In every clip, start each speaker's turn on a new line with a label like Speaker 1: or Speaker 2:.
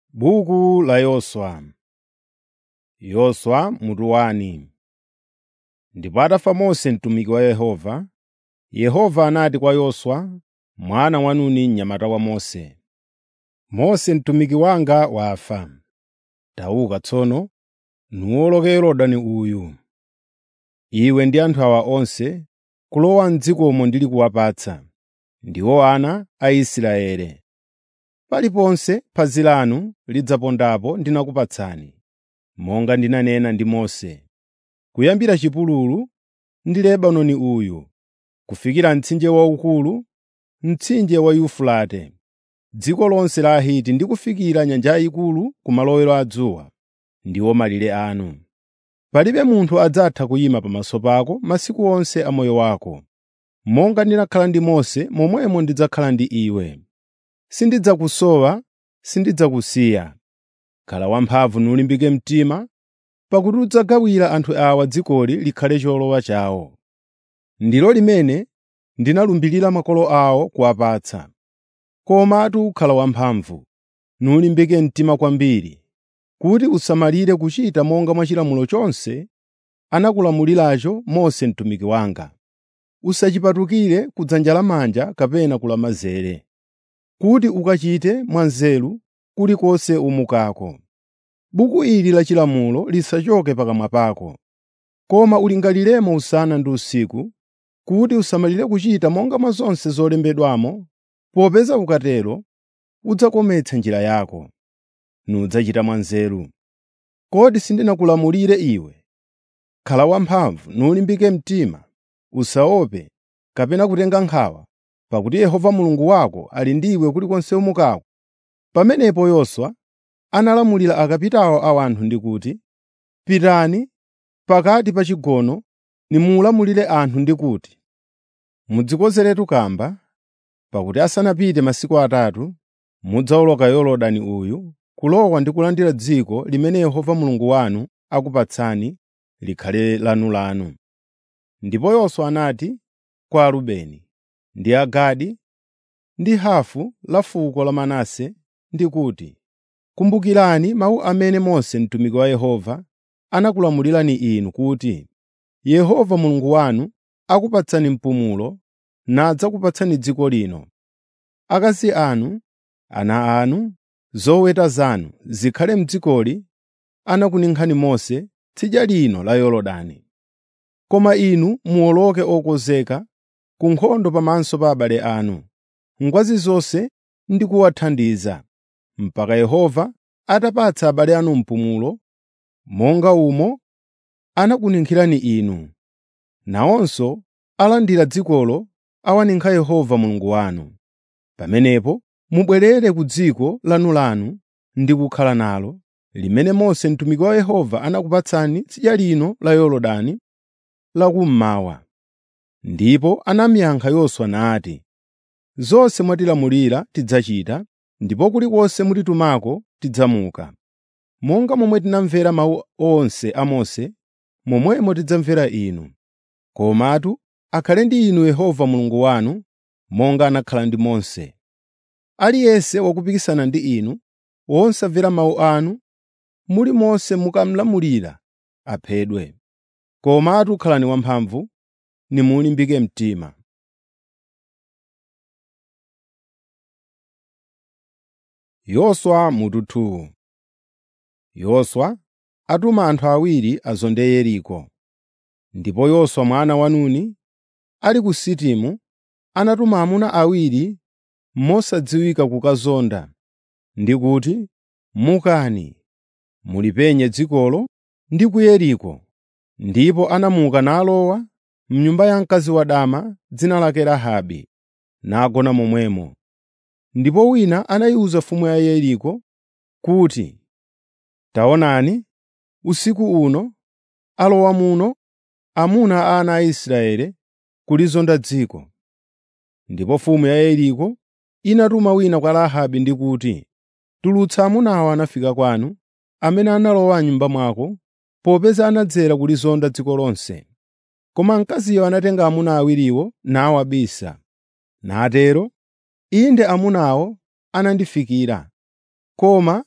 Speaker 1: Buku la Yoswa Yoswa mutu wani. Ndipo atafa Mose mtumiki wa Yehova, Yehova anati kwa Yoswa, mwana wa Nuni mnyamata wa Mose, “Mose mtumiki wanga wafa. Tauka tsono, nuwoloke Yorodani uyu, iwe ndi anthu awa onse, kulowa m'dzikomo ndili kuwapatsa, ndiwo ana a Israeli. Paliponse phazi lanu lidzapondapo ndinakupatsani, monga ndinanena ndi Mose, kuyambira chipululu ndi Lebanoni uyu, kufikira mtsinje waukulu, mtsinje wa Yufurate, dziko lonse la Ahiti ndi kufikira nyanja yayikulu kumalowero a dzuwa, ndiwo malire anu. Palibe munthu adzatha kuyima pamaso pako masiku onse a moyo wako. Monga ndinakhala ndi Mose, momwemo ndidzakhala ndi iwe. Sindidzakusowa, sindidzakusiya. Khala wamphamvu nulimbike mtima, pakuti udzagawira anthu awa dzikoli likhale cholowa chawo. Ndilo limene ndinalumbirira makolo awo kuwapatsa. Komatu khala wamphamvu, nulimbike mtima kwambiri, kuti usamalire kuchita monga mwa chilamulo chonse anakulamuliracho Mose mtumiki wanga. Usachipatukire ku dzanja lamanja kapena ku lamanzere, kuti ukachite mwanzeru kulikonse umukako. Buku ili la chilamulo lisachoke pakamwa pako, koma ulingaliremo usana ndi usiku, kuti usamalire kuchita monga mwa zonse zolembedwamo, popeza ukatero udzakometsa njira yako, nudzachita mwanzeru. Kodi sindinakulamulire iwe? Khala wamphamvu nulimbike mtima, usaope kapena kutenga nkhawa, pakuti Yehova Mulungu wako ali ndiwe kulikonse umukako. Pamenepo Yoswa analamulira akapitawo a anthu ndi kuti, “Pitani pakati pa chigono nimulamulire anthu ndi kuti, mudzikonzeretu kamba, pakuti asanapite masiku atatu mudzawoloka Yorodani uyu kulowa ndi kulandira dziko limene Yehova Mulungu wanu akupatsani likhale lanulanu.” Ndipo Yoswa anati kwa Arubeni ndi Agadi ndi hafu la fuko la Manase ndi kuti, “Kumbukirani mawu amene Mose mtumiki wa Yehova anakulamulirani inu kuti, ‘Yehova Mulungu wanu akupatsani mpumulo nadzakupatsani dziko lino. Akazi anu, ana anu, zoweta zanu zikhale m'dzikoli anakuninkhani Mose tsidya lino la Yorodani. Koma inu muwoloke okonzeka ku nkhondo pamaso pa abale anu, ngwazi zonse ndi kuwathandiza, mpaka Yehova atapatsa abale anu mpumulo, monga umo anakuninkhirani inu. Nawonso alandira dzikolo awaninkha Yehova Mulungu wanu. Pamenepo mubwerere ku dziko lanulanu ndi kukhala nalo, limene Mose mtumiki wa Yehova anakupatsani tsidya lino la Yorodani lakummawa.” Ndipo anamuyankha Yoswa nati, “Zonse mwatilamulira tidzachita, ndipo kulikonse mutitumako tidzamuka. Monga momwe tinamvera mawu onse a Mose, momwemo tidzamvera inu. Komatu akhale ndi inu Yehova Mulungu wanu, monga anakhala ndi Mose. Aliyense wakupikisana ndi inu, wosamvera mawu anu, mulimonse mukamlamulira, aphedwe. Komatu khalani wamphamvu, nimulimbike mtima.” Yoswa mutu 2 Yoswa atuma anthu awiri azonde Yeriko. Ndipo Yoswa mwana wa Nuni, ali ku Sitimu, anatuma amuna awiri mosadziwika kukazonda, ndi kuti, “Mukani, mulipenye dzikolo ndi ku Yeriko.” Ndipo anamuka nalowa m'nyumba ya mkazi wadama dzina lake Rahabe, nagona momwemo. Ndipo wina anayiwuza mfumu ya Yeriko kuti, “Taonani, usiku uno alowa muno amuna a ana a Israeli kulizonda dziko.” Ndipo mfumu ya Yeriko inatuma wina kwa Rahabe ndi kuti, “Tulutsa amunawa anafika kwanu, amene analowa m'nyumba mwako, popeza anadzera kulizonda dziko lonse.” Koma mkaziyo anatenga amuna awiriwo nawabisa. Natero, “Inde amunawo anandifikira, koma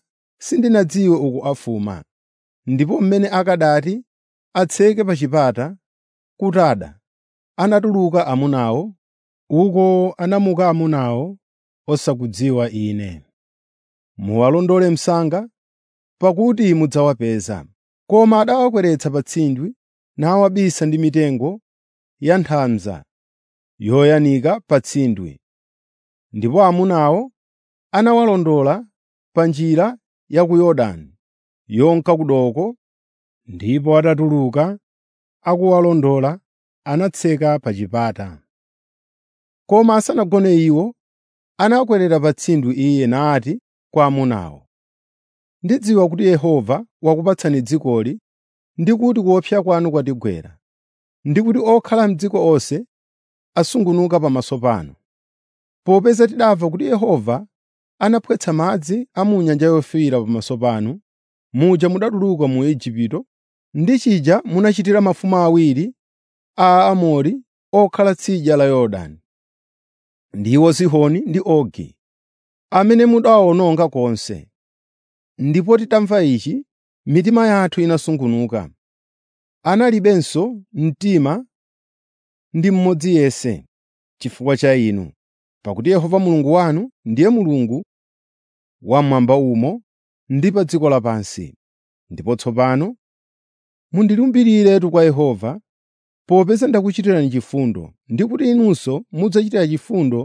Speaker 1: sindinadziwe uku afuma, ndipo mmene akadati atseke pa chipata kutada, anatuluka amunawo, uko anamuka amunawo osakudziwa Ine. Muwalondole msanga, pakuti mudzawapeza. Koma adawakweretsa pa tsindwi nawabisa ndi mitengo ya nthamza yoyanika pa tsindwi. Ndipo amunawo anawalondola pa njira ya ku Yorodani yonka ku doko, ndipo atatuluka akuwalondola anatseka pa chipata. Koma asanagone iwo, anakwerera pa tsindwi iye nati kwa amunawo, “Ndidziwa kuti Yehova wakupatsani dzikoli ndi kuti kuopsa kwanu kwatigwera, ndi kuti okhala m'dziko onse asungunuka pamaso panu. Popeza tidamva kuti Yehova anaphwetsa madzi a mu Nyanja Yofiira pamaso panu, muja mudatuluka mu Igupto, ndi chija munachitira mafumu awiri a Aamori okhala tsidya la Yorodani, ndiwo Sihoni ndi Ogi, amene mudawawononga konse. Ndipo titamva ichi, mitima yathu inasungunuka. Analibenso mtima ndi mmodzi yense chifukwa cha inu, pakuti Yehova Mulungu wanu ndiye Mulungu wamwamba umo ndi pa dziko lapansi. Ndipo tsopano mundilumbiriretu kwa Yehova, popeza ndakuchitirani chifundo, ndi kuti inunso mudzachitira chifundo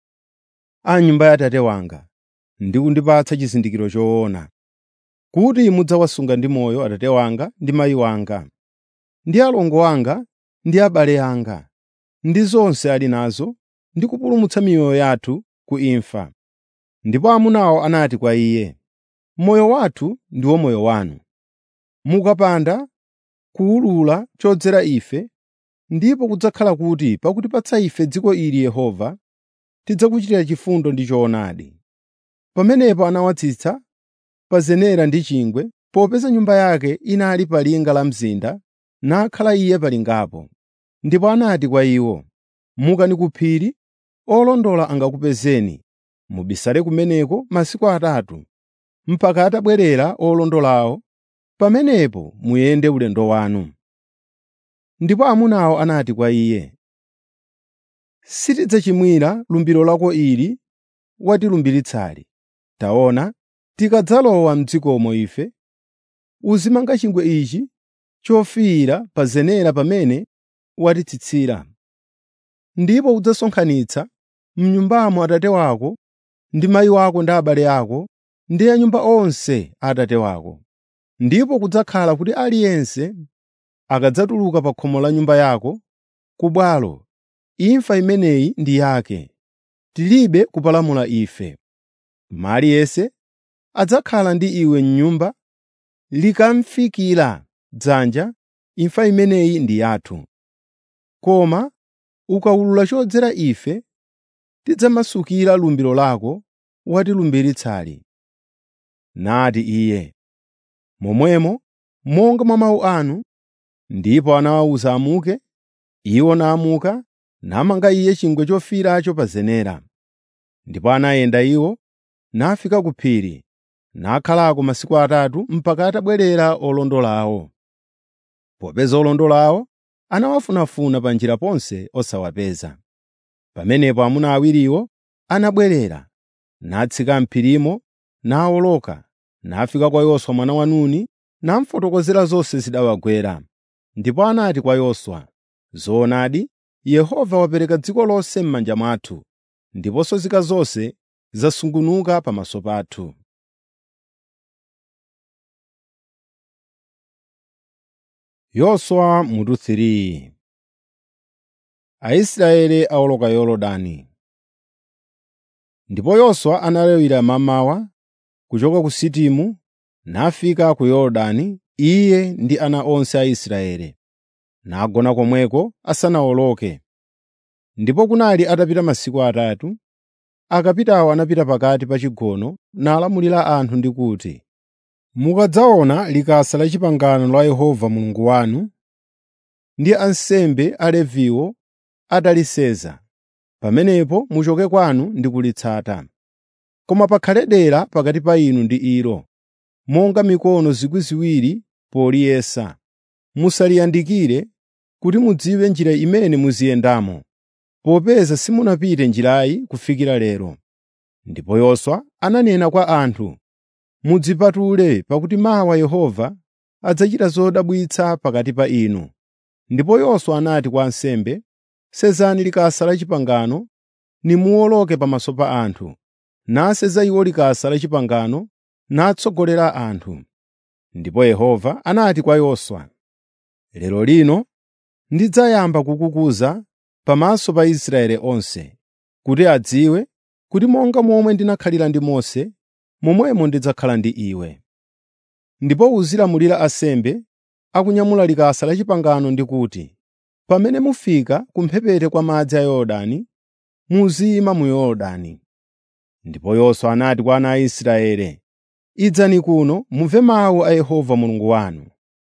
Speaker 1: a nyumba ya Atate wanga, ndi kundipatsa chizindikiro choona, kuti mudzawasunga ndi moyo Atate wanga ndi mayi wanga, ndi alongo anga ndi abale anga, ndi zonse ali nazo, ndi kupulumutsa miyoyo yathu ku imfa. Ndipo amunawo anati kwa iye, “Moyo wathu ndiwo moyo wanu. Mukapanda kuwulula chodzera ife, ndipo kudzakhala kuti pakutipatsa ife dziko ili Yehova, tidzakuchitira chifundo ndi choonadi.” Pamenepo anawatsitsa pa zenera ndi chingwe, popeza nyumba yake inali pa linga la mzinda, nakhala iye pa lingapo. Ndipo anati kwa iwo, “Mukani ku phiri, olondola angakupezeni, mubisale kumeneko masiku atatu, mpaka atabwerera olondolawo, pamenepo muyende ulendo wanu.” Ndipo amunawo anati kwa iye, “Sitidzachimwira lumbiro lako ili watilumbiritsa. Taona, tikadzalowa m'dzikomo ife, uzimanga chingwe ichi chofiira pa zenera pamene watitsitsira. Ndipo udzasonkhanitsa m'nyumbamo Atate wako ndi mayi wako ndi abale ako ndi anyumba onse a Atate wako. Ndipo kudzakhala kuti aliyense akadzatuluka pa khomo la nyumba yako ku bwalo, imfa imeneyi ndi yake, tilibe kupalamula ife. Koma aliyense adzakhala ndi iwe m'nyumba likamfikira dzanja, imfa imeneyi ndi yathu. Koma ukawulula chodzera ife, tidzamasukira lumbiro lako watilumbiritsa.” Nati iye, “Momwemo monga mwa mawu anu.” Ndipo anawawuza amuke, iwo namuka, namanga iye chingwe chofiiracho pa zenera. Ndipo anayenda iwo, nafika ku phiri, nakhalako masiku atatu mpaka atabwerera olondolawo. Popeza olondolawo anawafunafuna pa njira ponse osawapeza. Pamenepo amuna awiriwo anabwerera, natsika m'phirimo, nawoloka, nafika kwa Yoswa mwana wa Nuni, namufotokozera zonse zidawagwera. Ndipo anati kwa Yoswa, “Zoonadi, Yehova wapereka dziko lonse m'manja mwathu, ndiponso nzika zonse zasungunuka pamaso pathu.” Yoswa mutu 3 Aisraeli awoloka Yorodani. Ndipo Yoswa analawira mmamawa kuchoka ku Sitimu nafika ku Yorodani, iye ndi ana onse a Israeli, nagona komweko asanawoloke. Ndipo kunali atapita masiku atatu, akapitawo anapita pakati pa chigono nalamulira anthu ndi kuti, “Mukadzaona likasa la pangano la Yehova Mulungu wanu ndi ansembe Aleviwo atalisenza, pamenepo muchoke kwanu ndi kulitsata. Koma pakhale dera pakati pa inu ndi ilo, monga mikono zikwi ziwiri poliyesa. Musaliyandikire kuti mudziwe njira imene muziyendamo, popeza simunapite njirayi kufikira lero. Ndipo Yoswa ananena kwa anthu, “Mudzipatule pakuti mawa Yehova adzachita zodabwitsa pakati pa inu.” Ndipo Yoswa anati kwa ansembe, “Sezani likasa la pangano nimuwoloke pamaso pa anthu.” Naseza iwo likasa la pangano natsogolera anthu. Ndipo Yehova anati kwa Yoswa, “Lero lino ndidzayamba kukukuza pamaso pa Israeli onse, kuti adziwe kuti monga momwe ndinakhalira ndi Mose, momwemo ndidzakhala ndi iwe. Ndipo uzilamulira ansembe akunyamula likasa la pangano ndi kuti, pamene mufika kumphepete kwa madzi a Yorodani, muziyima mu Yorodani.” Ndipo Yoswa anati kwa ana a Israeli, “Idzani kuno mumve mawu a Yehova Mulungu wanu.”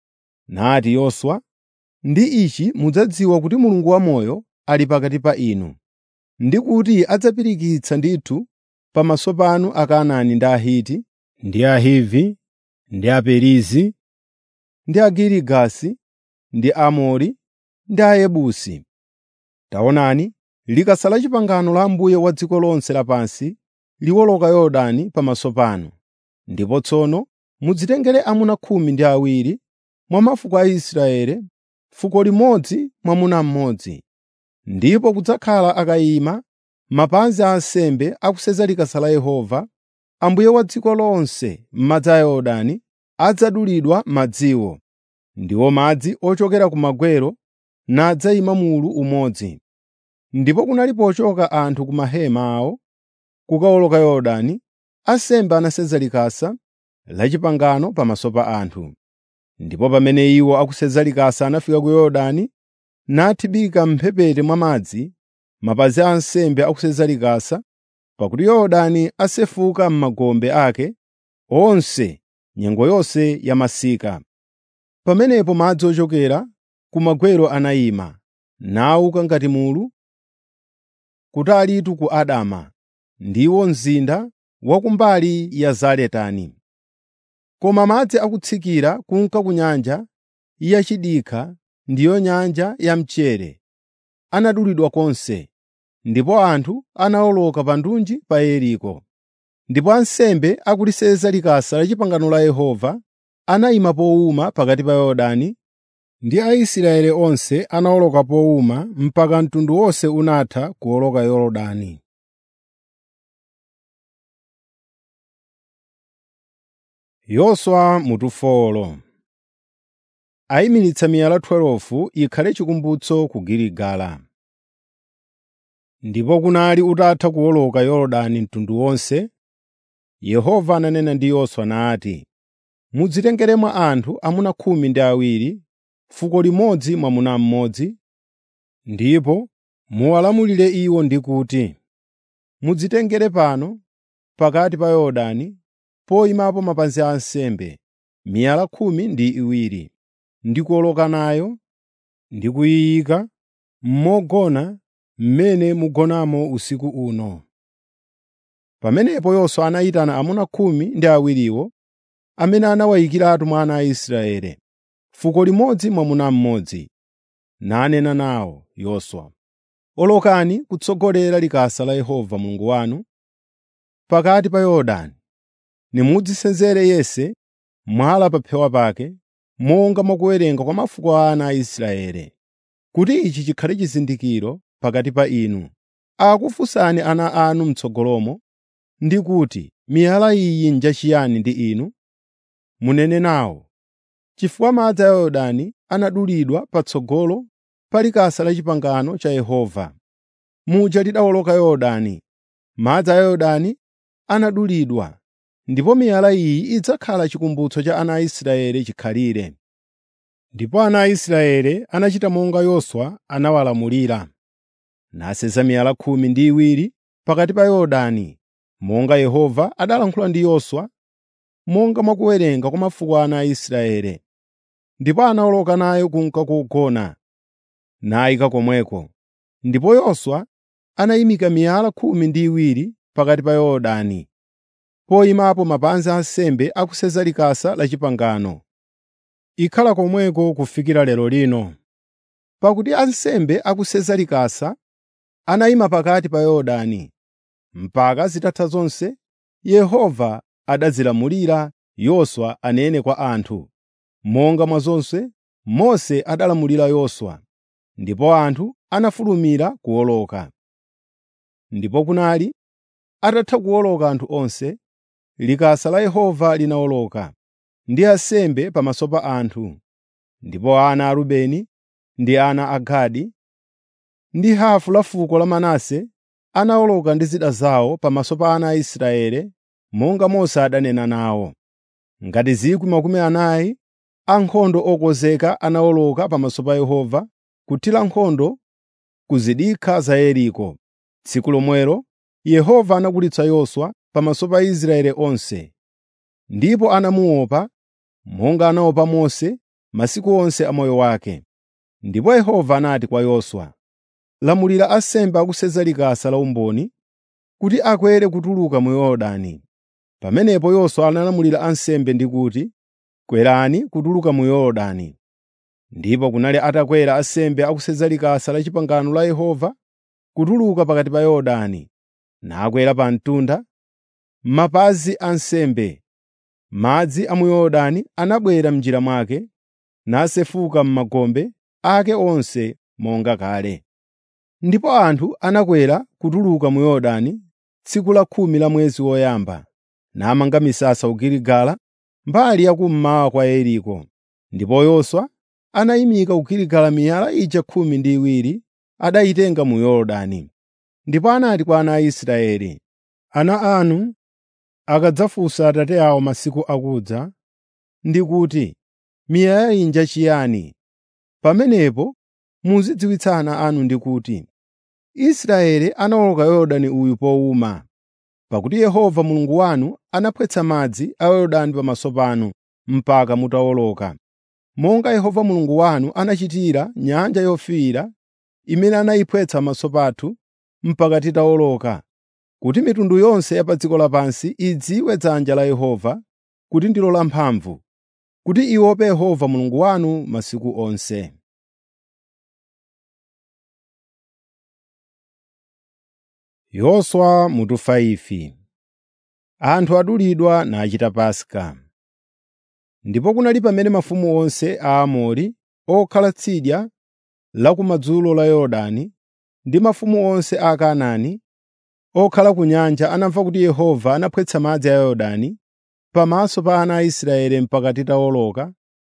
Speaker 1: Nati Yoswa, “Ndi ichi mudzadziwa kuti Mulungu wamoyo ali pakati pa inu, ndi kuti adzapirikitsa ndithu pamaso panu Akanaani ndi Ahiti, ndi Ahivi, ndi Aperizi, ndi Agirigasi, ndi Aamori, ndi Ayebusi. Taonani, likasa la pangano la Ambuye wa dziko lonse lapansi liwoloka Yorodani pamaso panu. Ndipo tsono mudzitengere amuna khumi ndi awiri mwa mafuko a Israeli, fuko limodzi mwamuna mmodzi. Ndipo kudzakhala akayima mapazi a ansembe akuseza likasa la Yehova, Ambuye wa dziko lonse m'madzi a Yorodani adzadulidwa madziwo, ndiwo madzi ochokera ku magwero nadzayima mulu umodzi. Ndipo kunali pochoka anthu ku mahema awo kukawoloka Yorodani, ansembe anaseza likasa la pangano pamaso pa anthu. Ndipo pamene iwo akuseza likasa anafika ku Yorodani, nathibika m'mphepete mwa madzi, mapazi a ansembe akuseza likasa, pakuti Yorodani asefuka m'magombe ake onse nyengo yonse ya masika. Pamenepo madzi ochokera ku magwero anayima, nawuka ngati mulu, kutalitu ku Adama, ndiwo mzinda wa kumbali ya Zaretani. Koma madzi akutsikira kunka ku nyanja yachidikha ndiyo nyanja ya mchere, anadulidwa konse, ndipo anthu anawoloka pa ndunji pa Yeriko. Ndipo ansembe akuliseza likasa la pangano la Yehova anayima powuma pakati pa Yorodani, ndi Aisraeli onse anawoloka powuma mpaka mtundu wonse unatha kuwoloka Yorodani. Yoswa mutufolo ayimiritsa miyala 12 ikhale chikumbutso ku Giligala. Ndipo kunali utatha kuwoloka Yorodani mtundu wonse, Yehova ananena ndi Yoswa nati, “Mudzitengere mwa anthu amuna khumi ndi awiri, fuko limodzi mwamuna mmodzi, ndipo muwalamulire iwo ndi kuti, mudzitengere pano pakati pa Yorodani poyimapo mapazi a ansembe, miyala khumi ndi iwiri, ndi kuwoloka nayo ndi kuyiyika mogona mmene mugonamo usiku uno.” Pamenepo Yoswa anayitana amuna khumi ndi awiriwo amene anawayikiratu mwa ana a Israeli, fuko limodzi mwamuna mmodzi, nanena nawo Yoswa, “Olokani kutsogolera likasa la Yehova Mulungu wanu pakati pa Yorodani, nimudzisenzere yense mwala pa phewa pake, monga mwakuwerenga kwa mafuko a ana a Israeli, kuti ichi chikhale chizindikiro pakati pa inu. Akufunsani ana anu m'tsogolomo ndi kuti, ‘Miyala iyi njachiyani ndi inu?’ Munene nawo, ‘Chifukwa madzi a Yorodani anadulidwa patsogolo pa likasa la pangano cha Yehova. Muja lidawoloka Yorodani, madzi a Yorodani anadulidwa, ndipo miyala iyi idzakhala chikumbutso cha ana a Israeli chikhalire.” Ndipo ana a Israeli anachita monga Yoswa anawalamulira, naseza miyala khumi ndi iwiri pakati pa Yorodani, monga Yehova adalankhula ndi Yoswa, monga mwa kuwerenga kwa mafuko a ana a Israeli. Ndipo anawoloka nayo kunka kugona, nayika komweko. Ndipo Yoswa anayimika miyala khumi ndi iwiri pakati pa Yorodani, poyimapo mapazi a nsembe akuseza likasa la pangano. Ikhala komweko kufikira lero lino. Pakuti ansembe akuseza likasa anayima pakati pa Yorodani. Mpaka zitatha zonse, Yehova adazilamulira Yoswa anene kwa anthu. Monga mwa zonse, Mose adalamulira Yoswa, ndipo anthu anafulumira kuwoloka. Ndipo kunali atatha kuwoloka anthu onse, likasa la Yehova linawoloka ndi ansembe pamaso pa anthu. Ndipo ana a Rubeni ndi ana a Gadi ndi hafu la fuko la Manase anawoloka ndi zida zawo pamaso pa ana a Israeli monga Mose adanena nawo. Ngati 40,000 ankhondo okonzeka anawoloka pamaso pa Yehova kuthira nkhondo ku zidikha za Yeriko. Tsiku lomwelo Yehova anakulitsa Yoswa pamaso pa Israeli onse, ndipo anamuopa monga anaopa Mose masiku onse a moyo wake. Ndipo Yehova anati kwa Yoswa, “Lamulira ansembe akuseza likasa la umboni kuti akwere kutuluka mu Yorodani.” Pamenepo Yoswa analamulira ansembe ndi kuti, “Kwerani kutuluka mu Yorodani.” Ndipo kunali atakwera ansembe akuseza likasa la pangano la Yehova kutuluka pakati pa Yorodani, nakwera pa mtunda, mapazi a nsembe. Madzi a mu Yorodani anabwera m'njira mwake, nasefuka m'magombe ake onse monga kale. Ndipo anthu anakwera kutuluka mu Yorodani tsiku la khumi la mwezi woyamba, namanga misasa ku Giligala mbali ya kummawa kwa Yeriko. Ndipo Yoswa anayimika ku Giligala miyala ija khumi ndi iwiri adayitenga mu Yorodani. Ndipo anati kwa ana a Israeli, “Ana anu akadzafunsa Atate awo masiku akudza ndi kuti, ‘Miyala iyi njachiyani?’ Pamenepo muzidziwitsa ana anu ndi kuti, ‘Israeli anawoloka Yorodani uyu powuma.’ Pakuti Yehova Mulungu wanu anaphwetsa madzi a Yorodani pamaso panu mpaka mutawoloka. Monga Yehova Mulungu wanu anachitira Nyanja Yofiira imene anayiphwetsa pamaso pathu mpaka titawoloka, kuti mitundu yonse ya pa dziko lapansi idziwe dzanja la Yehova kuti ndilo lamphamvu, kuti iope Yehova Mulungu wanu masiku onse. Yoswa mutu 5 Anthu adulidwa nachita Paska. Ndipo kunali pamene mafumu onse a Aamori okhala tsidya la kumadzulo la Yorodani ndi mafumu onse a Kanaani okhala ku nyanja anamva kuti Yehova anaphwetsa madzi a Yorodani pamaso pa ana a Israeli mpaka titawoloka,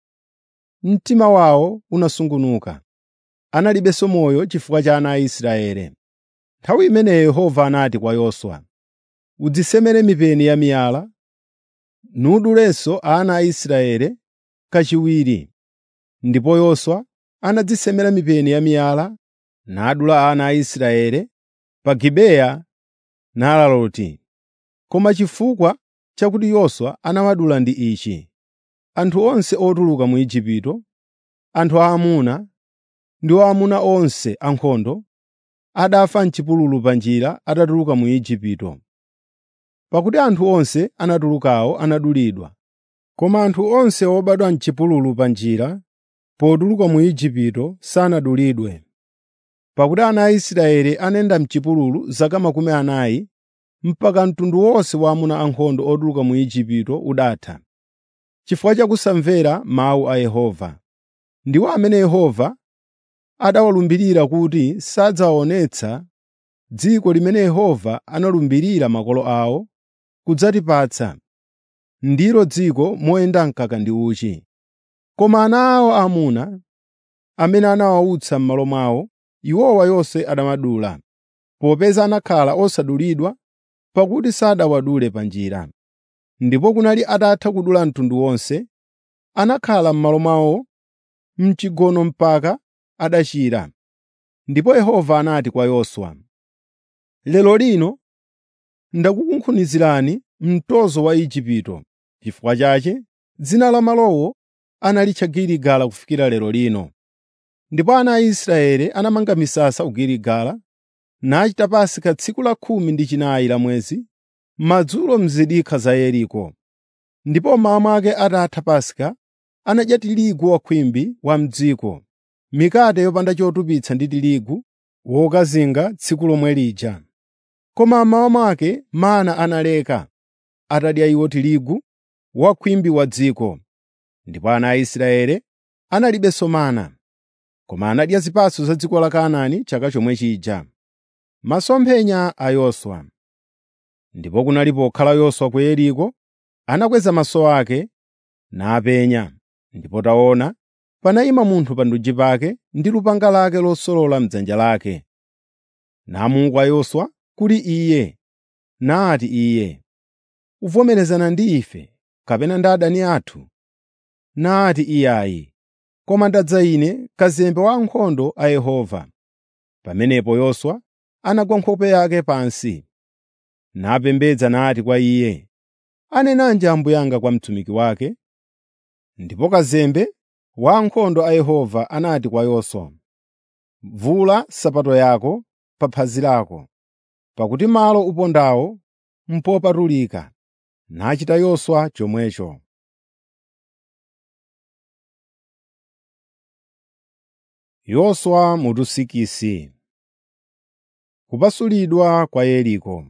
Speaker 1: mtima wawo unasungunuka. Analibenso moyo chifukwa cha ana a Israeli. Nthawi imeneyo Yehova anati kwa Yoswa, “Udzisemere mipeni ya miyala, nudulenso ana a Israeli kachiwiri.” Ndipo Yoswa anadzisemera mipeni ya miyala, nadula ana a Israeli pa Gibeya Naalaloti. Koma chifukwa chakuti Yoswa anawadula ndi ichi: anthu onse otuluka mu Igupto, anthu aamuna ndi aamuna onse ankhondo, adafa m'chipululu pa njira atatuluka mu Igupto. Pakuti anthu onse anatulukawo anadulidwa, koma anthu onse obadwa m'chipululu pa njira potuluka mu Igupto sanadulidwe. Pakuti ana a Israeli anayenda m'chipululu zaka makumi anayi mpaka mtundu wonse wa amuna ankhondo otuluka mu Igupto udatha, chifukwa cha kusamvera mawu a Yehova. Ndiwo amene Yehova adawalumbirira kuti sadzawaonetsa dziko limene Yehova analumbirira makolo awo kudzatipatsa, ndilo dziko moyenda mkaka ndi uchi. Koma ana awo aamuna, amene anawautsa m'malo mwawo, iwowa Yoswa anawadula, popeza anakhala osadulidwa pakuti sadawadule pa njira. Ndipo kunali atatha kudula mtundu wonse, anakhala m'malo mwawo m'chigono mpaka adachira. Ndipo Yehova anati kwa Yoswa, “Lero lino ndakukunkhunizirani mtozo wa Igupto. Chifukwa chake dzina la malowo analitcha Giligala kufikira lero lino. Ndipo ana a Israeli anamanga misasa ku Giligala, nachita Paska tsiku la khumi ndi chinayi la mwezi, madzulo m'zidikha za Yeriko. Ndipo mmawa mwake atatha Paska, anadya tirigu wakhwimbi wa m'dziko, mikate yopanda chotupitsa ndi tirigu wokazinga tsiku lomwe lija. Koma mmawa mwake mana analeka, atadya iwo tirigu wakhwimbi wa dziko. Ndipo ana a Israeli analibenso mana, koma anadya zipatso za dziko la Kanaani chaka chomwe chija. Masomphenya a Yoswa Ndipo kunali pokhala Yoswa ku Yeriko, anakweza maso ake napenya, ndipo taona, panayima munthu pa ndunji pake ndi lupanga lake losolola m'dzanja lake. Namuka Yoswa kuli iye, nati iye, “Uvomerezana ndi ife kapena ndi adani athu?” Nati iyayi, “Koma ndadza ine, kazembe wa ankhondo a Yehova.” Pamenepo Yoswa anagwa nkhope yake pansi, napembedza nati kwa iye, “Anenanji Ambuye anga kwa mtumiki wake?” Ndipo kazembe wa ankhondo a Yehova anati kwa Yoswa, “Vula nsapato yako pa phazi lako, pakuti malo upondawo n'popatulika.” Nachita Yoswa chomwecho. Yoswa mutusikisi Kupasulidwa kwa Yeriko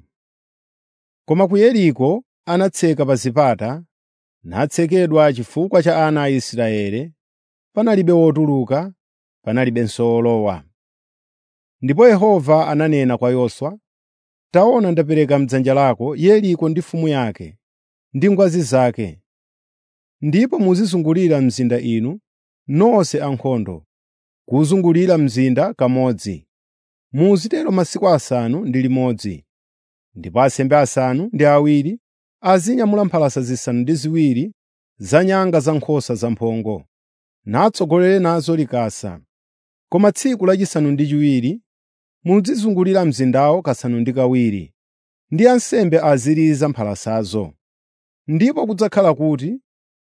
Speaker 1: Koma ku Yeriko anatseka pa zipata, natsekedwa chifukwa cha ana a Israeli, panalibe wotuluka, panalibenso wolowa. Ndipo Yehova ananena kwa Yoswa, “Taona ndapereka m'dzanja lako Yeriko ndi mfumu yake, ndi ngwazi zake. Ndipo muzizungulira mzinda inu, nonse ankhondo, kuwuzungulira mzinda kamodzi. Muzitero masiku asanu ndi limodzi. Ndipo ansembe asanu ndi awiri azinyamula mphalasa zisanu ndi ziwiri za nyanga za nkhosa zamphongo, natsogolere nazo likasa. Koma tsiku lachisanu ndi chiwiri muzizungulira mzindawo kasanu ndi kawiri, ndi ansembe aziliza mphalasazo. Ndipo kudzakhala kuti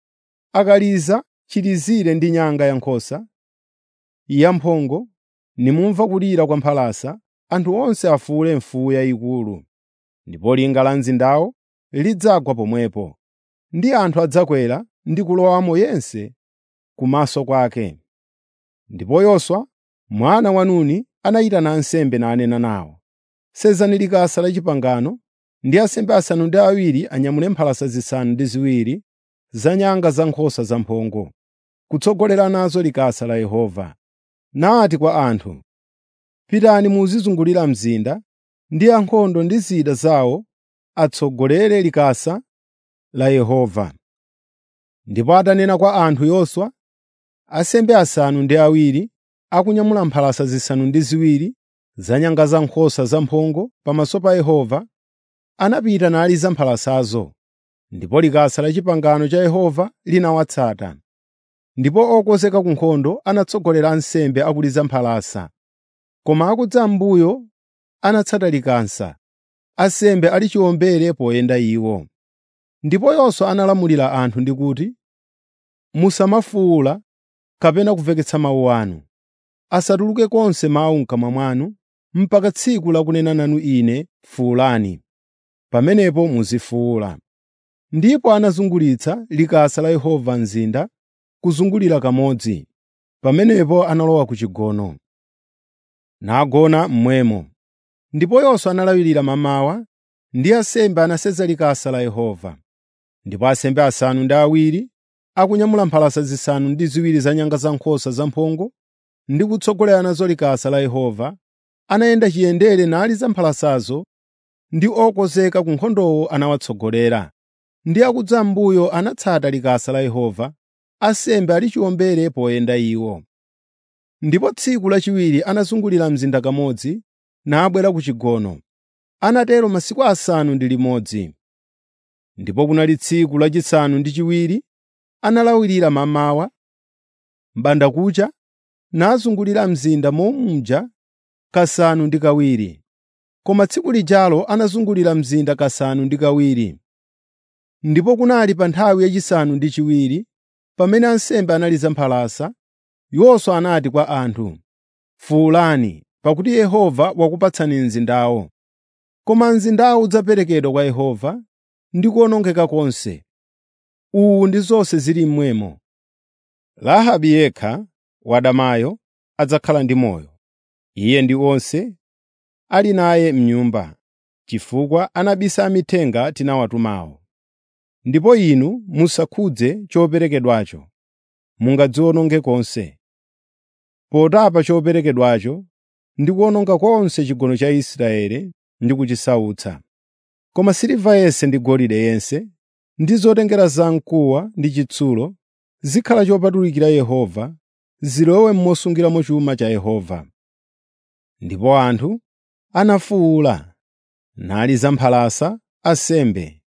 Speaker 1: akaliza chilizire ndi nyanga ya nkhosa yamphongo, nimumva kulira kwa mphalasa, anthu onse afuwule mfuwu yayikulu. Ndipo linga la mzindawo lidzagwa pomwepo, ndi anthu adzakwera ndi kulowamo yense kumaso kwake. Ndipo Yoswa mwana wa Nuni anayitana ansembe nanena nawo, “Sezani likasa la pangano ndi ansembe asanu ndi awiri anyamule mphalasa zisanu ndi ziwiri za nyanga za nkhosa zamphongo, kutsogolera nazo likasa la Yehova.” Nati kwa anthu, “Pitani muzizungulira mzinda, ndi ankhondo ndi zida zawo atsogolere likasa la Yehova.” Ndipo atanena kwa anthu Yoswa, ansembe asanu ndi awiri akunyamula mphalasa zisanu ndi ziwiri za nyanga za nkhosa zamphongo pamaso pa Yehova, anapita naliza mphalasazo, ndipo likasa la pangano cha Yehova linawatsata. Ndipo okonzeka ku nkhondo anatsogolera ansembe akuliza mphalasa, koma akudza m'mbuyo anatsata likasa, ansembe ali chiwombere poyenda iwo. Ndipo Yoswa analamulira anthu ndi kuti, “Musamafuwula kapena kumveketsa mawu anu. Asatuluke konse mawu m'kamwa mwanu mpaka tsiku lakunena nanu Ine fuwulani. Pamenepo muzifuwula.” Ndipo anazungulitsa likasa la Yehova mzinda kuzungulira kamodzi. Pamenepo analowa ku chigono, nagona mmwemo. Ndipo Yoswa analawirira mamawa, ndi ansembe anasenza likasa la Yehova. Ndipo ansembe asanu ndi awiri akunyamula mphalasa zisanu ndi ziwiri za nyanga za nkhosa zamphongo ndi kutsogolera nazo likasa la Yehova, anayenda chiyendere naliza mphalasazo, ndi okonzeka ku nkhondowo anawatsogolera. Ndi akudza m'mbuyo anatsata likasa la Yehova, ansembe ali chiwombere poyenda iwo. Ndipo tsiku lachiwiri anazungulira mzinda kamodzi, nabwera ku chigono. Anatero masiku asanu ndi limodzi. Ndipo kunali tsiku lachisanu ndi chiwiri analawirira mamawa, m'bandakucha, nazungulira mzinda momumja kasanu ndi kawiri. Koma tsiku lijalo anazungulira mzinda kasanu ndi kawiri. Ndipo kunali pa nthawi yachisanu ndi chiwiri, pamene ansembe analiza mphalasa, Yoswa anati kwa anthu, “Fuwulani, pakuti Yehova wakupatsani mzindawo.” koma mzindawu udzaperekedwa kwa Yehova ndi kuwonongeka konse. Uwu ndi zonse zili mmwemo. Rahabe yekha wadamayo adzakhala ndi moyo, iye ndi onse ali naye m'nyumba, chifukwa anabisa amithenga tinawatumawo. Ndipo inu musakhudze choperekedwacho, mungadziwononge konse. Potapa choperekedwacho ndi kuwononga konse chigono cha Israeli ndi kuchisautsa. Koma siliva yense ndi golide yense ndi zotengera zamkuwa ndi chitsulo zikhala chopatulikira Yehova, zilowe mosungiramo chuma cha Yehova. Ndipo anthu anafuwula, naliza mphalasa ansembe.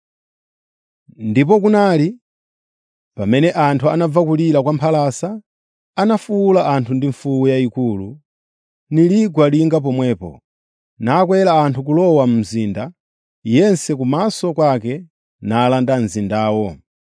Speaker 1: Ndipo kunali pamene anthu anamva kulira kwa mphalasa, anafuwula anthu ndi mfuwu yayikulu, niligwa linga pomwepo, nakwera anthu kulowa mu mzinda, yense kumaso kwake nalanda mzindawo.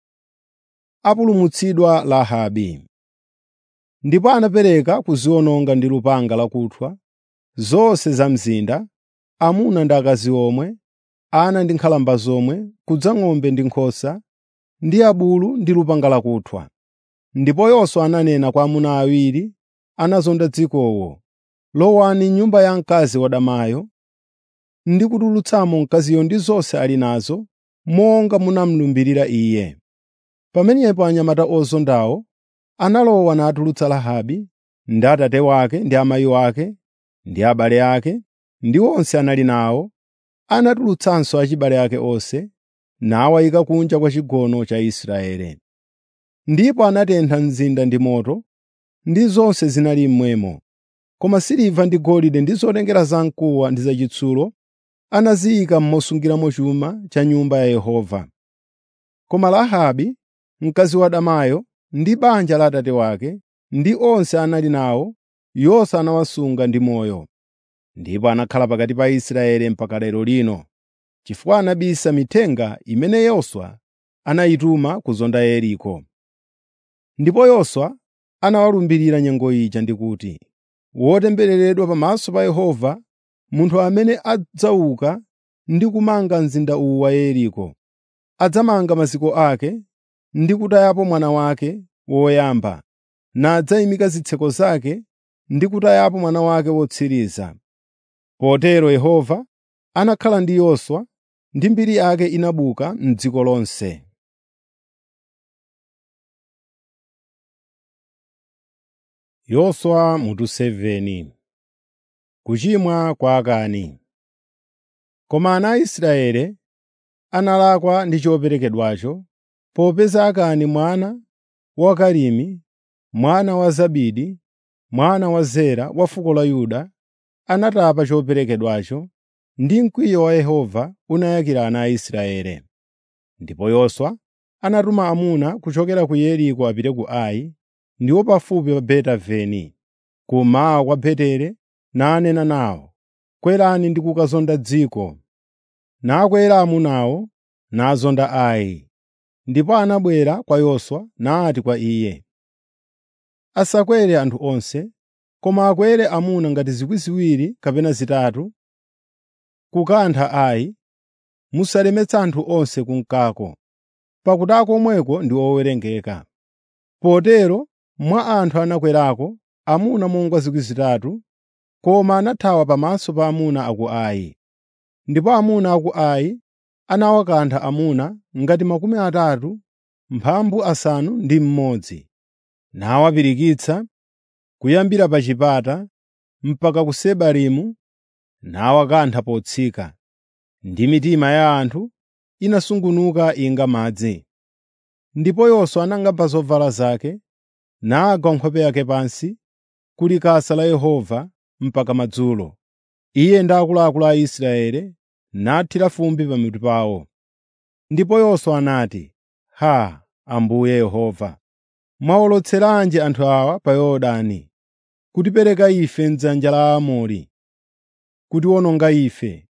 Speaker 1: Apulumutsidwa Rahabe Ndipo anapereka kuziwononga ndi lupanga lakuthwa zonse za mzinda, amuna ndi akazi omwe, ana ndi nkhalamba zomwe, kudza ng'ombe ndi nkhosa, ndi abulu ndi lupanga lakuthwa. Ndipo Yoswa ananena kwa amuna awiri anazonda dzikowo, “Lowani m'nyumba ya mkazi wadamayo ndi kutulutsamo mkaziyo ndi zonse ali nazo, monga munamulumbirira iye.” Pamenepo anyamata ozondawo analowa natulutsa Rahabe ndi atate wake ndi amayi wake ndi abale ake ndi onse anali nawo, anatulutsanso achibale ake onse, nawayika kunja kwa chigono cha Israeli. Ndipo anatentha mzinda ndi moto, ndi zonse zinali mmwemo. Koma siliva ndi golide ndi zotengera zamkuwa ndi zachitsulo anaziyika mosungiramo chuma cha nyumba ya Yehova. Koma Rahabe, mkazi wadamayo, ndi banja la atate wake, ndi onse anali nawo, Yoswa anawasunga ndi moyo. Ndipo anakhala pakati pa Israeli mpaka lero lino, chifukwa anabisa mithenga imene Yoswa anayituma kuzonda Yeriko. Ndipo Yoswa anawalumbirira nyengo ija ndi kuti, “Wotembereredwa pamaso pa Yehova munthu amene adzauka ndi kumanga mzinda uwu wa Yeriko. Adzamanga maziko ake ndi kutayapo mwana wake woyamba, nadzayimika zitseko zake ndi kutayapo mwana wake wotsiriza.” Potero Yehova anakhala ndi Yoswa ndi mbiri yake inabuka m'dziko lonse. Yoswa mutu 7 Kuchimwa kwa Akani Koma ana a Israeli analakwa ndi choperekedwacho, popeza Akani mwana wa Karimi, mwana wa Zabidi, mwana wa Zera wa fuko la Yuda, anatapa choperekedwacho, ndi mkwiyo wa Yehova unayakira ana a Israeli. Ndipo Yoswa anatuma amuna kuchokera ku Yeriko apite ku Ai, ndiwo pafupi pa Beti-Aveni, kummawa kwa Beteli, nanena nawo, “Kwerani ndi kukazonda dziko.” Nakwera amunawo nazonda Ai. Ndipo anabwera kwa Yoswa nati kwa iye, “Asakwere anthu onse, koma akwere amuna ngati zikwi ziwiri kapena zitatu, kukantha Ai. Musalemetse anthu onse kunkako, pakuti akomweko ndi owerengeka.” Potero mwa anthu anakwerako amuna monga zikwi zitatu, koma anathawa pamaso pa amuna a ku Ai. Ndipo amuna a ku Ai anawakantha amuna ngati makumi atatu mphambu asanu ndi mmodzi, nawapirikitsa kuyambira pa chipata mpaka ku Sebarimu, nawakantha potsika, ndi mitima ya anthu inasungunuka inga madzi. Ndipo Yoswa anang'amba zovala zake, nagwa nkhope yake pansi ku likasa la Yehova mpaka madzulo, iye ndi akuluakulu a Israeli, nathira fumbi pamitu pawo. Ndipo Yoswa anati, “Haa, Ambuye Yehova, mwawolotseranji anthu awa pa Yorodani, kutipereka ife m'dzanja la Aamori, kutiwononga ife,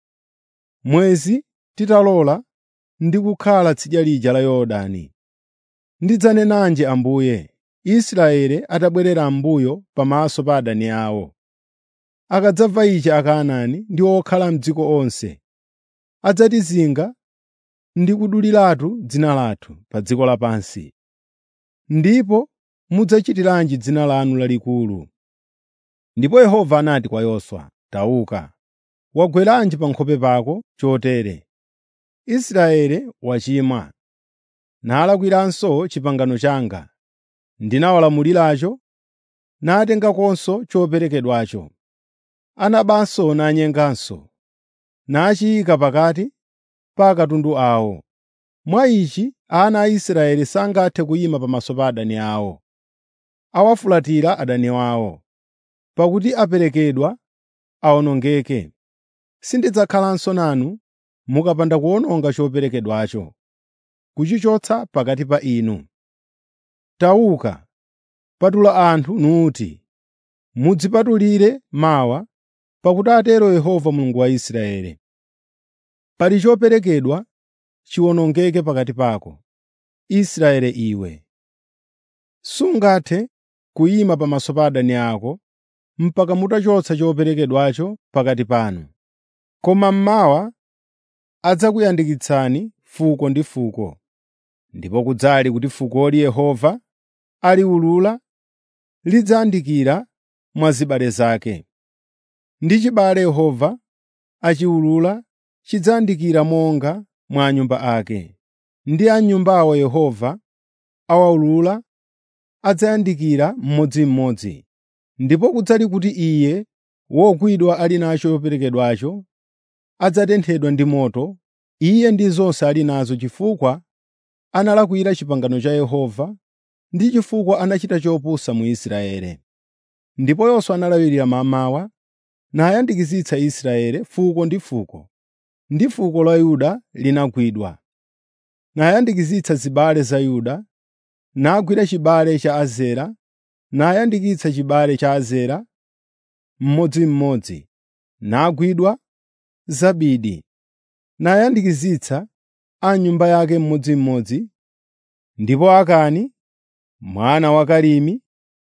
Speaker 1: mwezi titalola ndi kukhala tsidya lija la Yorodani. Ndidzanenanji Ambuye, Israeli atabwerera m'mbuyo pamaso pa adani awo? Akadzamva ichi Akanaani ndi okhala m'dziko onse adzatizinga ndi kuduliratu dzina lathu pa dziko lapansi. Ndipo mudzachitiranji dzina lanu lalikulu?” Ndipo Yehova anati kwa Yoswa, “Tauka, wagweranji pa nkhope pako chotere? Israeli wachimwa, nalakwiranso pangano langa, ndinawalamuliracho, natengakonso choperekedwacho. Anabanso nanyenganso, nachiyika pakati pa katundu awo. Mwa ichi ana a Israeli sangathe kuyima pamaso pa adani awo. Awafulatira adani awo, pakuti aperekedwa awonongeke. Sindidzakhalanso nanu mukapanda kuwononga choperekedwacho, kuchichotsa pakati pa inu. Tauka, patula anthu nuti, mudzipatulire mawa, pakuti atero Yehova Mulungu wa Israeli. Pali choperekedwa chiwonongeke pakati pako, Israeli iwe. Sungathe kuyima pamaso pa adani ako mpaka mutachotsa choperekedwacho pakati panu. Koma mmawa adzakuyandikitsani fuko ndi fuko, ndipo kudzali kuti fukoli Yehova aliwulula lidzayandikira mwa zibale zake. Ndi chibale Yehova achiwulula chidzayandikira monga mwa anyumba ake. Ndi a nyumbawo Yehova awawulula adzayandikira mmodzimmodzi. Ndipo kudzali kuti iye wogwidwa ali nacho choperekedwacho adzatenthedwa ndi moto, iye ndi zonse ali nazo chifukwa analakwira pangano la Yehova ndi chifukwa anachita chopusa mu Israeli. Ndipo Yoswa analawirira mammawa nayandikitsitsa Israeli fuko ndi fuko, ndi fuko la Yuda linagwidwa. Nayandikitsitsa zibale za Yuda, nagwira chibale cha Azera, nayandikitsa chibale cha Azera mmodzimmodzi, nagwidwa Zabidi, nayandikitsitsa a nyumba yake mmodzimmodzi, ndipo Akani mwana wa Karimi,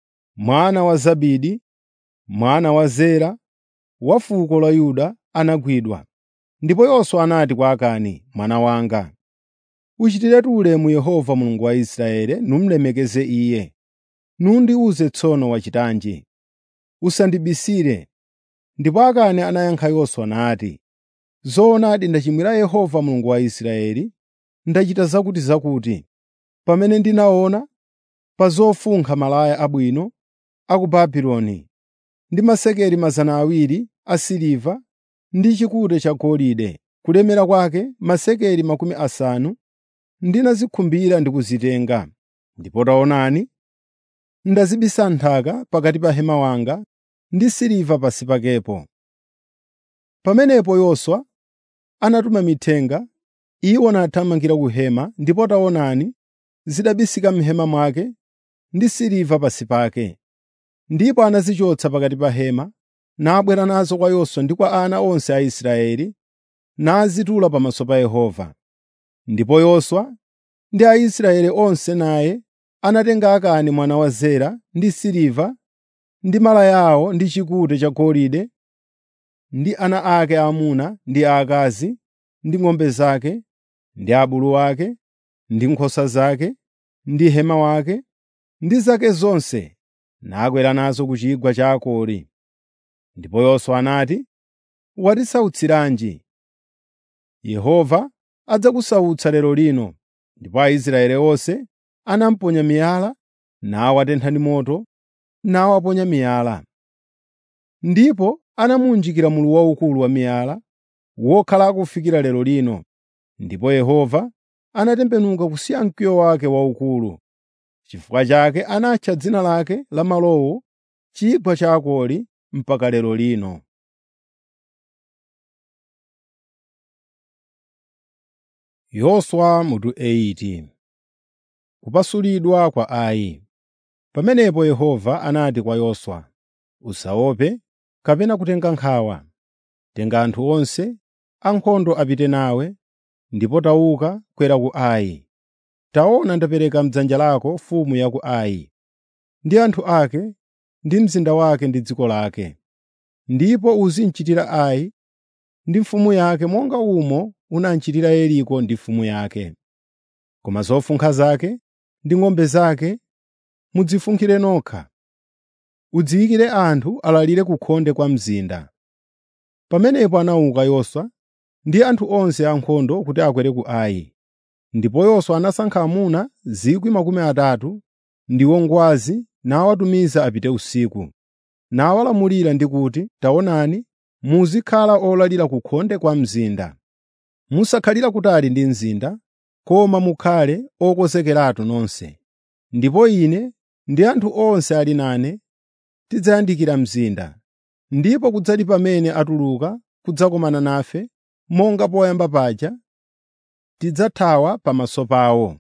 Speaker 1: mwana wa Zabidi, mwana wa Zera, wa fuko la Yuda anagwidwa. Ndipo Yoswa anati kwa Akani, mwana wanga, “Uchitiretu ulemu Yehova Mulungu wa Israeli numlemekeze Iye. Nundiwuze tsono wachitanji. Usandibisire.” Ndipo Akani anayankha Yoswa nati, “Zoonadi ndachimwira Yehova Mulungu wa Israeli, ndachita zakutizakuti, pamene ndinaona pa zofunkha malaya abwino a ku Babuloni ndi masekeli 200 asiliva ndi chikute chagolide, kulemera kwake masekeli makumi asanu, ndinazikhumbira ndi kuzitenga. Ndipo taonani, ndazibisa nthaka pakati pa hema wanga ndi siliva pansi pakepo.” Pamenepo Yoswa anatuma mithenga, iwo nathamangira ku hema, ndipo taonani, zidabisika m'hema mwake ndi siliva pansi pake. Ndipo anazichotsa pakati pa hema, nabwera nazo kwa Yoswa ndi kwa ana onse a Israeli, nazitula pamaso pa Yehova. Ndipo Yoswa ndi Aisraeli onse naye anatenga Akani mwana wa Zera ndi siliva ndi malaya awo ndi chikute chagolide ndi ana ake aamuna ndi aakazi ndi ng'ombe zake ndi abulu ake ndi nkhosa zake ndi hema wake ndi zake zonse nakwera nazo ku chigwa cha Akori. Ndipo Yoswa anati, “Watisautsiranji? Yehova adzakusautsa lero lino.” Ndipo Aisraeli onse anamuponya miyala, nawatentha ndi moto, nawaponya miyala. Ndipo anamuwunjikira mulu waukulu wa miyala, wokhala kufikira lero lino. Ndipo Yehova anatembenuka kusiya mkwiyo wake waukulu. Chifukwa chake anatcha dzina lake la malowo Chigwa cha Akori mpaka lero lino. Yoswa mutu 8 Kupasulidwa kwa Ai Pamenepo Yehova anati kwa Yoswa, “Usaope kapena kutenga nkhawa. Tenga anthu onse ankhondo apite nawe, ndipo tauka kwera ku Ai. Taona ndapereka m'dzanja lako mfumu ya ku Ai, ndi anthu ake, ndi mzinda wake ndi dziko lake. Ndipo uzimuchitira Ai ndi mfumu yake monga umo unamchitira Yeriko ndi mfumu yake. Koma zofunkha zake ndi ng'ombe zake mudzifunkhire nokha. Udziyikire anthu alalire ku khonde kwa mzinda.” Pamenepo anauka Yoswa ndi anthu onse ankhondo kuti akwere ku Ai. Ndipo Yoswa anasankha amuna 30,000 ndiwo ngwazi nawatumiza apite usiku, nawalamulira ndi kuti, “Taonani, muzikhala olalira ku khonde kwa mzinda. Musakhalira kutali ndi mzinda, koma mukhale okonzekeratu nonse. Ndipo ine ndi anthu onse ali nane tidzayandikira mzinda, ndipo kudzali pamene atuluka kudzakumana nafe, monga poyamba paja, tidzathawa pamaso pawo.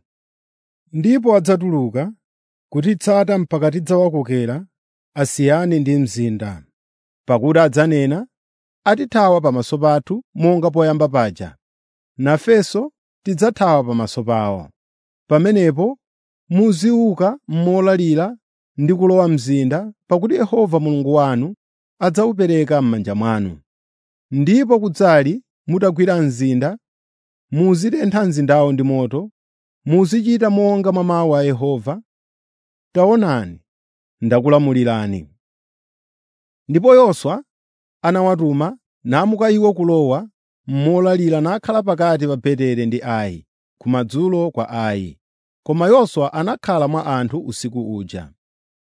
Speaker 1: Ndipo adzatuluka kutitsata mpaka tidzawakokera asiyane ndi mzinda. Pakuti adzanena, ‘Atithawa pamaso pathu monga poyamba paja, nafenso tidzathawa pamaso pawo.’ Pamenepo muziuka molalira ndi kulowa mzinda, pakuti Yehova Mulungu wanu adzawupereka m'manja mwanu. Ndipo kudzali mutagwira mzinda, muzitentha mzindawo ndi moto, muzichita monga mwa mawu a Yehova. Taonani, ndakulamulirani.” Ndipo Yoswa anawatuma namuka iwo kulowa molalira nakhala pakati pa Betere ndi Ai, kumadzulo kwa Ai. Koma Yoswa anakhala mwa anthu usiku uja.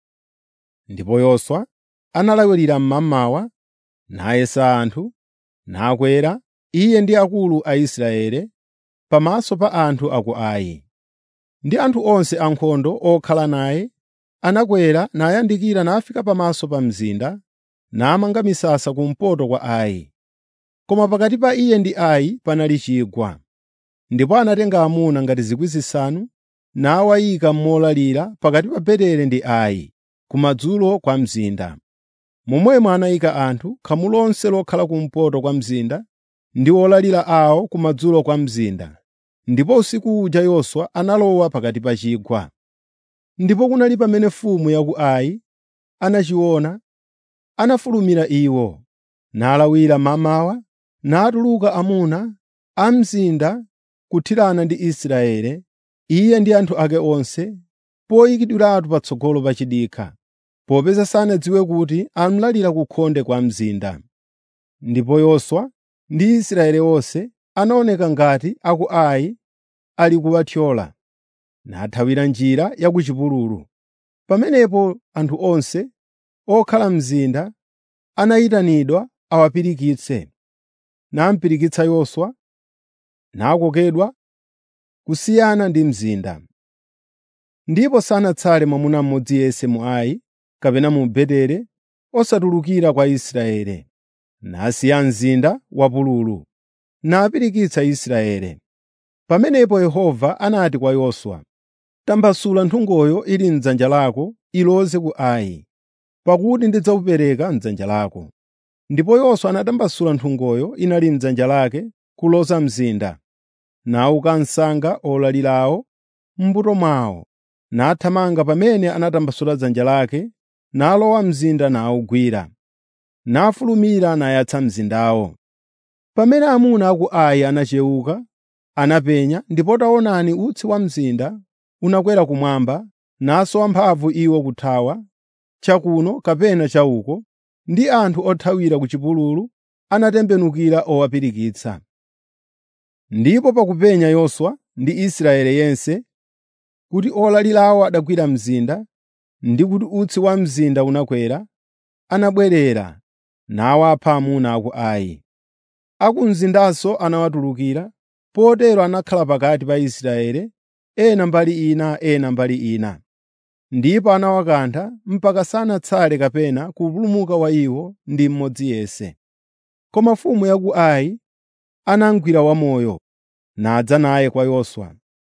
Speaker 1: Ndipo Yoswa analawirira mmamawa, nayesa anthu, nakwera, iye ndi akulu a Israeli, pamaso pa anthu a ku Ai. Ndi anthu onse ankhondo okhala naye, anakwera nayandikira nafika pamaso pa mzinda, namanga misasa kumpoto kwa Ai. Koma pakati pa iye ndi Ai panali chigwa. Ndipo anatenga amuna ngati 5,000 nawayika molalira pakati pa Betere ndi Ai, kumadzulo kwa mzinda. Momwemo anayika anthu khamu lonse lokhala kumpoto kwa mzinda ndi olalira awo kumadzulo kwa mzinda. Ndipo usiku uja Yoswa analowa pakati pa chigwa. Ndipo kunali pamene mfumu ya ku Ai anachiona, anafulumira iwo, nalawira mmamawa, natuluka amuna a mzinda kuthirana ndi Israeli, iye ndi anthu ake onse, poyikidwiratu patsogolo pa chidikha, popeza sanadziwe kuti amlalira ku khonde kwa mzinda. Ndipo Yoswa ndi Israeli onse anaoneka ngati a ku Ai ali kuwathyola, nathawira njira ya ku chipululu. Pamenepo anthu onse okhala mzinda anayitanidwa awapirikitse, namupirikitsa Yoswa, nakokedwa kusiyana ndi mzinda. Ndipo sanatsale mwamuna mmodzi yense mu Ai kapena mu Betere osatulukira kwa Israeli, nasiya mzinda wapululu, napirikitsa Israeli. Pamenepo Yehova anati kwa Yoswa, “Tambasula nthungoyo ili m'dzanja lako iloze ku Ai, pakuti ndidzawupereka m'dzanja lako.” Ndipo Yoswa anatambasula nthungoyo inali m'dzanja lake kuloza mzinda, nauka msanga olalirawo m'mbuto mwawo, nathamanga pamene anatambasula dzanja lake, nalowa mzinda nawugwira, nafulumira nayatsa mzindawo. Pamene amuna a ku Ai anachewuka, anapenya, ndipo taonani utsi wa mzinda unakwera kumwamba, nasowa mphamvu iwo kuthawa, chakuno kapena chauko, ndi anthu othawira ku chipululu anatembenukira owapirikitsa. Ndipo pakupenya Yoswa ndi Israeli yense kuti olalirawo adagwira mzinda ndi kuti utsi wa mzinda unakwera, anabwerera nawapha amuna a ku Ai. A ku mzindanso anawatulukira, potero anakhala pakati pa Israeli, ena mbali ina ena mbali ina. Ndipo anawakantha mpaka sanatsale kapena kupulumuka wa iwo ndi mmodzi yense. Koma mfumu ya ku Ai anamugwira wamoyo, nadza naye kwa Yoswa.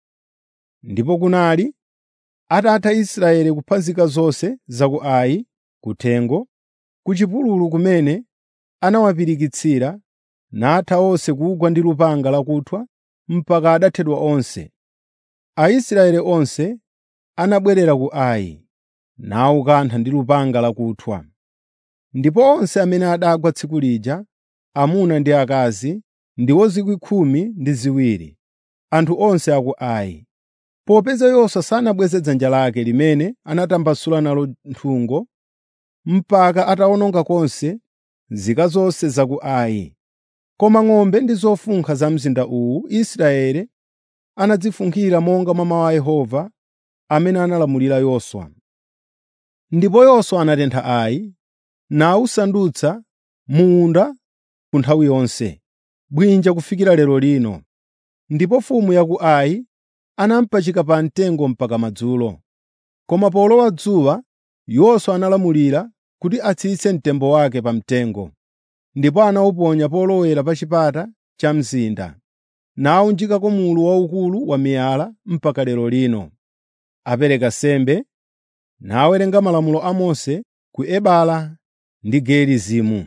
Speaker 1: Ndipo kunali atatha Israeli kuphunzika zonse za ku Ai, kuthengo, ku chipululu kumene anawapirikitsira, natha onse kugwa ndi lupanga lakuthwa mpaka adathedwa onse. Aisraeli onse anabwerera ku Ai, nawukantha ndi lupanga lakuthwa. Ndipo onse amene adagwa tsiku lija, amuna ndi akazi, ndiwo 12,000, anthu onse a ku Ai. Popeza Yoswa sanabweze dzanja lake limene anatambasula nalo nthungo mpaka atawononga konse nzika zonse za ku Ai. Koma ng'ombe ndi zofunkha za mzinda uwu Israeli anadzifunkhira monga mwa mawu a Yehova amene analamulira Yoswa. Ndipo Yoswa anatentha Ai nawusandutsa munda ku nthawi yonse, bwinja kufikira lero lino. Ndipo mfumu ya ku Ai anamupachika pa mtengo mpaka madzulo. Koma polowa dzuwa, Yoswa analamulira kuti atsitse mtembo wake pa mtengo, ndipo anawuponya polowera pa chipata cha mzinda, nawunjikako mulu waukulu wa miyala mpaka lero lino. Apereka nsembe, nawerenga malamulo a Mose ku Ebala ndi Gerizimu.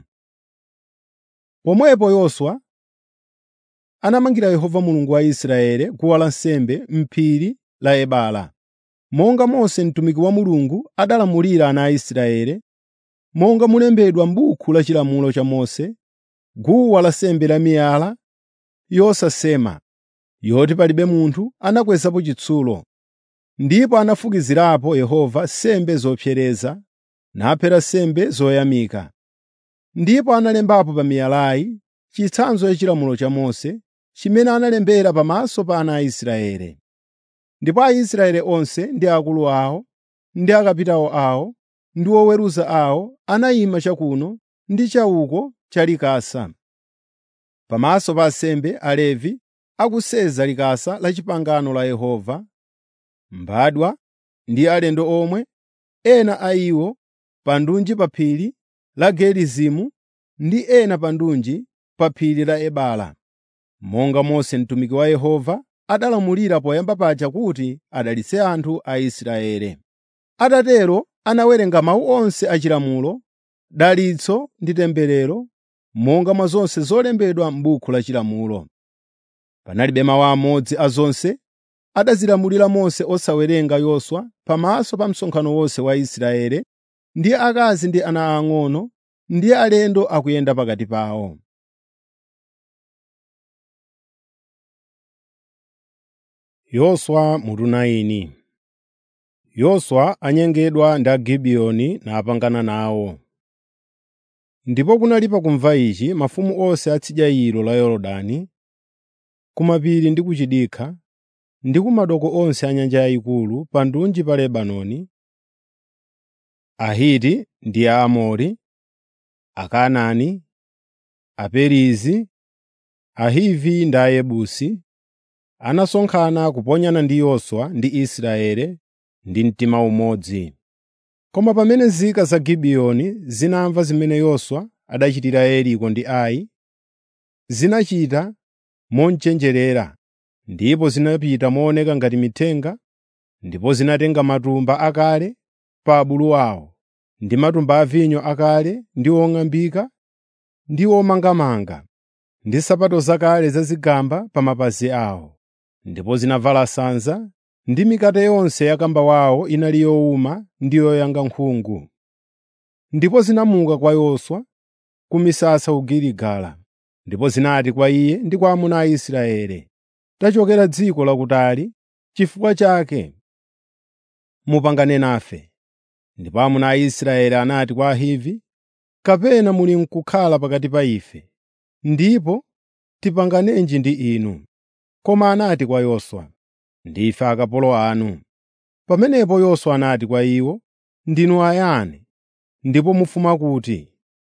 Speaker 1: Pomwepo Yoswa anamangira Yehova Mulungu wa Israeli guwa lansembe m'phiri la Ebala, monga Mose mtumiki wa Mulungu adalamulira ana a Israeli, monga mulembedwa m'buku la chilamulo cha Mose, guwa lansembe la miyala yosasema, yoti palibe munthu anakwezapo chitsulo. Ndipo anafukizirapo Yehova nsembe zopsereza, naphera nsembe zoyamika. Ndipo analembapo pa miyalayi chitsanzo cha chilamulo cha Mose, chimene analembera pamaso pa ana a Israeli. Ndipo Aisraeli onse ndi akulu awo, ndi akapitawo awo, ndi oweruza awo anayima chakuno ndi chauko cha likasa. Pamaso pa ansembe Alevi akuseza likasa la pangano la Yehova, mbadwa ndi alendo omwe, ena a iwo pa ndunji pa phiri la Gerizimu ndi ena pa ndunji pa phiri la Ebala, monga Mose mtumiki wa Yehova adalamulira poyamba paja kuti adalitse anthu a Israeli. Atatero anawerenga mawu onse a chilamulo, dalitso ndi temberero, monga mwa zonse zolembedwa m'buku la chilamulo. Panalibe mawu amodzi a zonse adazilamulira Mose osawerenga Yoswa pamaso pa msonkhano wonse wa Israeli, ndi akazi ndi ana ang'ono ndi alendo akuyenda pakati pawo. Yoswa mutu 9 Yoswa anyengedwa ndi Agibiyoni napangana nawo. Ndipo kunali pakumva ichi mafumu onse a tsidya ilo la Yorodani, kumapiri ndi kuchidikha, ndi kumadoko onse a nyanja yayikulu pa ndunji pa Lebanoni, Ahiti ndi Aamori, Akanaani, Aperizi, Ahivi ndi Ayebusi, anasonkhana kuponyana ndi Yoswa ndi Israeli ndi mtima umodzi. Koma pamene nzika za Gibiyoni zinamva zimene Yoswa adachitira Yeriko ndi Ai, zinachita monchenjerera, ndipo zinapita mooneka ngati mithenga, ndipo zinatenga matumba akale pa abulu awo, ndi matumba a vinyo akale ndi ong'ambika ndi omangamanga, ndi nsapato zakale zazigamba pa mapazi awo. Ndipo zinavala sanza, ndi mikate yonse ya kamba wawo inali yowuma ndi yoyanga nkhungu. Ndipo zinamuka kwa Yoswa ku misasa ku Giligala, ndipo zinati kwa iye ndi kwa amuna a Israeli, “Tachokera dziko lakutali, chifukwa chake mupangane nafe.” Ndipo amuna a Israeli anati kwa Ahivi, “Kapena muli n'kukhala pakati pa ife, ndipo tipanganenji ndi inu?” Koma anati kwa Yoswa, “Ndife akapolo anu.” Pamenepo Yoswa anati kwa iwo, “Ndinu ayani, ndipo mufuma kuti?”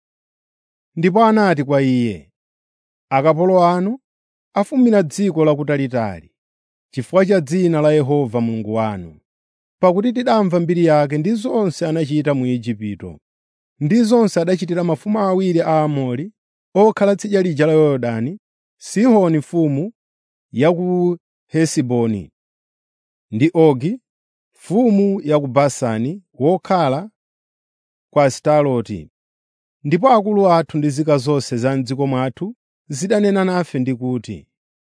Speaker 1: Ndipo anati kwa iye, “Akapolo anu afumira dziko lakutalitali, chifukwa cha dzina la Yehova Mulungu wanu. Pakuti tidamva mbiri yake ndi zonse anachita mu Igupto, ndi zonse adachitira mafumu awiri a Aamori okhala tsidya lija la Yorodani, Sihoni mfumu ya ku Hesiboni ndi Ogi mfumu ya ku Basani wokhala ku Asitaroti. Ndipo akulu athu ndi nzika zonse za m'dziko mwathu zidanena nafe ndi kuti,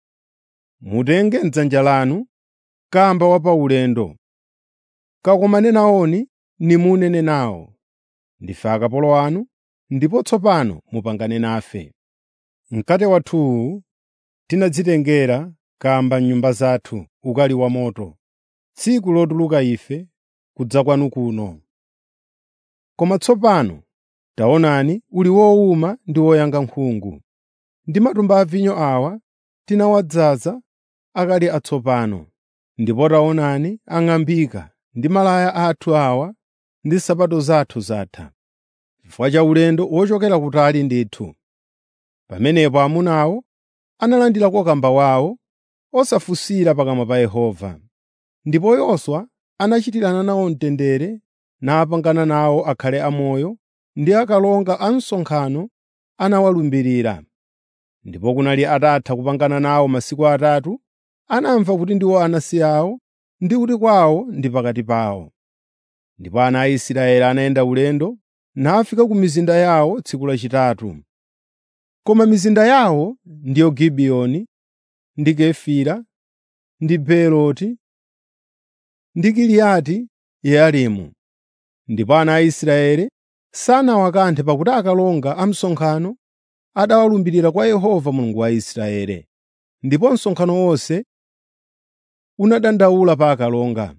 Speaker 1: “Mutenge m'dzanja lanu kamba wa paulendo, kakomane nawoni nimunene nawo. Ndife akapolo anu, ndipo tsopano mupangane nafe.” Mkate wathuwu tinadzitengera kamba m'nyumba zathu ukali wa moto, tsiku lotuluka ife kudza kwanu kuno. Koma tsopano taonani uli wowuma ndi woyanga nkhungu. Ndi matumba a vinyo awa tinawadzaza akali atsopano, ndipo taonani ang'ambika ndi malaya athu awa ndi nsapato zathu zatha, chifukwa cha ulendo wochokera kutali ndithu. Pamenepo amunawo analandirako kamba wawo osafunsira pakamwa pa Yehova. Ndipo Yoswa anachitirana nawo mtendere napangana nawo akhale amoyo ndi akalonga a msonkhano anawalumbirira. Ndipo kunali atatha kupangana nawo masiku atatu, anamva kuti ndiwo anansi awo ndi kuti kwawo ndi pakati pawo. Ndipo ana a Israeli anayenda ulendo nafika ku mizinda yawo tsiku lachitatu. Koma mizinda yawo ndiyo Gibiyoni, ndi Kefira, ndi Beeroti, ndi Kiriati Yearimu. Ndipo ana a Israeli sanawakanthe pakuti akalonga a msonkhano adawalumbirira kwa Yehova Mulungu wa Israeli. Ndipo msonkhano wonse unadandaula pa akalonga.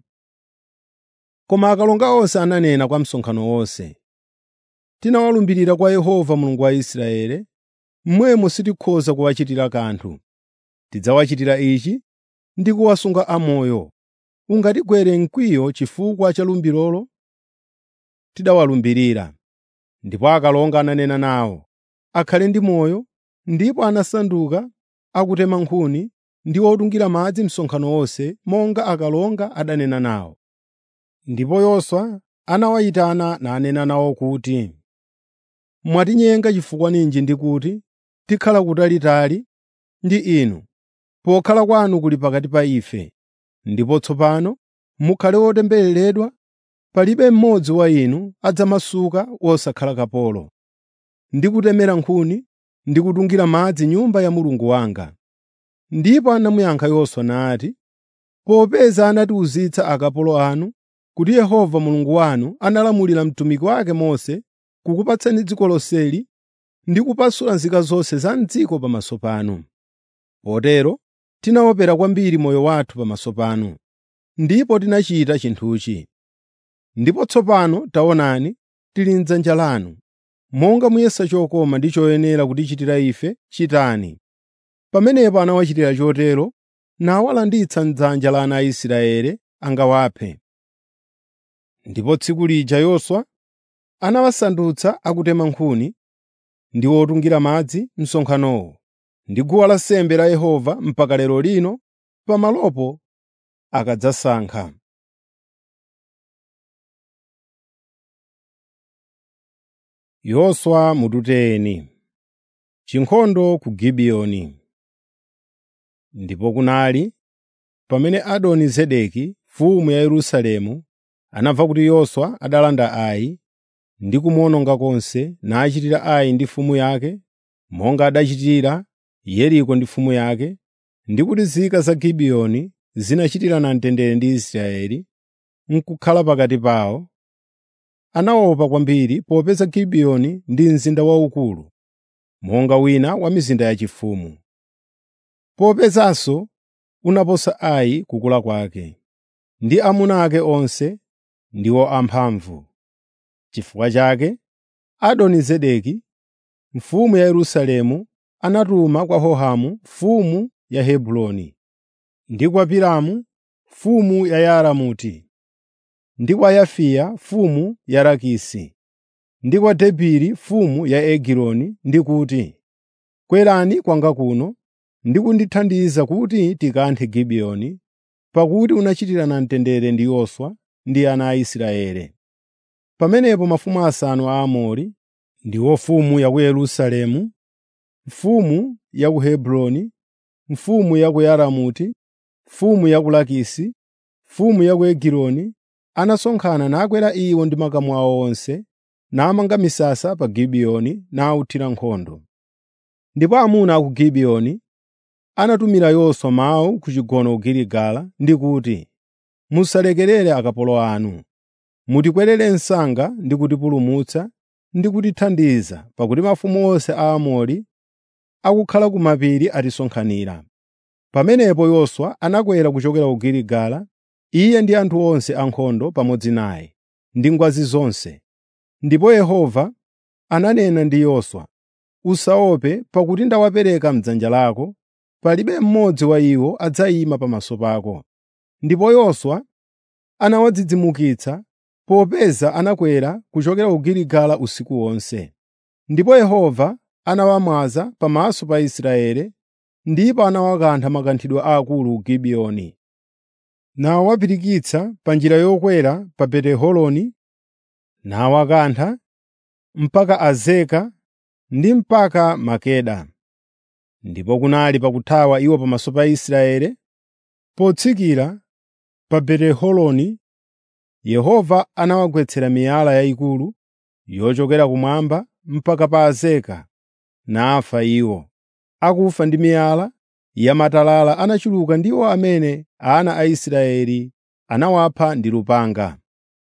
Speaker 1: Koma akalonga onse ananena kwa msonkhano wonse, “Tinawalumbirira kwa Yehova Mulungu wa Israeli, mmwemo sitikhoza kuwachitira kanthu. Tidzawachitira ichi ndi kuwasunga amoyo. Ungatigwere mkwiyo chifukwa cha lumbirolo tidawalumbirira.” Ndipo akalonga ananena nawo, “Akhale ndi moyo.” Ndipo anasanduka akutema nkhuni ndi otungira madzi msonkhano wonse monga akalonga adanena nawo. Ndipo Yoswa anawayitana nanena nawo kuti, “Mwatinyenga chifukwa ninji ndi kuti tikhala kutalitali ndi inu, pokhala kwanu kuli pakati pa ife. Ndipo tsopano mukhale otembereredwa, palibe mmodzi wa inu adzamasuka wosakhala kapolo, ndi kutemera nkhuni ndi kutungira madzi nyumba ya Mulungu wanga.” Ndipo anamuyankha Yoswa nati, “Popeza anatiwuzitsa akapolo anu kuti Yehova Mulungu wanu analamulira mtumiki wake Mose kukupatsani dziko lonseli ndi kupasula nzika zonse za m'dziko pamaso panu. Potero tinaopera kwambiri moyo wathu pamaso panu, ndipo tinachita chinthuchi. Ndipo tsopano taonani tili m'dzanja lanu. Monga muyesa chokoma ndi choyenera kutichitira ife, chitani.” Pamenepo anawachitira chotero nawalanditsa m'dzanja la ana a Israeli angawaphe. Ndipo tsiku lija Yoswa anawasandutsa akutema nkhuni ndi otungira madzi msonkhanowo ndi guwa lansembe la Yehova mpaka lero lino pamalopo akadzasankha. Yoswa mututeni chinkhondo ku Gibiyoni. Ndipo kunali pamene Adoni Zedeki mfumu ya Yerusalemu anamva kuti Yoswa adalanda Ai ndi kumuwononga konse nachitira Ai ndi mfumu yake monga adachitira Yeriko ndi mfumu yake, ndi kuti nzika za Gibiyoni zinachitirana mtendere ndi Israeli n'kukhala pakati pawo. Anaopa kwambiri popeza Gibiyoni ndi mzinda waukulu monga wina wa mizinda yachifumu. Popezanso unaposa Ai kukula kwake, ndi amuna ake onse ndiwo amphamvu. Chifukwa chake Adoni-Zedeki mfumu ya Yerusalemu anatuma kwa Hohamu mfumu ya Hebroni, ndi kwa Piramu mfumu ya Yaramuti, ndi kwa Yafiya mfumu ya Lakisi, ndi kwa Debiri mfumu ya Egiloni ndi kuti, “Kwerani kwanga kuno ndi kundithandiza kuti tikanthe Gibiyoni, pakuti unachitirana mtendere ndi Yoswa ndi ana a Israeli.” Pamenepo mafumu asanu a Aamori, ndiwo mfumu ya ku Yerusalemu, mfumu ya ku Hebroni, mfumu ya ku Yaramuti, mfumu ya ku Lakisi, mfumu ya ku Egiloni, anasonkhana nakwera iwo ndi makamu awo onse, namanga misasa pa Gibiyoni nawuthira nkhondo. Ndipo amuna a ku Gibiyoni anatumira Yoswa mawu ku chigono ku Giligala ndi kuti, “Musalekerere akapolo anu. Mutikwerere msanga ndi kutipulumutsa ndi kutithandiza, pakuti mafumu onse a Aamori akukhala ku mapiri atisonkhanira. Pamenepo Yoswa anakwera kuchokera ku Giligala, iye ndi anthu onse ankhondo pamodzi naye, ndi ngwazi zonse. Ndipo Yehova ananena ndi Yoswa, “Usaope, pakuti ndawapereka m'dzanja lako, palibe mmodzi wa iwo adzayima pamaso pako.” Ndipo Yoswa anawadzidzimukitsa popeza anakwera kuchokera ku Giligala usiku wonse. Ndipo Yehova anawamwaza pamaso pa Israeli, ndipo anawakantha makanthidwe aakulu ku Gibiyoni. Nawapirikitsa pa njira yokwera pa Beti-Horoni, nawakantha mpaka Azeka ndi mpaka Makeda. Ndipo kunali pakuthawa iwo pamaso pa Israeli, potsikira pa Beti-Horoni, Yehova anawagwetsera miyala yayikulu yochokera kumwamba mpaka pa Azeka, nafa iwo. Akufa ndi miyala yamatalala anachuluka ndiwo amene ana a Israeli anawapha ndi lupanga.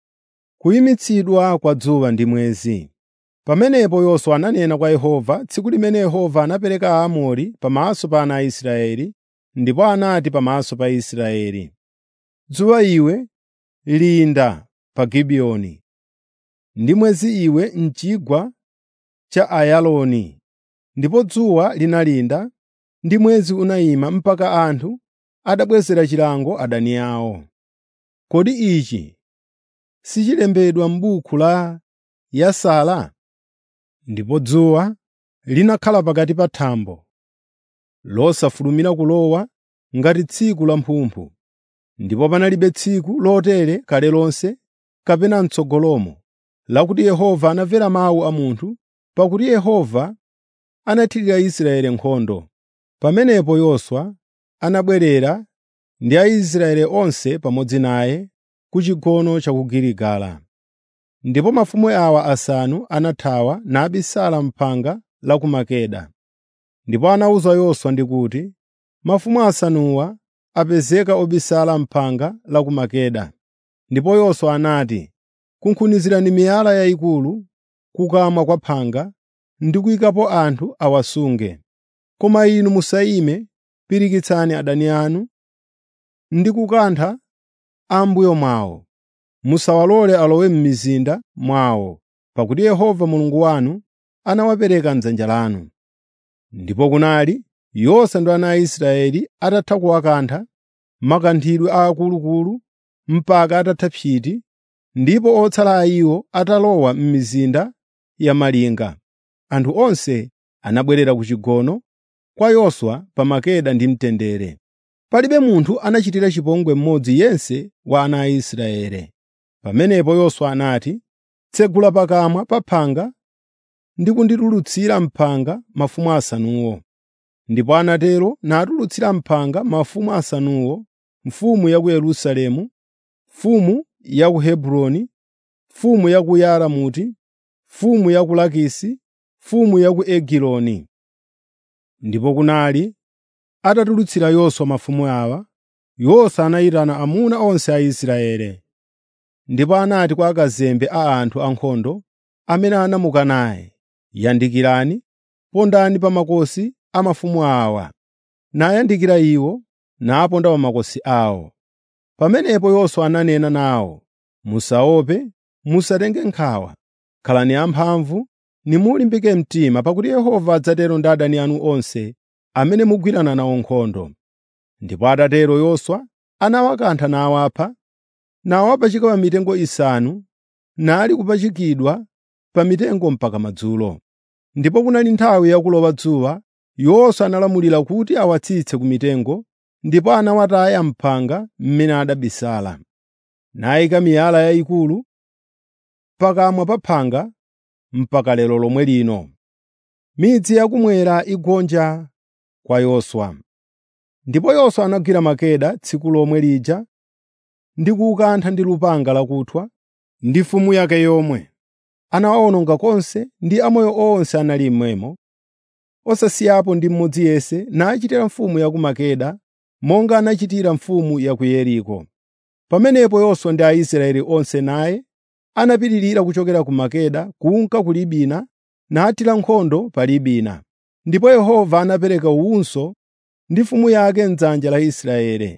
Speaker 1: Kuyimitsidwa kwa dzuwa ndi mwezi Pamenepo Yoswa ananena kwa Yehova tsiku limene Yehova anapereka Aamori pamaso pa ana a Israeli, ndipo anati pamaso pa Israeli, “Dzuwa iwe linda pa Gibiyoni, ndi mwezi iwe m'chigwa cha Ayaloni.” Ndipo dzuwa linalinda ndi mwezi unayima mpaka anthu adabwezera chilango adani awo. Kodi ichi sichilembedwa m'buku la Yasara? Ndipo dzuwa linakhala pakati pa thambo, losafulumira kulowa ngati tsiku la mphumphu. Ndipo panalibe tsiku lotere kale lonse kapena m'tsogolomo, lakuti Yehova anamvera mawu a munthu, pakuti Yehova anathirira Israeli nkhondo. Pamenepo Yoswa anabwerera ndi Aisraeli onse pamodzi naye ku chigono cha ku Giligala. Ndipo mafumu awa asanu anathawa nabisala m'phanga la ku Makeda. Ndipo anawuza Yoswa ndi kuti, “Mafumu asanuwa apezeka obisala m'phanga la ku Makeda.” Ndipo Yoswa anati, “Kunkhunizirani miyala yayikulu kukamwa kwa phanga ndi kuyikapo anthu awasunge. Koma inu musayime, pirikitsani adani anu ndi kukantha a m'mbuyo mwawo. Musawalole alowe m'mizinda mwawo, pakuti Yehova Mulungu wanu anawapereka m'dzanja lanu.” Ndipo kunali Yoswa ndi ana a Israeli atatha kuwakantha makanthidwe aakuluakulu mpaka atatha psiti, ndipo otsala a iwo atalowa m'mizinda ya malinga. Anthu onse anabwerera ku chigono kwa Yoswa pa Makeda ndi mtendere. Palibe munthu anachitira chipongwe mmodzi yense wa ana a Israeli. Pamenepo Yoswa anati, “Tsegula pakamwa pa phanga ndi kunditulutsira m'phanga mafumu asanuwo.” Ndipo anatero natulutsira m'phanga mafumu asanuwo, mfumu ya ku Yerusalemu, mfumu ya ku Hebroni, mfumu ya ku Yaramuti, mfumu ya ku Lakisi, mfumu ya ku Egiloni. Ndipo kunali atatulutsira Yoswa mafumu awa, Yoswa anayitana amuna onse a Israeli. Ndipo anati kwa akazembe a anthu ankhondo amene anamuka naye, “Yandikirani, pondani pa makosi a mafumu awa.” Nayandikira iwo, naponda pa makosi awo. Pamenepo Yoswa ananena nawo, “Musaope, musatenge nkhawa. Khalani amphamvu, nimulimbike mtima, pakuti Yehova adzatero ndi adani anu onse amene mugwirana nawo nkhondo.” Ndipo atatero Yoswa anawakantha nawapha, nawapachika pa mitengo isanu, nali kupachikidwa pa mitengo mpaka madzulo. Ndipo kunali nthawi yakulowa dzuwa, Yoswa analamulira kuti awatsitse ku mitengo, ndipo anawataya m'phanga mmene adabisala. Nayika miyala yayikulu pakamwa pa phanga mpaka lero lomwe lino. Midzi yakumwera igonja kwa Yoswa. Ndipo Yoswa anagwira Makeda tsiku lomwe lija ndi kuwukantha ndi lupanga lakuthwa ndi mfumu yake yomwe. Anawawononga konse ndi amoyo onse anali mmwemo, osasiyapo ndi mmodzi yense, nachitira mfumu ya ku Makeda monga anachitira mfumu ya ku Yeriko. Pamenepo Yoswa ndi Aisraeli onse naye anapitirira kuchokera ku Makeda kunka ku Libina nathira nkhondo pa Libina. Ndipo Yehova anapereka uwunso ndi mfumu yake m'dzanja la Israeli.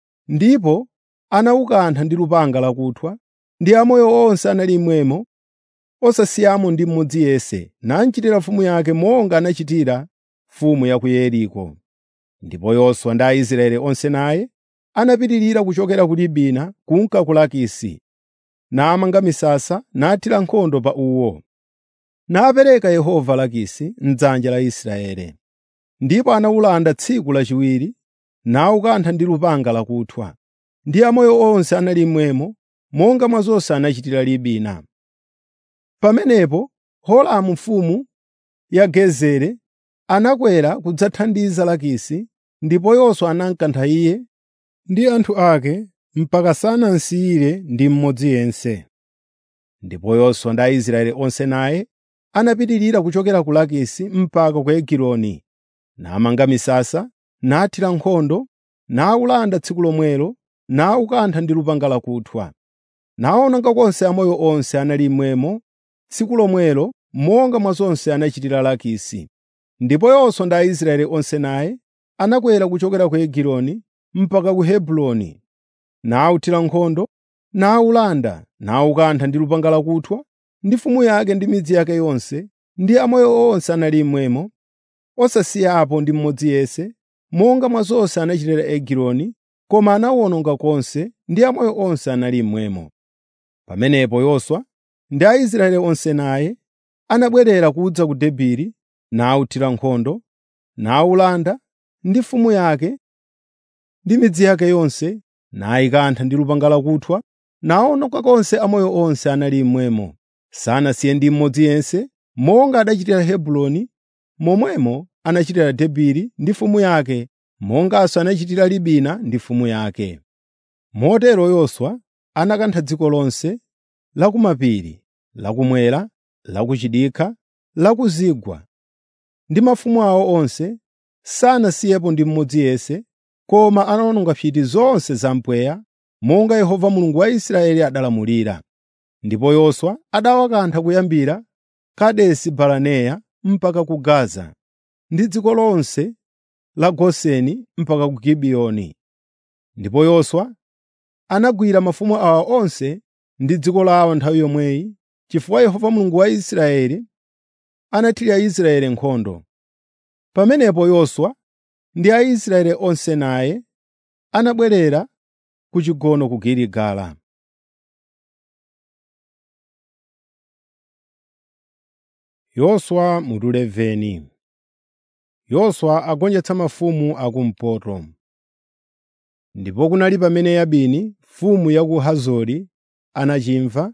Speaker 1: Ndipo anawukantha ndi lupanga lakuthwa, ndi amoyo onse anali mmwemo, osasiyamo ndi mmodzi yense, nachitira mfumu yake monga anachitira mfumu ya ku Yeriko. Ndipo Yoswa ndi Aisraeli onse naye anapitirira kuchokera ku Libina kunka ku Lakisi, namanga misasa nathira nkhondo pa uwo. Napereka Yehova Lakisi m'dzanja la Israeli. Ndipo anawulanda tsiku lachiwiri, nawukantha ndi lupanga lakuthwa, ndi amoyo onse anali mmwemo, monga mwa zonse anachitira Libina. Pamenepo Holamu mfumu ya Gezeri anakwera kudzathandiza Lakisi, ndipo Yoswa anamkantha iye ndi anthu ake mpaka sanamsiyire ndi mmodzi yense. Ndipo Yoswa ndi Aisraeli onse naye anapitirira kuchokera ku Lakisi mpaka ku Egiloni, namanga misasa, nathira nkhondo, nawulanda tsiku lomwelo, nawukantha ndi lupanga lakuthwa. Nawononga konse amoyo onse anali mmwemo tsiku lomwelo monga mwa zonse anachitira Lakisi. Ndipo Yoswa ndi Aisraeli onse naye anakwera kuchokera ku Egiloni mpaka ku Hebroni, nawuthira nkhondo, nawulanda, nawukantha ndi lupanga lakuthwa, ndi mfumu yake ndi midzi yake yonse, ndi amoyo onse anali mmwemo, osasiyapo ndi mmodzi yense, monga mwa zonse anachitira Egiloni, koma anawuwononga konse, ndi amoyo onse anali mmwemo. Pamenepo Yoswa ndi Aisraeli onse naye anabwerera kudza ku Debiri, nawuthira nkhondo, nawulanda, ndi mfumu yake ndi midzi yake yonse, nayikantha ndi lupanga lakuthwa, nawononga konse amoyo onse anali mmwemo, sanasiye ndi mmodzi yense, monga adachitira Hebroni, momwemo anachitira Debiri ndi mfumu yake, monganso anachitira Libina ndi mfumu yake. Motero Yoswa anakantha dziko lonse la kumapiri, lakumwera, lakuchidikha, lakuzigwa, ndi mafumu awo onse, sanasiyepo ndi mmodzi yense, koma anawononga phiri zonse za mpweya, monga Yehova Mulungu wa Israeli adalamulira. Ndipo Yoswa adawakantha kuyambira Kadesi Baraneya mpaka ku Gaza, ndi dziko lonse la Goseni mpaka ku Gibiyoni. Ndipo Yoswa anagwira mafumu awa onse ndi dziko lawo nthawi yomweyi, chifukwa Yehova Mulungu wa Israeli anathira Israeli nkhondo. Pamenepo Yoswa ndi Aisraeli onse naye anabwerera ku chigono ku Giligala. Yoswa mutu 11 Yoswa agonjetsa mafumu akumpoto. Ndipo kunali pamene Yabini, mfumu ya ku Hazori, anachimva,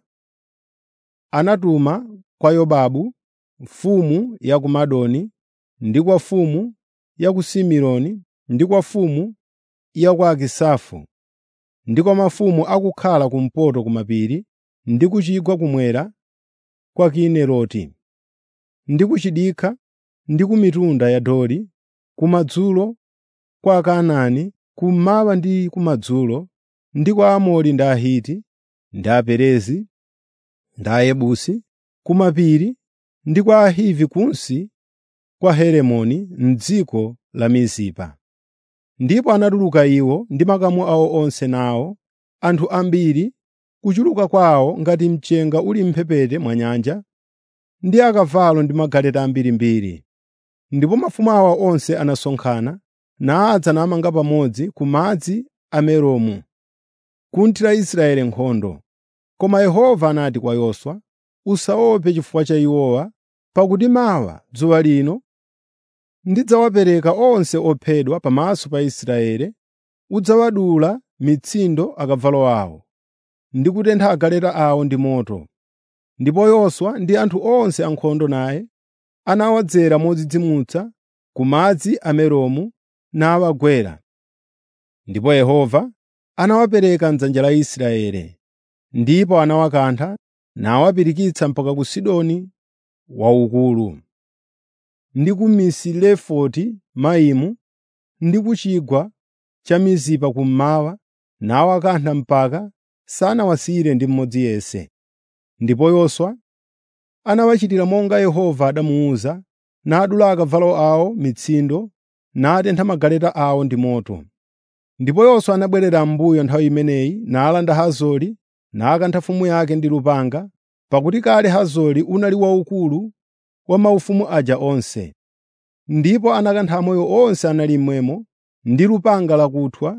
Speaker 1: anatuma kwa Yobabu, mfumu ya ku Madoni, ndi kwa mfumu ya ku Simironi, ndi kwa mfumu ya ku Akisafu, ndi kwa mafumu akukhala kumpoto kumapiri, ndi ku chigwa kumwera kwa Kineroti, ndi ku chidikha, ndi ku mitunda ya Dori, kumadzulo kwa Akanaani, kummawa ndi kumadzulo, ndi kwa Aamori ndi Ahiti, ndi Aperezi, ndi Ayebusi, kumapiri, ndi kwa Ahivi kunsi kwa Heremoni m'dziko la Mizipa. Ndipo anatuluka iwo ndi makamu awo onse nawo, anthu ambiri, kuchuluka kwawo ngati mchenga uli m'mphepete mwa nyanja, ndi akavalo ndi magaleta ambirimbiri. Ndipo mafumu awa onse anasonkhana, nadza namanga pamodzi ku madzi a Meromu, kunthira Israeli nkhondo. Koma Yehova anati kwa Yoswa, “Usaope chifukwa cha iwowa, pakuti mawa dzuwa lino ndidzawapereka onse ophedwa pamaso pa Israeli, udzawadula mitsindo akavalo awo, ndi kutentha agaleta awo ndi moto.” Ndipo Yoswa ndi anthu onse ankhondo naye anawadzera modzidzimutsa ku madzi a Meromu nawagwera. Ndipo Yehova anawapereka m'dzanja la Israeli, ndipo anawakantha nawapirikitsa mpaka ku Sidoni waukulu, ndi ku Misilefoti Maimu, ndi ku chigwa cha Mizipa kummawa, nawakantha mpaka sanawasiyire ndi mmodzi yense. Ndipo Yoswa anawachitira monga Yehova adamuwuza, nadula akavalo awo mitsindo, natentha magaleta awo ndi moto. Ndipo Yoswa anabwerera m'mbuyo nthawi imeneyi nalanda Hazori nakantha mfumu yake ndi lupanga, pakuti kale Hazori unali waukulu wa maufumu aja onse. Ndipo anakantha amoyo onse anali mmwemo ndi lupanga lakuthwa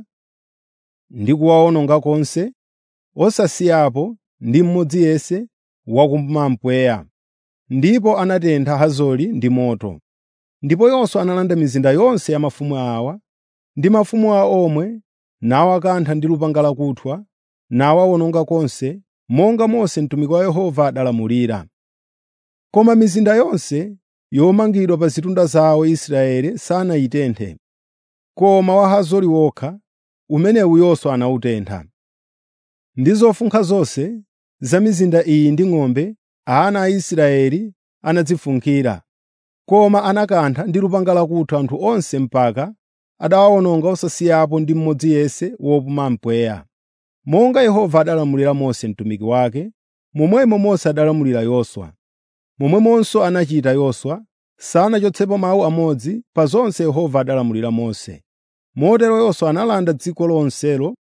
Speaker 1: ndi kuwawononga konse, osasiyapo ndi mmodzi yense wakumampweya. Ndipo anatentha Hazori ndi moto. Ndipo Yoswa analanda mizinda yonse ya mafumu awa ndi mafumu awo omwe nawakantha ndi lupanga lakuthwa nawawononga konse, monga Mose mtumiki wa Yehova adalamulira. Koma mizinda yonse yomangidwa pa zitunda zawo Israeli sanayitenthe, koma wa Hazori wokha, umenewu Yoswa anawutentha. Ndi zofunkha zonse za mizinda iyi ndi ng'ombe, ana a Israeli anadzifunkhira, koma anakantha ndi lupanga lakuthwa anthu onse mpaka adawawononga osasiyapo ndi mmodzi yense wopuma mpweya. Monga Yehova adalamulira Mose mtumiki wake, momwemo Mose adalamulira Yoswa. Momwemonso anachita Yoswa, sanachotsepo mawu amodzi pa zonse Yehova adalamulira Mose. Motero Yoswa analanda dziko lonselo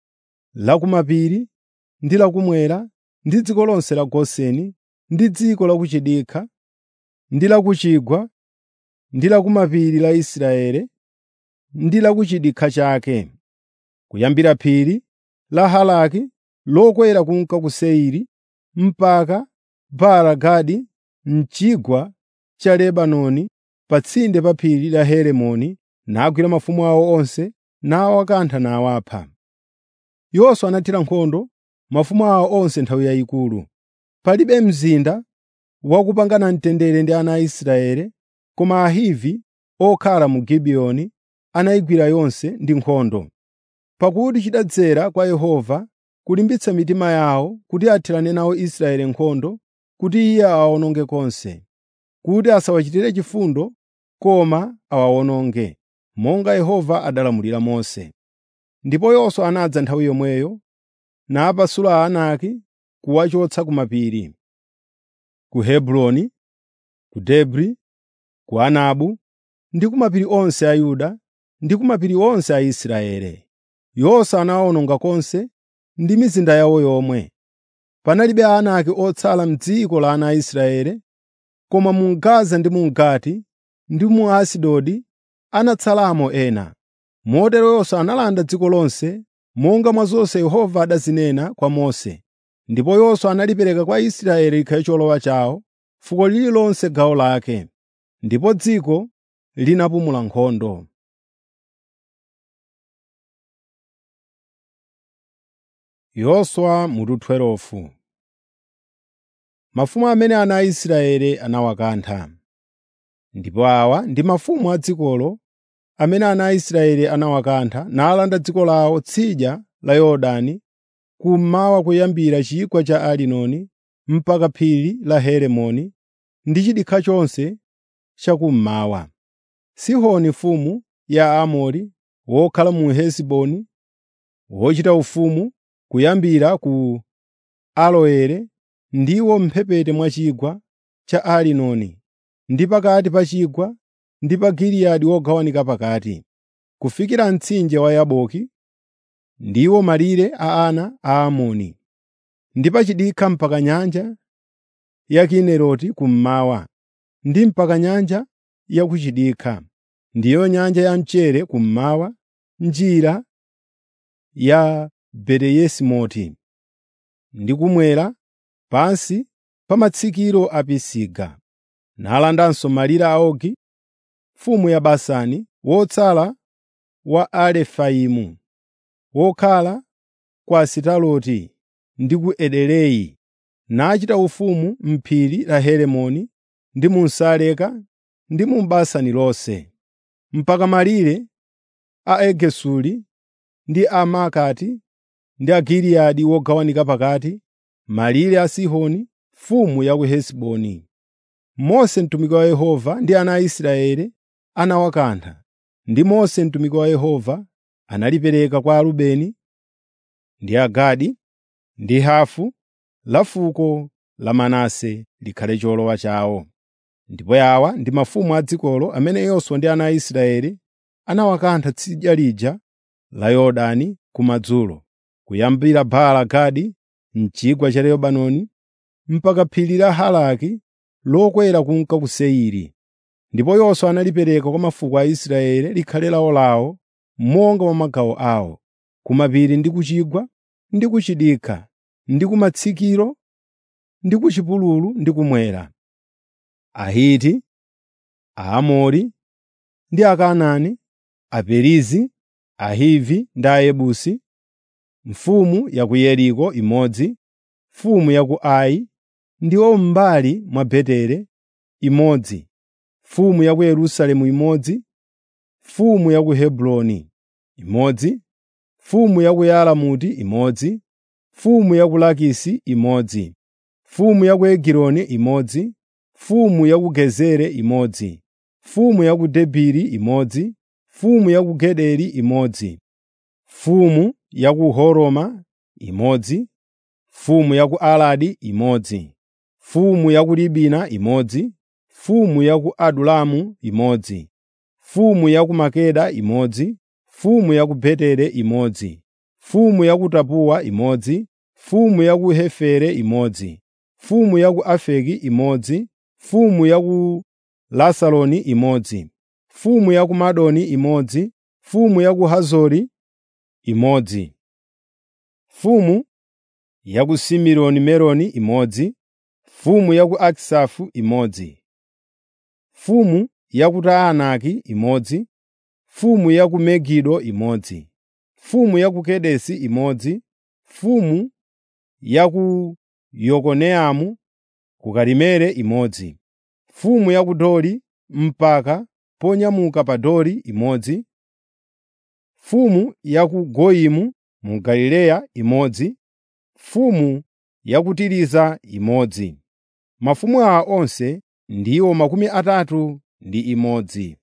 Speaker 1: la kumapiri ndi lakumwera ndi dziko lonse la Goseni ndi dziko la kuchidikha ndi la kuchigwa ndi la kumapiri la Israeli ndi la kuchidikha chake, kuyambira phiri la Halaki lokwera kunka ku Seiri mpaka Baala-Gadi m'chigwa cha Lebanoni pa tsinde pa phiri la Herimoni nagwira mafumu awo onse nawakantha nawapha. Yoswa anathira nkhondo mafumu awo onse nthawi yayikulu. Palibe mzinda wakupangana mtendere ndi ana a Israeli, koma Ahivi okhala mu Gibiyoni anayigwira yonse ndi nkhondo. Pakuti chidadzera kwa Yehova kulimbitsa mitima yawo kuti athirane nawo Israeli nkhondo kuti Iye awawononge konse, kuti asawachitire chifundo koma awawononge, monga Yehova adalamulira Mose. Ndipo Yoswa anadza nthawi yomweyo napasula Aanaki kuwachotsa ku mapiri, ku Hebroni, ku Debri, ku Anabu ndi ku mapiri onse a Yuda ndi ku mapiri onse a Israeli. Yoswa anawawononga konse ndi mizinda yawo yomwe. Panalibe Aanaki otsala m'dziko la ana a Israeli, koma mu Gaza ndi mu Gati ndi mu Asidodi anatsalamo ena. Motero Yoswa analanda dziko lonse monga mwa zonse Yehova adazinena kwa Mose. Ndipo Yoswa analipereka kwa Israeli likhale cholowa chawo, fuko lililonse gawo lake, ndipo dziko linapumula nkhondo. Yoswa mutu 12 Mafumu amene ana a Israeli anawakantha. Ndipo awa ndi mafumu a dzikolo amene ana a Israeli anawakantha nalanda dziko lawo tsidya la Yorodani kummawa kuyambira chigwa cha Arinoni mpaka phiri la Herimoni ndi chidikha chonse chakummawa. Sihoni mfumu ya Aamori wokhala mu Hesiboni wochita ufumu kuyambira ku Aroeri ndiwo m'mphepete mwa chigwa cha Arinoni ndi pakati pa chigwa ndi pa Giliyadi wogawanika pakati, kufikira mtsinje wa Yaboki ndiwo malire a ana a Amoni, ndi pa chidikha mpaka nyanja ya Kineroti kummawa, ndi mpaka nyanja ya ku chidikha, ndiyo nyanja ya mchere kummawa, njira ya Beti-Yesimoti, ndi kumwera pansi pa matsikiro a Pisiga. Nalandanso malire a Ogi, mfumu ya Basani, wotsala wa Arefaimu, wokhala ku Asitaroti ndi ku Ederei, nachita ufumu m'phiri la Herimoni ndi mu Saleka ndi mu Basani lonse, mpaka malire a Agesuri ndi a Maakati ndi a Giliyadi wogawanika pakati, malire a Sihoni mfumu ya ku Hesiboni. Mose mtumiki wa Yehova ndi ana a Israeli anawakantha, ndi Mose mtumiki wa Yehova analipereka kwa Arubeni ndi Agadi ndi hafu la fuko la Manase likhale cholowa chawo. Ndipo awa ndi mafumu a dzikolo amene Yoswa ndi ana a Israeli anawakantha tsidya lija la Yorodani kumadzulo, kuyambira Baala Gadi m'chigwa cha Lebanoni mpaka phiri la Halaki lokwera kunka ku Seiri. Ndipo Yoswa analipereka kwa mafuko a Israeli likhale lawo lawo monga mwa magawo awo, ku mapiri ndi ku chigwa ndi ku chidikha ndi ku matsikiro ndi ku chipululu ndi kumwera. Ahiti, Aamori ndi Akanaani, Aperizi, Ahivi ndi Ayebusi, mfumu ya ku Yeriko imodzi, mfumu ya ku Ai ndiwo m'mbali mwa Betere imodzi, mfumu ya ku Yerusalemu imodzi, mfumu ya ku Hebroni imodzi, mfumu ya ku Yalamuti imodzi, mfumu ya ku Lakisi imodzi, mfumu ya ku Egiloni imodzi, mfumu ya ku Gezeri imodzi, mfumu ya ku Debiri imodzi, mfumu ya ku Gederi imodzi, mfumu ya ku Horoma imodzi, mfumu ya ku Aradi imodzi, mfumu ya ku Libina imodzi, mfumu ya ku Adulamu imodzi, mfumu ya ku Makeda imodzi, mfumu ya ku Betere imodzi, mfumu ya ku Tapuwa imodzi, mfumu ya ku Hefere imodzi, mfumu ya ku Afeki imodzi, mfumu ya ku Lasaloni imodzi, mfumu ya ku Madoni imodzi, mfumu ya ku Hazori imodzi, mfumu ya ku Simironi Meroni imodzi, mfumu ya ku Akisafu imodzi, mfumu ya ku Taanaki imodzi, mfumu ya ku Megido imodzi, mfumu ya ku Kedesi imodzi, mfumu ya ku Yokoneamu ku Karimeli imodzi, mfumu ya ku Dori mpaka ponyamuka pa Dori imodzi, mfumu ya ku Goyimu mu Galileya imodzi, mfumu ya ku Tiriza imodzi. Mafumu awa onse ndiwo makumi atatu ndi imodzi.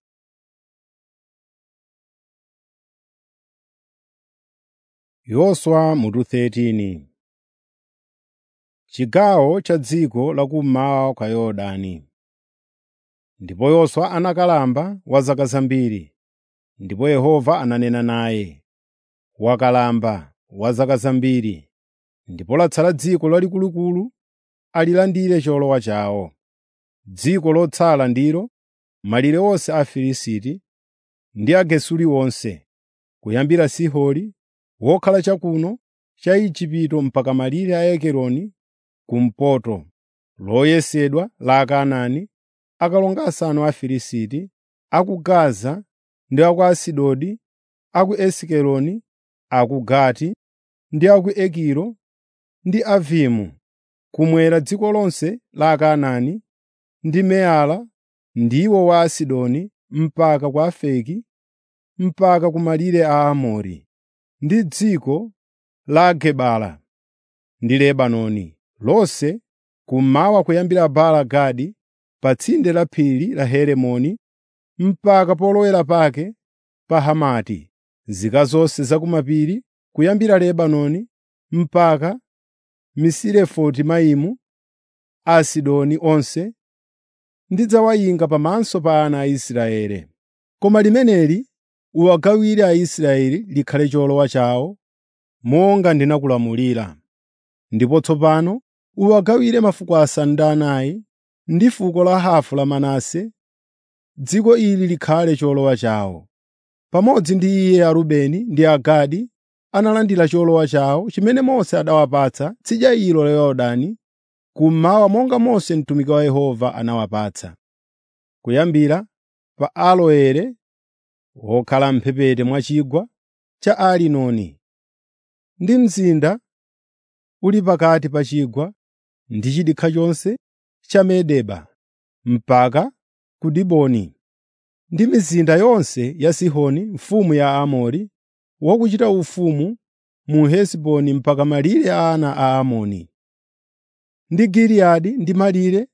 Speaker 1: Yoswa mutu 13 Chigawo cha dziko lakummawa kwa Yorodani. Ndipo Yoswa anakalamba wa zaka zambiri, ndipo Yehova ananena naye, wakalamba wa zaka zambiri, ndipo latsala dziko lalikulu alilandire cholowa chawo. Dziko lotsala ndilo malire onse a Afilisti ndi Agesuri onse, kuyambira Sihori wokhala chakuno cha Igupto mpaka malire a Ekeroni kumpoto, loyesedwa la Akanaani, akalonga asanu a Afilisti, a ku Gaza ndi a ku Asidodi, a ku Esikeloni, a ku Gati ndi a ku Egilo ndi Avimu, kumwera dziko lonse la Akanaani ndi Meara ndiwo wa Asidoni mpaka ku Afeki mpaka ku malire a Aamori, ndi dziko la Gebala ndi Lebanoni lonse kummawa kuyambira Baala Gadi pa tsinde la phiri la Herimoni mpaka polowera pake pa Hamati, nzika zonse za kumapiri kuyambira Lebanoni mpaka Misirefoti Maimu, Asidoni onse ndidzawayinga pamaso pa ana a Israeli. Koma limeneli uwagawire Aisraeli likhale cholowa chawo, monga ndinakulamulira. Ndipo tsopano uwagawire mafuko asanu ndi anayi ndi fuko la hafu la Manase, dziko ili likhale cholowa chawo. Pamodzi ndi iye Arubeni ndi Agadi analandira cholowa chawo chimene Mose adawapatsa tsidya ilo la Yorodani kummawa monga Mose mtumiki wa Yehova anawapatsa. Kuyambira pa Aroeri wokhala m'mphepete mwa chigwa cha Arinoni ndi mzinda uli pakati pa chigwa ndi chidikha chonse cha Medeba mpaka ku Diboni, ndi mizinda yonse ya Sihoni mfumu ya Aamori, wakuchita ufumu mu Hesiboni mpaka malire a ana a Amoni, ndi Giliyadi ndi malire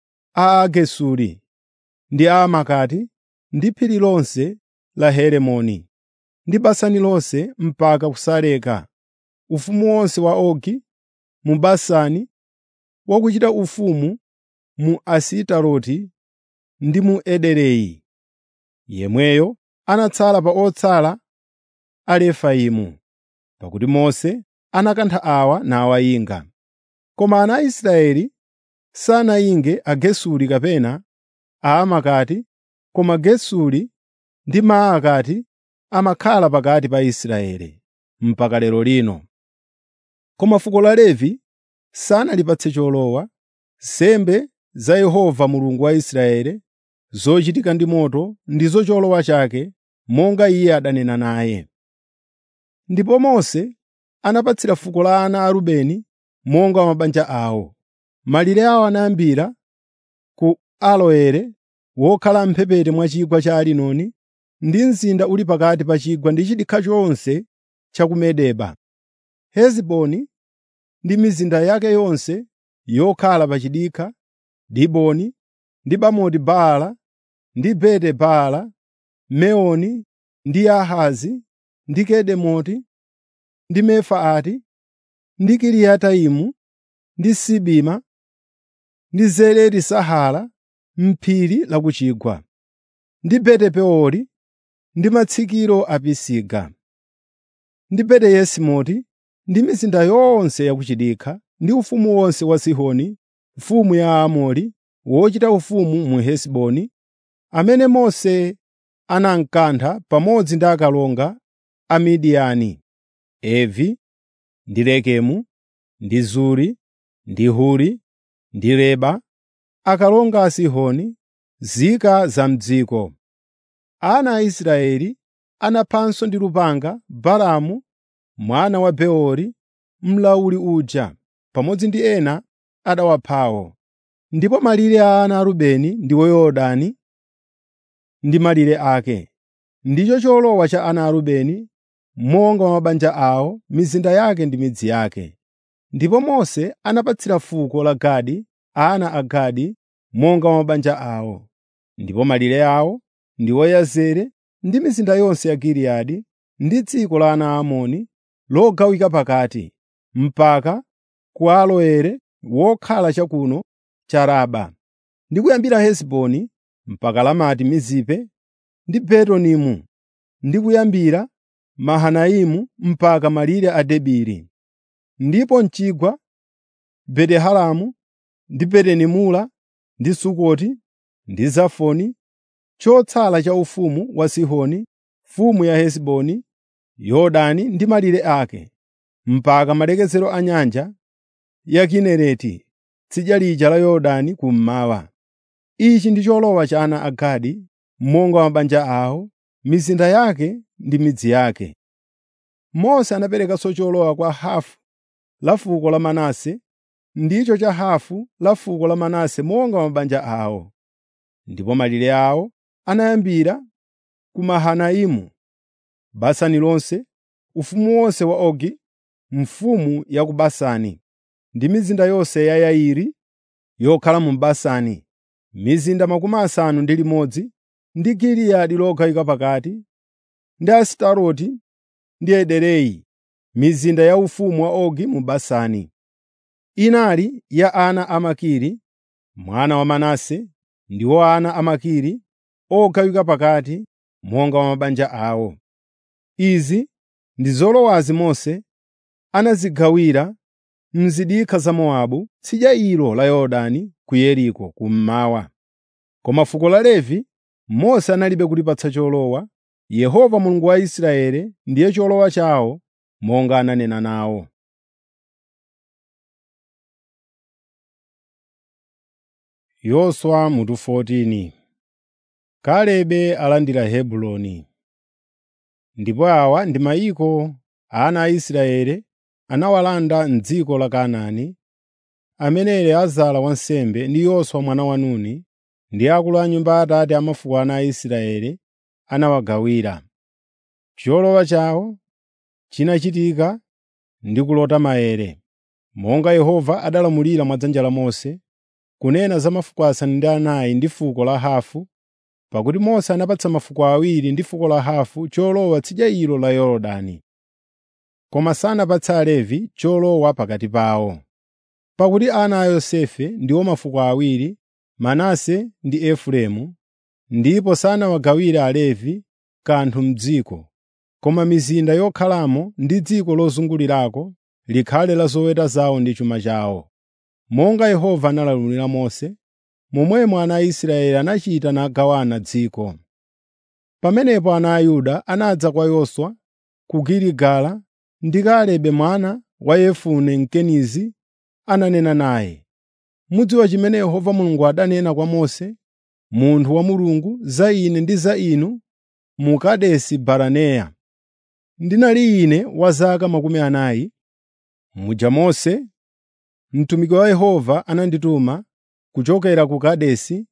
Speaker 1: a Agesuri ndi a Amakati ndi phiri lonse la Herimoni, ndi Basani lonse mpaka ku Saleka, ufumu wonse wa Ogi mu Basani, wakuchita ufumu mu Asitaroti ndi mu Ederei. Yemweyo anatsala pa otsala a Refaimu, pakuti Mose anakantha awa nawayinga. Koma ana a Israeli sanayinge Agesuri kapena Aamakati, koma Gesuri ndi Maakati amakhala pakati pa Israeli mpaka lero lino. Koma fuko la Levi sanalipatse cholowa, nsembe za Yehova Mulungu wa Israeli, zochitika ndi moto ndizo cholowa chake, monga iye adanena naye. Ndipo Mose anapatsira fuko la ana a Rubeni monga mabanja awo. Malire awo anayambira ku Aroeri wokhala m'mphepete mwa chigwa cha Arinoni ndi mzinda uli pakati pa chigwa ndi chidikha chonse cha ku Medeba, Hesiboni ndi mizinda yake yonse yokhala pa chidikha, Diboni ndi Bamoti Baala ndi Beti Baala, Meoni ndi Yahazi ndi Kedemoti ndi Mefaati ndi Kiriyataimu ndi Sibima ndi Zereti Sahara m'phiri la ku chigwa, ndi Beti-Peori ndi matsikiro a Pisiga, ndi Beti-Yesimoti ndi mizinda yonse ya ku chidikha, ndi ufumu wonse wa Sihoni mfumu ya Aamori, wochita ufumu mu Hesiboni, amene Mose anamkantha pamodzi ndi akalonga a Midiyani, Evi, ndi Rekemu, ndi Zuri, ndi Huri, ndi Reba, akalonga a Sihoni, nzika za m'dziko. Ana a Israeli anaphanso ndi lupanga Balaamu mwana wa Beori, mlawuli uja, pamodzi ndi ena adawaphawo. Ndipo malire a ana a Rubeni ndiwo Yorodani ndi malire ake. Ndicho cholowa cha ana a Rubeni monga mwa mabanja awo, mizinda yake ndi midzi yake. Ndipo Mose anapatsira fuko la Gadi ana a Gadi monga mwa mabanja awo. Ndipo malire awo ndiwo Yazeri ndi mizinda yonse ya Giliyadi ndi dziko la ana a Amoni logawika pakati, mpaka ku Aroeri wokhala chakuno cha Raba, ndi kuyambira Hesiboni mpaka Lamati Mizipe ndi Betonimu, ndi kuyambira Mahanaimu mpaka malire a Debiri. Ndipo m'chigwa Beti-Haramu ndi Beti-Nimula ndi Sukoti ndi Zafoni, chotsala cha ufumu wa Sihoni mfumu ya Hesiboni, Yorodani ndi malire ake, mpaka malekezero a nyanja ya Kinereti, tsidya lija la Yorodani kummawa. Ichi ndi cholowa cha ana a Gadi monga mabanja awo, mizinda yake ndi midzi yake. Mose anaperekanso cholowa kwa hafu la fuko la Manase, ndicho cha hafu la fuko la Manase monga mabanja awo. Ndipo malire awo anayambira ku Mahanaimu, Basani lonse, ufumu wonse wa Ogi, mfumu ya ku Basani, ndi mizinda yonse ya Yairi yokhala mu Basani, mizinda makumi asanu ndi limodzi, ndi Giliyadi logawika pakati, ndi Asitaroti ndi Ederei, mizinda ya ufumu wa Ogi mu Basani. Inali ya ana a Makiri, mwana wa Manase, ndiwo ana a Makiri ogawika pakati monga mwa mabanja awo. Izi ndi zolowazi Mose anazigawira m'zidikha za Mowabu, tsidya ilo la Yorodani ku Yeriko kummawa. Koma fuko la Levi Mose analibe kulipatsa cholowa, Yehova Mulungu wa Israeli ndiye cholowa chawo monga ananena nawo. Yoswa mutu 14 Kalebe alandira Hebroni. Ndipo awa ndi mayiko ana a Israeli anawalanda m'dziko la Kanaani, amene Eliezara wansembe ndi Yoswa mwana wa Nuni ndi akulu a nyumba ya Atate a mafuko ana a Israeli anawagawira. Cholowa chawo chinachitika ndi kulota maere, monga Yehova adalamulira mwa dzanja la Mose, kunena za mafuko asanu ndi anayi ndi fuko la Hafu, pakuti Mose anapatsa mafuko awiri ndi fuko la Hafu cholowa tsidya ilo la Yorodani. Koma sanapatse Alevi cholowa pakati pawo. Pakuti ana a Yosefe ndiwo mafuko awiri, Manase ndi Efereimu, ndipo sanawagawire Alevi kanthu m'dziko, koma mizinda yokhalamo ndi dziko lozungulirako likhale la zoweta zawo ndi chuma chawo. Monga Yehova analamulira Mose, momwemo ana a Israeli anachita nagawana dziko. Pamenepo ana a Yuda anadza kwa Yoswa ku Giligala ndi Kalebe mwana wa Yefune Mkenizi ananena naye, “Mudziwa chimene Yehova Mulungu adanena kwa Mose, munthu wa Mulungu, za ine ndi za inu mu Kadesi Baraneya. Ndinali ine wa zaka makumi anayi. Muja Mose, mtumiki wa Yehova anandituma kuchokera ku Kadesi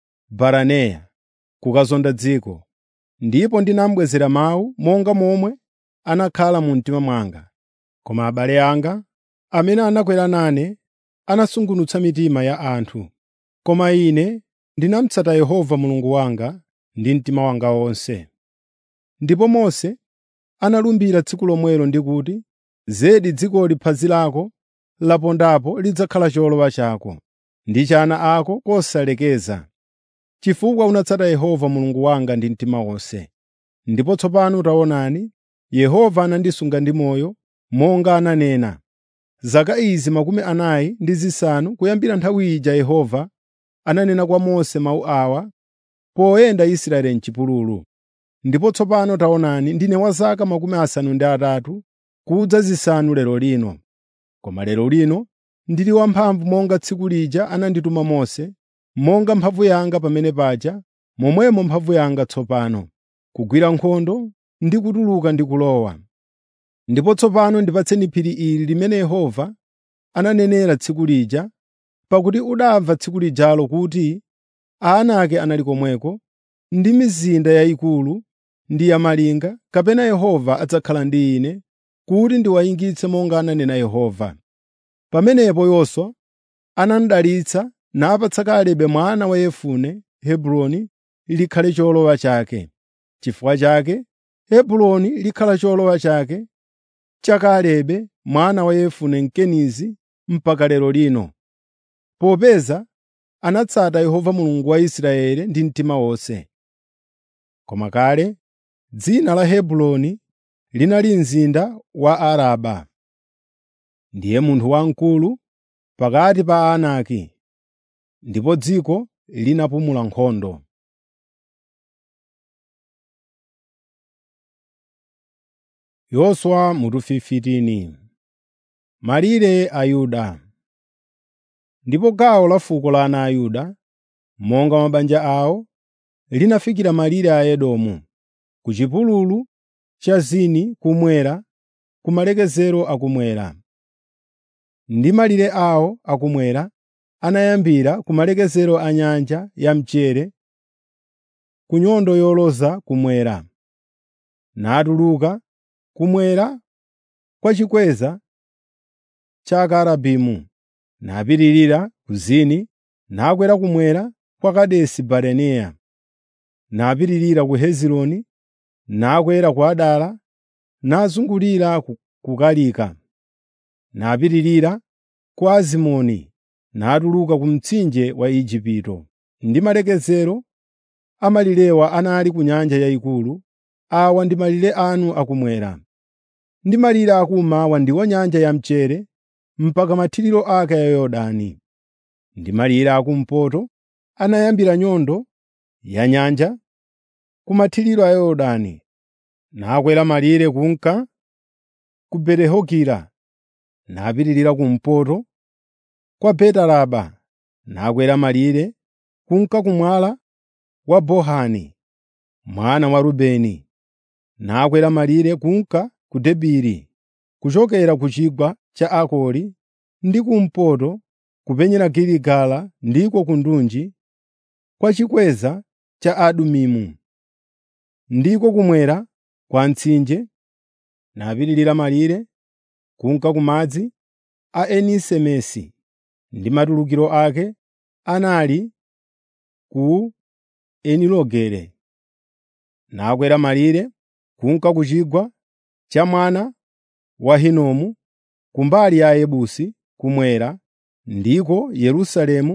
Speaker 1: Baraneya kukazonda dziko, ndipo ndinamubwezera mawu monga momwe anakhala mu mtima mwanga. Koma abale anga, amene anakwera nane, anasungunutsa mitima ya anthu. Koma ine ndinamutsata Yehova Mulungu wanga ndi mtima wanga wonse. Ndipo Mose analumbira tsiku lomwelo ndi kuti, “Zedi dzikoli phazi lako lapondapo lidzakhala cholowa chako, ndi cha ana ako kosalekeza, chifukwa unatsata Yehova Mulungu wanga ndi mtima wonse.” Ndipo tsopano taonani, Yehova anandisunga ndi moyo, monga ananena. Zaka izi makumi anayi ndi zisanu kuyambira nthawi ija Yehova ananena kwa Mose mawu awa poyenda Israeli m'chipululu. Ndipo tsopano taonani, ndine wa zaka makumi asanu ndi atatu kudza zisanu lero lino. Koma lero lino ndili wamphamvu monga tsiku lija anandituma Mose, monga mphamvu yanga pamene paja, momwemo mphamvu yanga tsopano, kugwira nkhondo ndi kutuluka ndi kulowa. Ndipo tsopano ndipatseni phiri ili limene Yehova ananenera tsiku lija, pakuti udamva tsiku lijalo kuti Aanaki anali komweko, ndi mizinda yayikulu ndi yamalinga, kapena Yehova adzakhala ndi ine kuti ndiwayingitse monga ananena Yehova. Pamenepo Yoswa anamudalitsa napatsa Kalebe mwana wa Yefune Hebroni likhale cholowa chake. Chifukwa chake Hebroni likhala cholowa chake cha Kalebe mwana wa Yefune Mkenizi mpaka lero lino, popeza anatsata Yehova Mulungu wa Israeli ndi mtima wonse. Koma kale dzina la Hebroni linali mzinda wa Araba. Ndiye munthu wamkulu pakati pa Aanaki, ndipo dziko linapumula nkhondo. Yoswa mutu 15 Malire a Yuda Ndipo gawo la fuko la ana a Yuda, monga mabanja awo, linafikira malire a Edomu, ku chipululu cha Zini kumwera, ku malekezero akumwera. Ndi malire awo akumwera anayambira ku malekezero a nyanja ya mchere, ku nyondo yoloza kumwera, natuluka kumwera kwa chikweza cha Akarabimu, napitirira ku Zini, nakwera kumwera kwa Kadesi Barinea, napitirira ku Hezironi, nakwera ku Adara, nazungulira ku Kalika, napitirira ku Azimoni, natuluka ku mtsinje wa Igupto. Ndi malekezero a malirewa anali ku Nyanja Yayikulu. Awa ndi malire anu akumwera. Ndi malire akummawa ndiwo Nyanja ya Mchere mpaka mathiriro ake a Yorodani. Ndi malire akumpoto anayambira nyondo ya nyanja ku mathiriro a Yorodani, nakwera malire kunka ku Beti-Hogila, napitirira kumpoto kwa Beti-Araba, nakwera malire kunka ku mwala wa Bohani mwana wa Rubeni, nakwera malire kunka ku Debiri, kuchokera ku chigwa cha Akori ndi kumpoto kupenyera Giligala ndiko ku ndunji kwa chikweza cha Adumimu, ndiko kumwera kwa mtsinje, napitirira malire kunka ku madzi a Eni-Semesi ndi matulukiro ake anali ku Enirogele. Nakwera malire kunka ku chigwa cha mwana wa Hinomu kumbali ya Ayebusi kumwera, ndiko Yerusalemu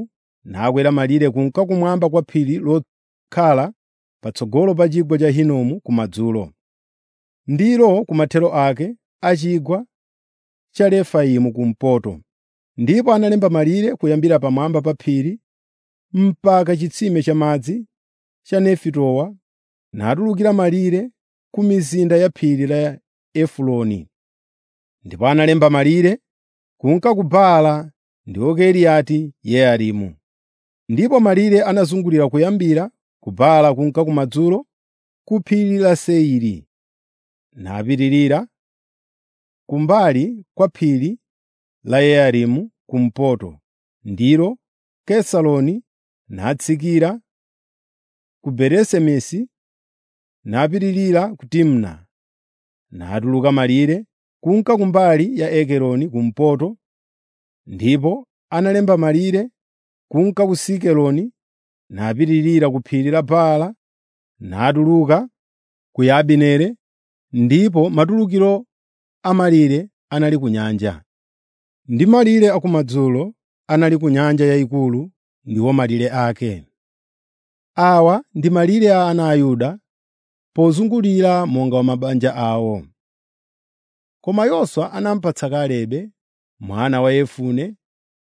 Speaker 1: nakwera malire kunka kumwamba kwa phiri lokhala patsogolo pa chigwa cha Hinomu kumadzulo. Ndilo kumathero ake a chigwa cha Refaimu kumpoto. Ndipo analemba malire kuyambira pamwamba pa phiri mpaka chitsime cha madzi cha Nefitowa natulukira malire ku mizinda ya phiri la Efuroni. Ndipo analemba malire kunka ku Baala ndiwo Kiriati Yearimu. Ndipo malire anazungulira kuyambira ku Baala kunka kumadzulo ku phiri la Seiri, napitirira kumbali kwa phiri la Yearimu kumpoto, ndilo Kesaloni, natsikira ku Beresemesi, napitirira ku Timna, natuluka malire kunka kumbali ya Ekeroni kumpoto, ndipo analemba malire kunka ku Sikeloni, napitirira ku phiri la Baala, natuluka ku Yabineri, ndipo matulukiro a malire anali ku nyanja. Ndi malire akumadzulo anali ku Nyanja Yayikulu ndiwo malire ake. Awa ndi malire a ana a Yuda pozungulira monga mwa mabanja awo. Koma Yoswa anamupatsa Kalebe mwana wa Yefune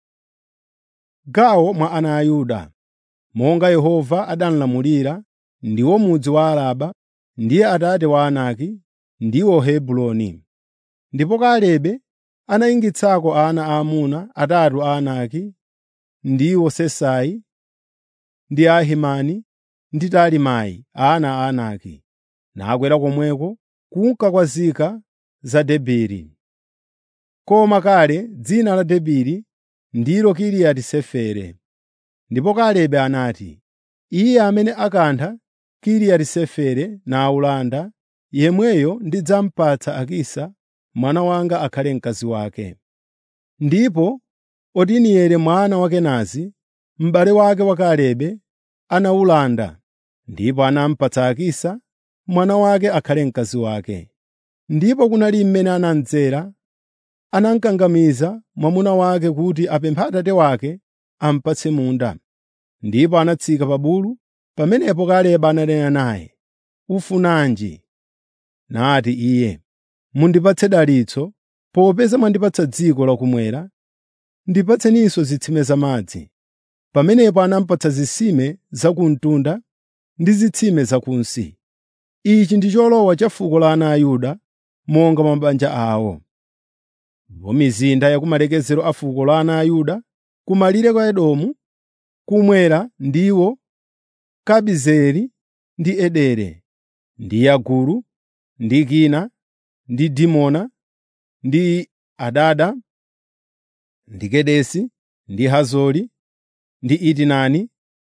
Speaker 1: gawo mwa ana a Yuda, monga Yehova adamulamulira, ndiwo mudzi wa Araba, ndiye atate wa Anaki, ndiwo Hebroni. Ndipo Kalebe anayingitsako ana aamuna atatu a Anaki, ndiwo Sesai ndi Ahimani ndi Talimai ana a Anaki, nakwera komweko kunka kwa nzika za Debiri. Koma kale dzina la Debiri ndilo Kiriati Sefere. Ndipo Kalebe anati, “Iye amene akantha Kiriati Sefere nawulanda, yemweyo ndidzamupatsa Akisa mwana wanga akhale mkazi wake.” Ndipo Otinieli mwana wa Kenazi, m'bale wake wa Kalebe, anawulanda, ndipo anamupatsa Akisa mwana wake akhale mkazi wake. Ndipo kunali mmene anamdzera, anamukangamiza mwamuna wake kuti apemphe atate wake amupatse munda. Ndipo anatsika pa bulu, pamenepo Kalebe ananena naye, “Ufunanji?” Nati iye, “Mundipatse dalitso, popeza mwandipatsa dziko lakumwera, ndipatseninso zitsime zamadzi.” Pamenepo anamupatsa zitsime za ku mtunda ndi zitsime zakunsi. Ichi ndi cholowa cha fuko la ana a Yuda monga mwa mabanja awo. Ndipo mizinda ya kumalekezero a fuko la ana a Yuda kumalire kwa Edomu kumwera ndiwo Kabizeri ndi Edere, ndi Yaguru, ndi Kina, ndi Dimona, ndi Adada, ndi Kedesi, ndi Hazori, ndi Itinani,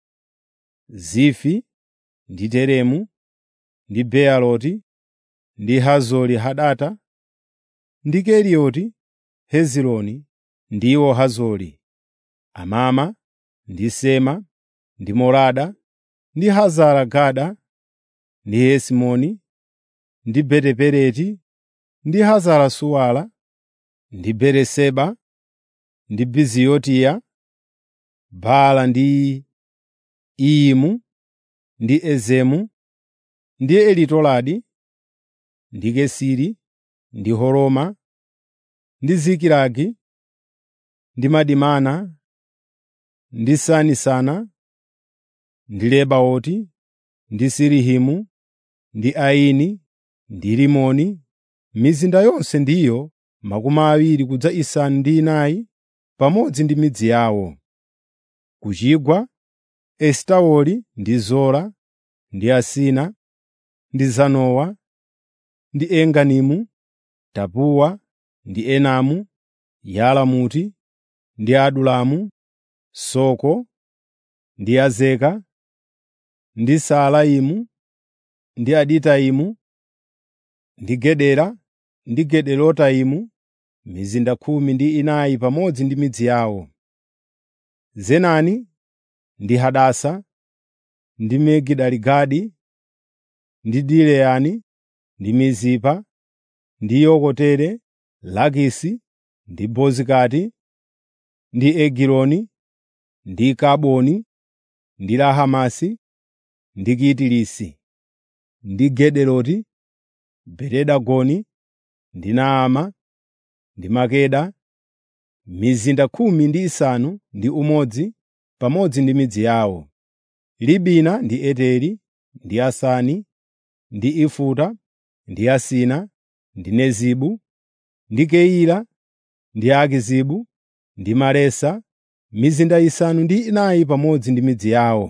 Speaker 1: Zifi, ndi Teremu, ndi Bealoti, ndi Hazori Hadata, ndi Kerioti Hezironi, ndiwo Hazori, Amama, ndi Sema, ndi Molada, ndi Hazara Gada, ndi Hesimoni, ndi Beti-Peleti, ndi Hazara Suwala, ndi Beeriseba, ndi Biziyotiya, Baala ndi Iyimu, ndi Ezemu, ndi Elitoladi, ndi Kesiri, ndi Horoma, ndi Zikilagi, ndi Madimana, ndi Sanisana, ndi Lebaoti, ndi Silihimu, ndi Aini, ndi Rimoni. Mizinda yonse ndiyo makumi awiri kudza isanu ndi inayi pamodzi ndi midzi yawo. Ku chigwa, Esitaoli ndi Zora, ndi Asina, ndi Zanowa, ndi Enganimu, Tapuwa, ndi Enamu, Yalamuti, ndi Adulamu, Soko, ndi Azeka, ndi Saalaimu, ndi Aditaimu, ndi Gedera, ndi Gederotaimu, mizinda khumi ndi inayi pamodzi ndi midzi yawo. Zenani, ndi Hadasa, ndi Migidaligadi, ndi Dileyani, ndi Mizipa, ndi Yokotere, Lakisi, ndi Bozikati, ndi Egiloni, ndi Kaboni, ndi Lahamasi, ndi Kitirisi, ndi Gederoti, Berodagoni, ndi Naama, ndi Makeda, mizinda khumi ndi isanu ndi umodzi pamodzi ndi midzi yawo. Libina ndi Eteri, ndi Asani, ndi Ifuta, ndi Asina, ndi Nezibu, ndi Keila, ndi Akizibu, ndi Maresa, mizinda isanu ndi inayi pamodzi ndi midzi yawo.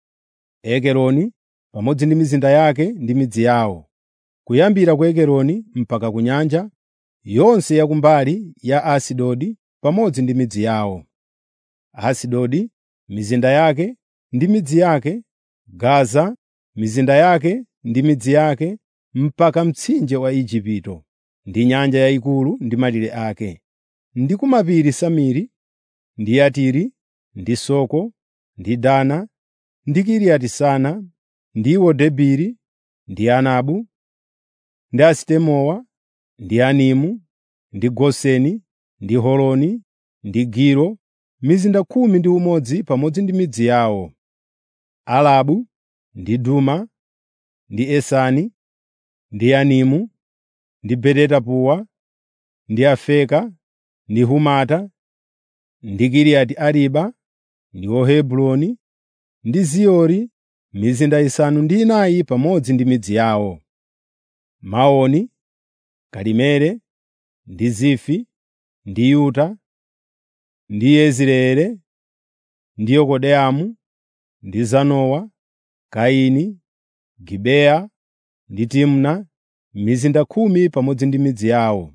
Speaker 1: Ekeroni pamodzi ndi mizinda yake ndi midzi yawo, kuyambira ku Ekeroni mpaka ku nyanja yonse ya kumbali ya Asidodi pamodzi ndi midzi yawo. Asidodi, mizinda yake ndi midzi yake, Gaza, mizinda yake ndi midzi yake, mpaka mtsinje wa Igupto, ndi nyanja yayikulu ndi malire ake, ndi ku mapiri Samiri, ndi Yatiri, ndi Soko, ndi Dana, ndi Kiriyati-Sana, ndiwo Debiri, ndi Anabu, ndi Asitemowa, ndi Animu, ndi Goseni, ndi Holoni, ndi Gilo, mizinda khumi ndi umodzi pamodzi ndi midzi yawo. Alabu, ndi Duma, ndi Esani, ndi Animu, ndi Betetapuwa, ndi Afeka, ndi Humata, ndi Kiriati Ariba, ndiwo Hebroni, ndi Ziyori, mizinda isanu ndi inayi pamodzi ndi midzi yawo. Maoni, Karimeli, ndi Zifi, ndi Yuta, ndi Yezireeli, ndi Yokodeamu, ndi Zanowa, Kaini, Gibeya, ndi Timna, mizinda khumi pamodzi ndi midzi yawo.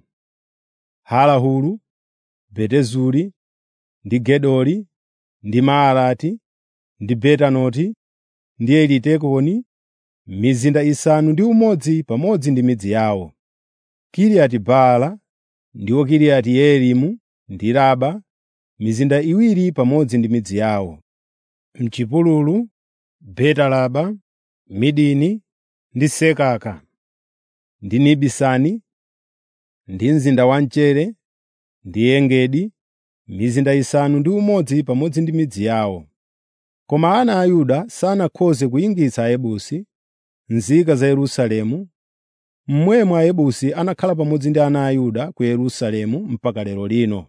Speaker 1: Halahulu, Betezuri, ndi Gedori, ndi Maalati, ndi Betanoti, ndi Elitekoni, mizinda isanu ndi umodzi pamodzi ndi midzi yawo. Kiriati Baala, ndiwo Kiriati Yearimu, ndi Raba, mizinda iwiri pamodzi ndi midzi yawo. M'chipululu, Betalaba, Midini, ndi Sekaka, ndi Nibisani, ndi mzinda wa mchere, ndi Engedi, mizinda isanu ndi umodzi pamodzi ndi midzi yawo. Koma ana a Yuda sanakhoze kuyingitsa Ayebusi nzika za Yerusalemu, momwemo Ayebusi anakhala pamodzi ndi ana a Yuda ku Yerusalemu mpaka lero lino.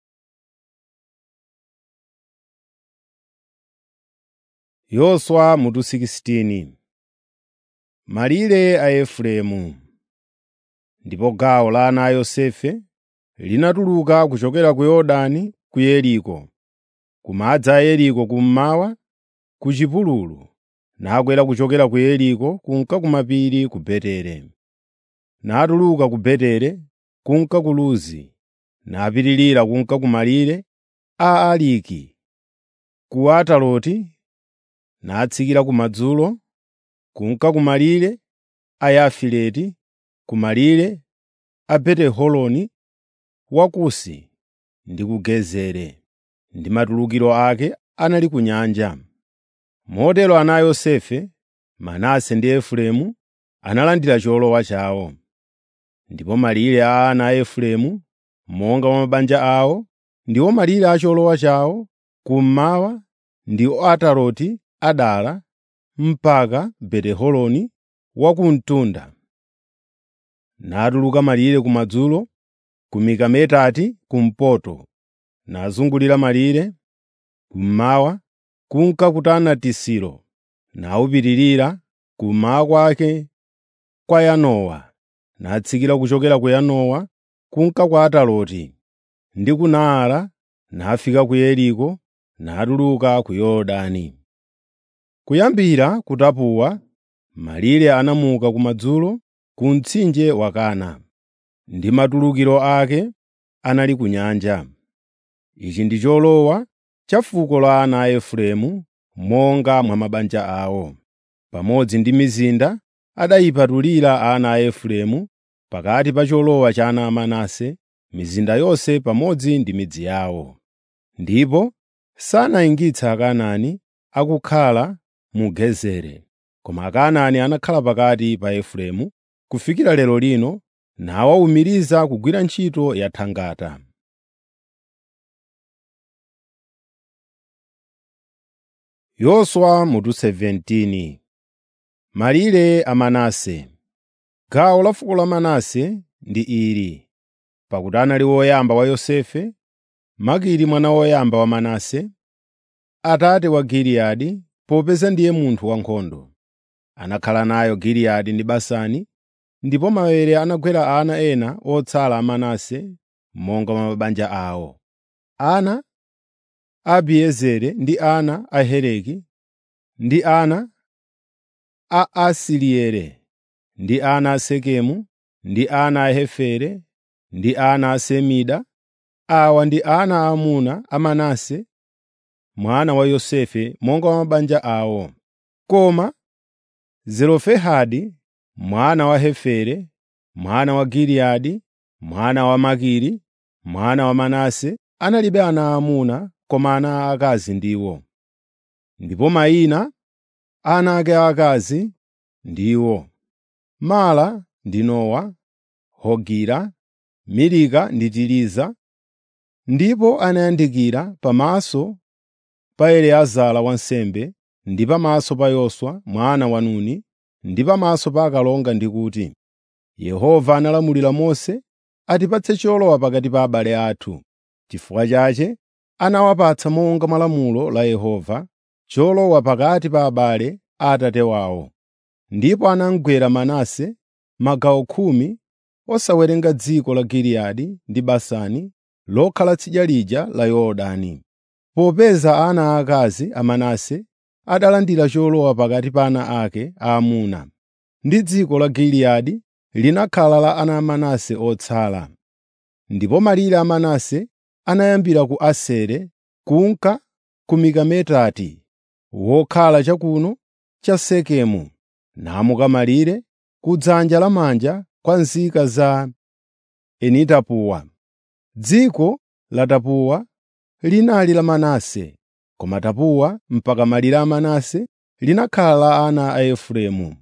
Speaker 1: Yoswa mutu 16 Malire a Efereimu Ndipo gawo la ana a Yosefe linatuluka kuchokera ku Yorodani ku Yeriko, ku madzi a Yeriko kummawa, ku chipululu, nakwera kuchokera ku Yeriko kunka ku mapiri ku Betere. Natuluka ku Betere kunka ku Luzi, napitirira kunka ku malire a Aliki, ku Ataroti, natsikira kumadzulo, kunka ku malire a Yafileti, ku malire a Beti-Horoni Wakusi ndi ku Gezeri, ndi matulukiro ake anali ku nyanja. Motero ana a Yosefe, Manase ndi Efereimu analandira cholowa chawo. Ndipo malire a ana a Efereimu, monga mwa mabanja awo, ndiwo malire a cholowa chawo, kummawa ndi Ataroti Adara mpaka Beti-Horoni Wakumtunda. Natuluka malire kumadzulo, ku Mikametati kumpoto, nazungulira malire kummawa, kunka ku Taanatisilo, nawupitirira kummawa kwake kwa Yanowa, natsikira kuchokera ku Yanowa kunka kwa Ataroti, ndi ku Naara, nafika ku Yeriko, natuluka ku Yorodani. Kuyambira ku Tapuwa, malire anamuka kumadzulo ku mtsinje wa Kana, ndi matulukiro ake anali ku nyanja. Ichi ndi cholowa cha fuko la ana a Efereimu monga mwa mabanja awo. Pamodzi ndi mizinda adayipatulira ana a Efereimu pakati pa cholowa cha ana a Manase, mizinda yonse pamodzi ndi midzi yawo. Ndipo sanayingitse Akanaani akukhala mu Gezeri, koma Akanaani anakhala pakati pa Efereimu kufikira lero lino nawawumiriza kugwira ntchito ya thangata. Yoswa mutu 17 Malire a Manase Gawo la fuko la Manase ndi ili, pakuti anali woyamba wa Yosefe, Makiri mwana woyamba wa Manase, atate wa Giliyadi, popeza ndiye munthu wankhondo. Anakhala nayo Giliyadi ndi Basani, ndipo maere anagwera ana ena otsala a Manase monga mwa mabanja awo. Ana a Abiezeri ndi ana a Heleki, ndi ana a Asirieli, ndi ana a Sekemu, ndi ana a Hefere, ndi ana a Semida. Awa ndi ana aamuna a Manase mwana wa Yosefe monga mwa mabanja awo. Koma Zelofehadi mwana wa Hefere, mwana wa Giliyadi, mwana wa Makiri, mwana wa Manase, analibe ana aamuna koma ana aakazi ndiwo. Ndipo mayina a ana ake aakazi ndiwo: Mala ndi Nowa, Hogila, Milika ndi Tiriza. Ndipo anayandikira pamaso pa Eliezara wansembe ndi pamaso pa Yoswa mwana wa Nuni ndi pamaso pa akalonga ndi kuti, “Yehova analamulira Mose atipatse cholowa pakati pa abale athu.” Chifukwa chache anawapatsa monga mwa lamulo la Yehova cholowa pakati pa abale a atate wawo. Ndipo anamugwera Manase magawo khumi osawerenga dziko la Giliyadi ndi Basani lokhala tsidya lija la Yorodani. Popeza ana aakazi a Manase adalandira cholowa pakati pa ana ake aamuna, ndi dziko la Giliyadi linakhala la ana a Manase otsala. Ndipo malire a Manase anayambira ku Asere kunka ku Mikametati, wokhala chakuno cha Sekemu, namuka malire ku dzanja lamanja kwa nzika za Eni-Tapuwa. Dziko la Tapuwa linali la Manase, koma Tapuwa mpaka malire a Manase linakhala la ana a Efereimu.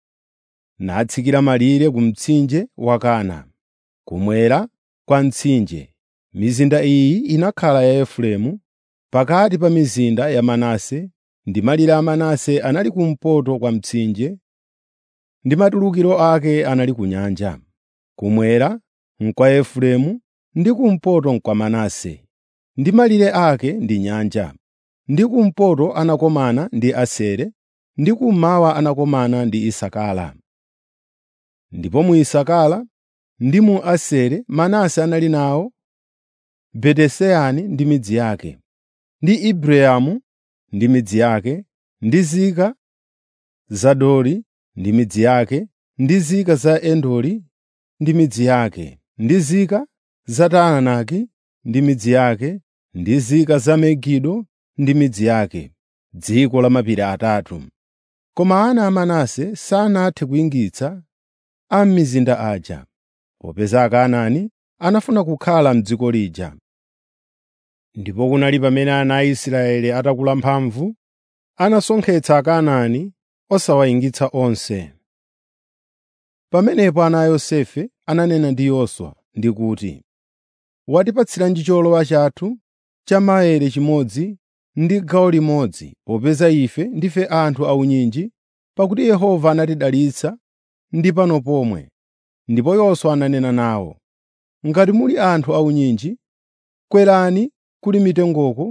Speaker 1: Natsikira malire ku mtsinje wa Kana, kumwera kwa mtsinje. Mizinda iyi inakhala ya Efereimu pakati pa mizinda ya Manase, ndi malire a Manase anali kumpoto kwa mtsinje, ndi matulukiro ake anali ku nyanja. Kumwera n'kwa Efereimu ndi kumpoto n'kwa Manase, ndi malire ake ndi nyanja. Ndi kumpoto anakomana ndi Asere, ndi kummawa anakomana ndi Isakara. Ndipo mu Isakara ndi mu Asere Manase anali nawo Betesani ndi midzi yake, ndi Ibleamu ndi midzi yake, ndi zika za Dori ndi midzi yake, ndi zika za Endori ndi midzi yake, ndi zika za Taanaki ndi midzi yake, ndi zika za Megido ndi midzi yake, dziko la mapiri atatu. Koma ana a Manase sanathe kuyingitsa a m'mizinda aja, popeza Akanaani anafuna kukhala m'dziko lija. Ndipo kunali pamene ana a Israeli atakula mphamvu, anasonkhetsa Akanaani osawayingitsa onse. Pamenepo ana a Yosefe ananena ndi Yoswa ndi kuti, “Watipatsiranji cholowa chathu cha maere chimodzi ndi gawo limodzi, popeza ife ndife anthu aunyinji, pakuti Yehova anatidalitsa ndi pano pomwe.” Ndipo Yoswa ananena nawo, “Ngati muli anthu aunyinji, kwerani kuli mitengoko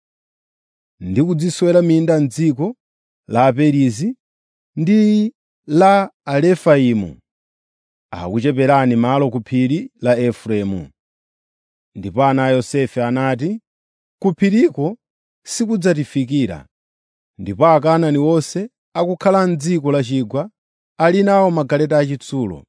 Speaker 1: ndi kudziswera minda m'dziko la Aperizi ndi la Arefaimu. Akucheperani malo ku phiri la Efereimu.” Ndipo ana a Yosefe anati, “Ku phiriko sikudzatifikira.” Ndipo Akanaani onse akukhala m'dziko la chigwa ali nawo magaleta achitsulo.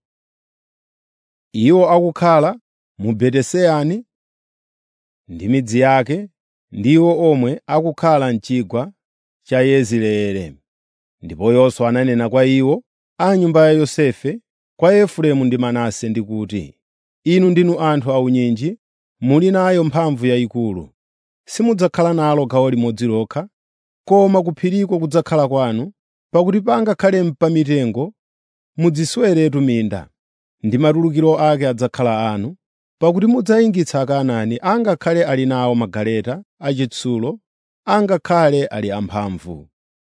Speaker 1: Iwo akukhala mu Betesani ndi midzi yake, ndiwo omwe akukhala m'chigwa cha Yezireeli. Ndipo Yoswa ananena kwa iwo a nyumba ya Yosefe, kwa Efereimu ndi Manase ndi kuti, “Inu ndinu anthu aunyinji, muli nayo mphamvu yayikulu. Simudzakhala nalo gawo limodzi lokha, koma ku phiriko kudzakhala kwanu, pakuti pangakhale pa mitengo mudzisweretu minda, ndi matulukiro ake adzakhala anu, pakuti mudzayingitsa Akanaani angakhale ali nawo magaleta achitsulo angakhale ali amphamvu.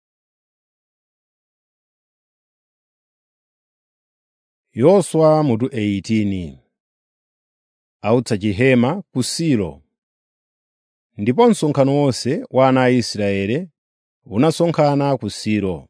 Speaker 1: Yoswa mutu 18 autsa chihema ku Silo. Ndipo msonkhano wonse wa ana a Israeli unasonkhana ku Silo,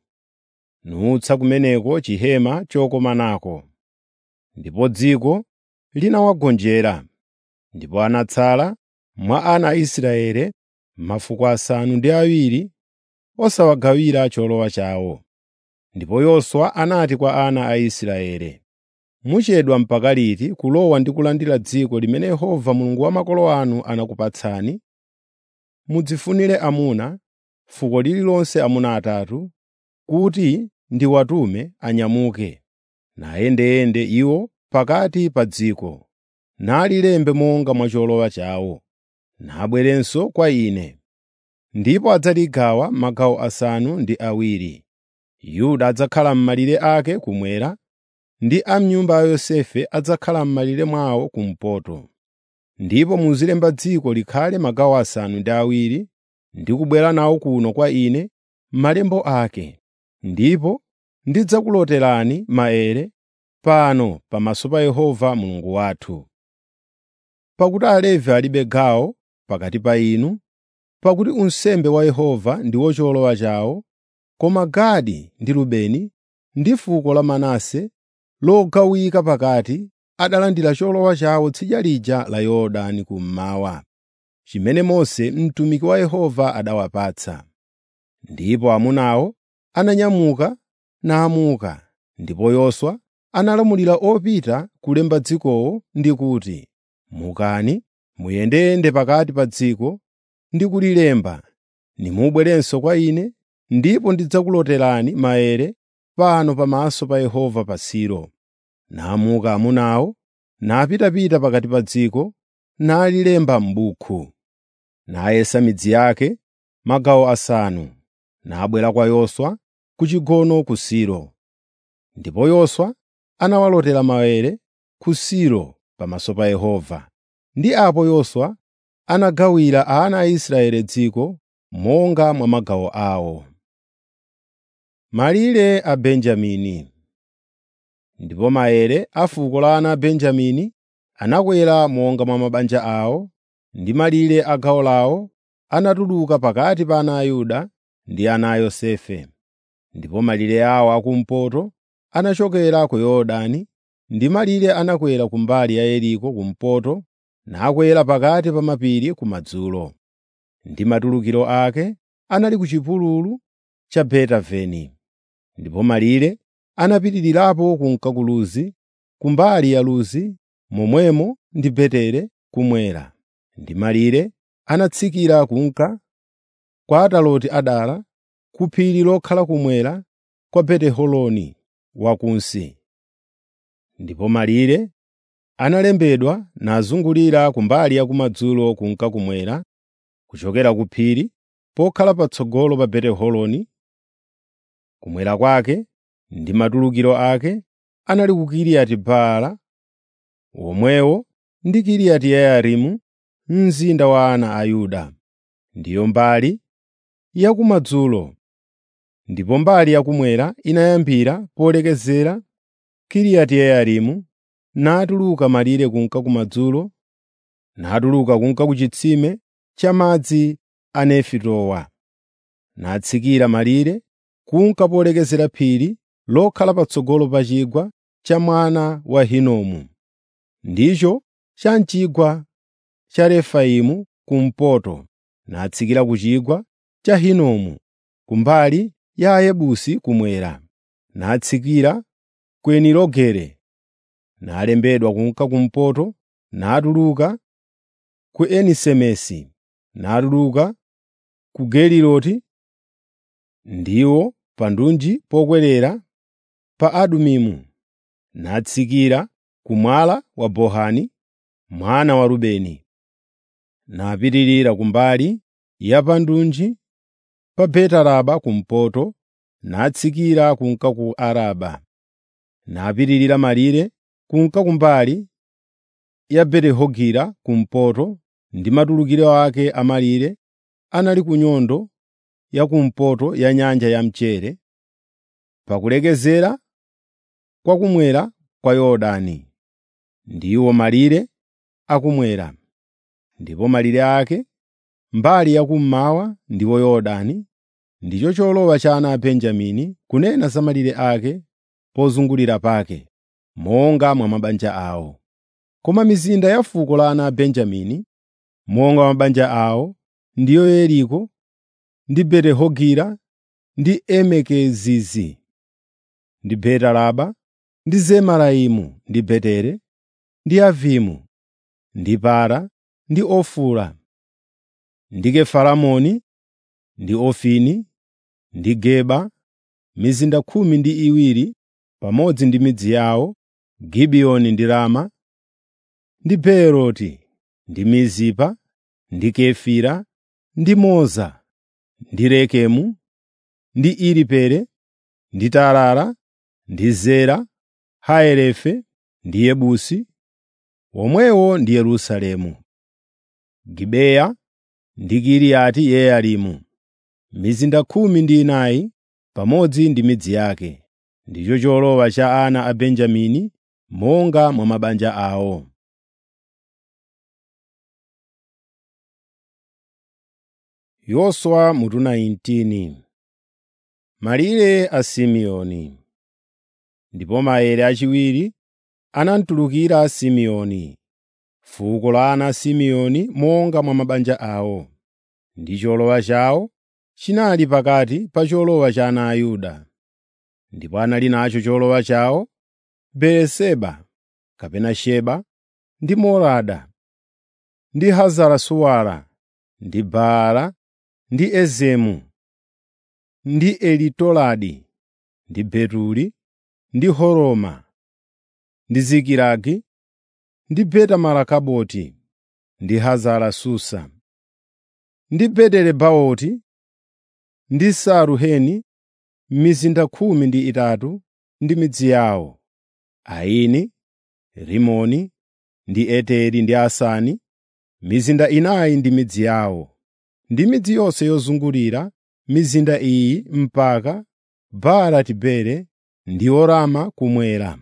Speaker 1: nutsa kumeneko chihema chokomanako. Ndipo dziko linawagonjera, ndipo anatsala mwa ana a Israeli mafuko asanu ndi awiri osawagawira cholowa chawo. Ndipo Yoswa anati kwa ana a Israeli, “Muchedwa mpaka liti kulowa ndi kulandira dziko limene Yehova Mulungu wa makolo anu anakupatsani? Mudzifunire amuna, fuko lililonse amuna atatu, kuti ndiwatume anyamuke, nayendeyende iwo pakati pa dziko, nalilembe monga mwa cholowa chawo, nabwerenso kwa ine. Ndipo adzaligawa magawo asanu ndi awiri. Yuda adzakhala m'malire ake kummwera, ndi a m'nyumba ya Yosefe adzakhala m'malire mwawo kumpoto. Ndipo muzilemba dziko likhale magawo asanu ndi awiri ndi kubwera nawo kuno kwa ine malembo ake. Ndipo ndidzakuloterani maere pano pamaso pa Yehova Mulungu wathu. Pakuti Alevi alibe gawo pakati pa inu, pakuti unsembe wa Yehova ndiwo cholowa chawo, koma Gadi ndi Rubeni ndi fuko la Manase logawika pakati adalandira cholowa chawo tsidya lija la Yorodani kummawa, chimene Mose mtumiki wa Yehova adawapatsa. Ndipo amunawo ananyamuka namuka, ndipo Yoswa analamulira opita kulemba dzikowo ndi kuti, “Mukani, muyendeyende pakati pa dziko ndi kulilemba, nimubwerenso kwa ine, ndipo ndidzakuloterani maere pano pamaso pa Yehova pa Silo.” Namuka amunawo, napitapita pakati pa dziko, nalilemba m'buku. Nayesa midzi yake magawo asanu, nabwera kwa Yoswa ku chigono ku Silo. Ndipo Yoswa anawalotera maere ku Silo pamaso pa Yehova. Ndi apo Yoswa anagawira ana a Israeli dziko monga mwa magawo awo. Malire a Benjamini Ndipo maere a fuko la ana a Benjamini anakwera monga mwa mabanja awo, ndi malire a gawo lawo anatuluka pakati pa ana a Yuda ndi ana a Yosefe. Ndipo malire awo akumpoto anachokera ku Yorodani, ndi malire anakwera kumbali ya Yeriko kumpoto, nakwera pakati pa mapiri kumadzulo. Ndi matulukiro ake anali ku chipululu cha Betaveni. Ndipo malire anapitirirapo kunka ku Luzi, kumbali ya Luzi, momwemo ndi Betere kumwera. Ndi malire anatsikira kunka kwa Ataroti Adara, ku phiri lokhala kumwera kwa Beti-Horoni Wakunsi. Ndipo malire analembedwa nazungulira kumbali ya kumadzulo kunka kumwera, kuchokera ku phiri pokhala patsogolo pa Beti-Horoni kumwera kwake ndi matulukiro ake anali ku Kiriyati Baala, womwewo ndi Kiriyati Yearimu, mzinda wa ana a Yuda. Ndiyo mbali ya kumadzulo. Ndipo mbali yakumwera inayambira polekezera Kiriyati Yearimu, natuluka malire kunka kumadzulo, natuluka kunka ku chitsime cha madzi a Nefitowa, natsikira malire kunka polekezera phiri lokhala patsogolo pa chigwa cha mwana wa Hinomu, ndicho cha m'chigwa cha Refaimu kumpoto, natsikira ku chigwa cha Hinomu kumbali ya Ayebusi kumwera, natsikira ku Enirogele, nalembedwa kunka kumpoto, natuluka ku Enisemesi, natuluka ku Geliloti, ndiwo pa ndunji pokwerera pa Adumimu, natsikira ku mwala wa Bohani mwana wa Rubeni, napitirira kumbali ya pa ndunji pa Betaraba kumpoto, natsikira kunka ku Araba, napitirira malire kunka kumbali ya Beti-Hogila kumpoto ndi matulukiro ake a malire anali ku nyondo yakumpoto ya nyanja ya mchere pakulekezera kwakumwera kwa yorodani ndiwo malire akumwera ndipo malire ake mbali yakummawa ndiwo yorodani ndicho cholowa cha ana a benjamini kunena za malire ake pozungulira pake monga mwa mabanja awo koma mizinda ya fuko la ana a benjamini monga mwa mabanja awo ndiyo yeriko ndi betihogila ndi emekezizi ndi betalaba ndi zemaraimu ndi betere ndi avimu ndi para ndi ofura ndi kefaramoni ndi ofini ndi geba mizinda khumi ndi iwiri pamodzi ndi midzi yawo gibiyoni ndi rama ndi beeroti ndi mizipa ndi kefira ndi moza ndi rekemu ndi iripele ndi tarara ndi zera haerefe ndi yebusi womwewo ndi yerusalemu gibeya ndi kiriyati yearimu mizinda khumi ndi inayi pamodzi ndi midzi yake ndicho cholowa cha ana a benjamini monga mwa mabanja awo yoswa mutu 19 malire a simeoni ndipo maere achiwiri anamtulukira simeoni fuko la ana a simeoni monga mwa mabanja awo ndi cholowa chawo chinali pakati pa cholowa cha ana a yuda ndipo anali nacho cholowa chawo beeriseba kapena sheba ndi molada ndi hazarasuwala ndi baala ndi ezemu ndi elitoladi ndi betuli ndi horoma ndi zikilagi ndi betamarakaboti ndi hazara susa ndi betelebawoti ndi saruheni mizinda khumi ndi itatu ndi midzi yawo aini rimoni ndi eteri ndi asani mizinda inayi ndi midzi yawo ndi midzi yonse yozungulira mizinda iyi mpaka baala tibere ndi orama kumwera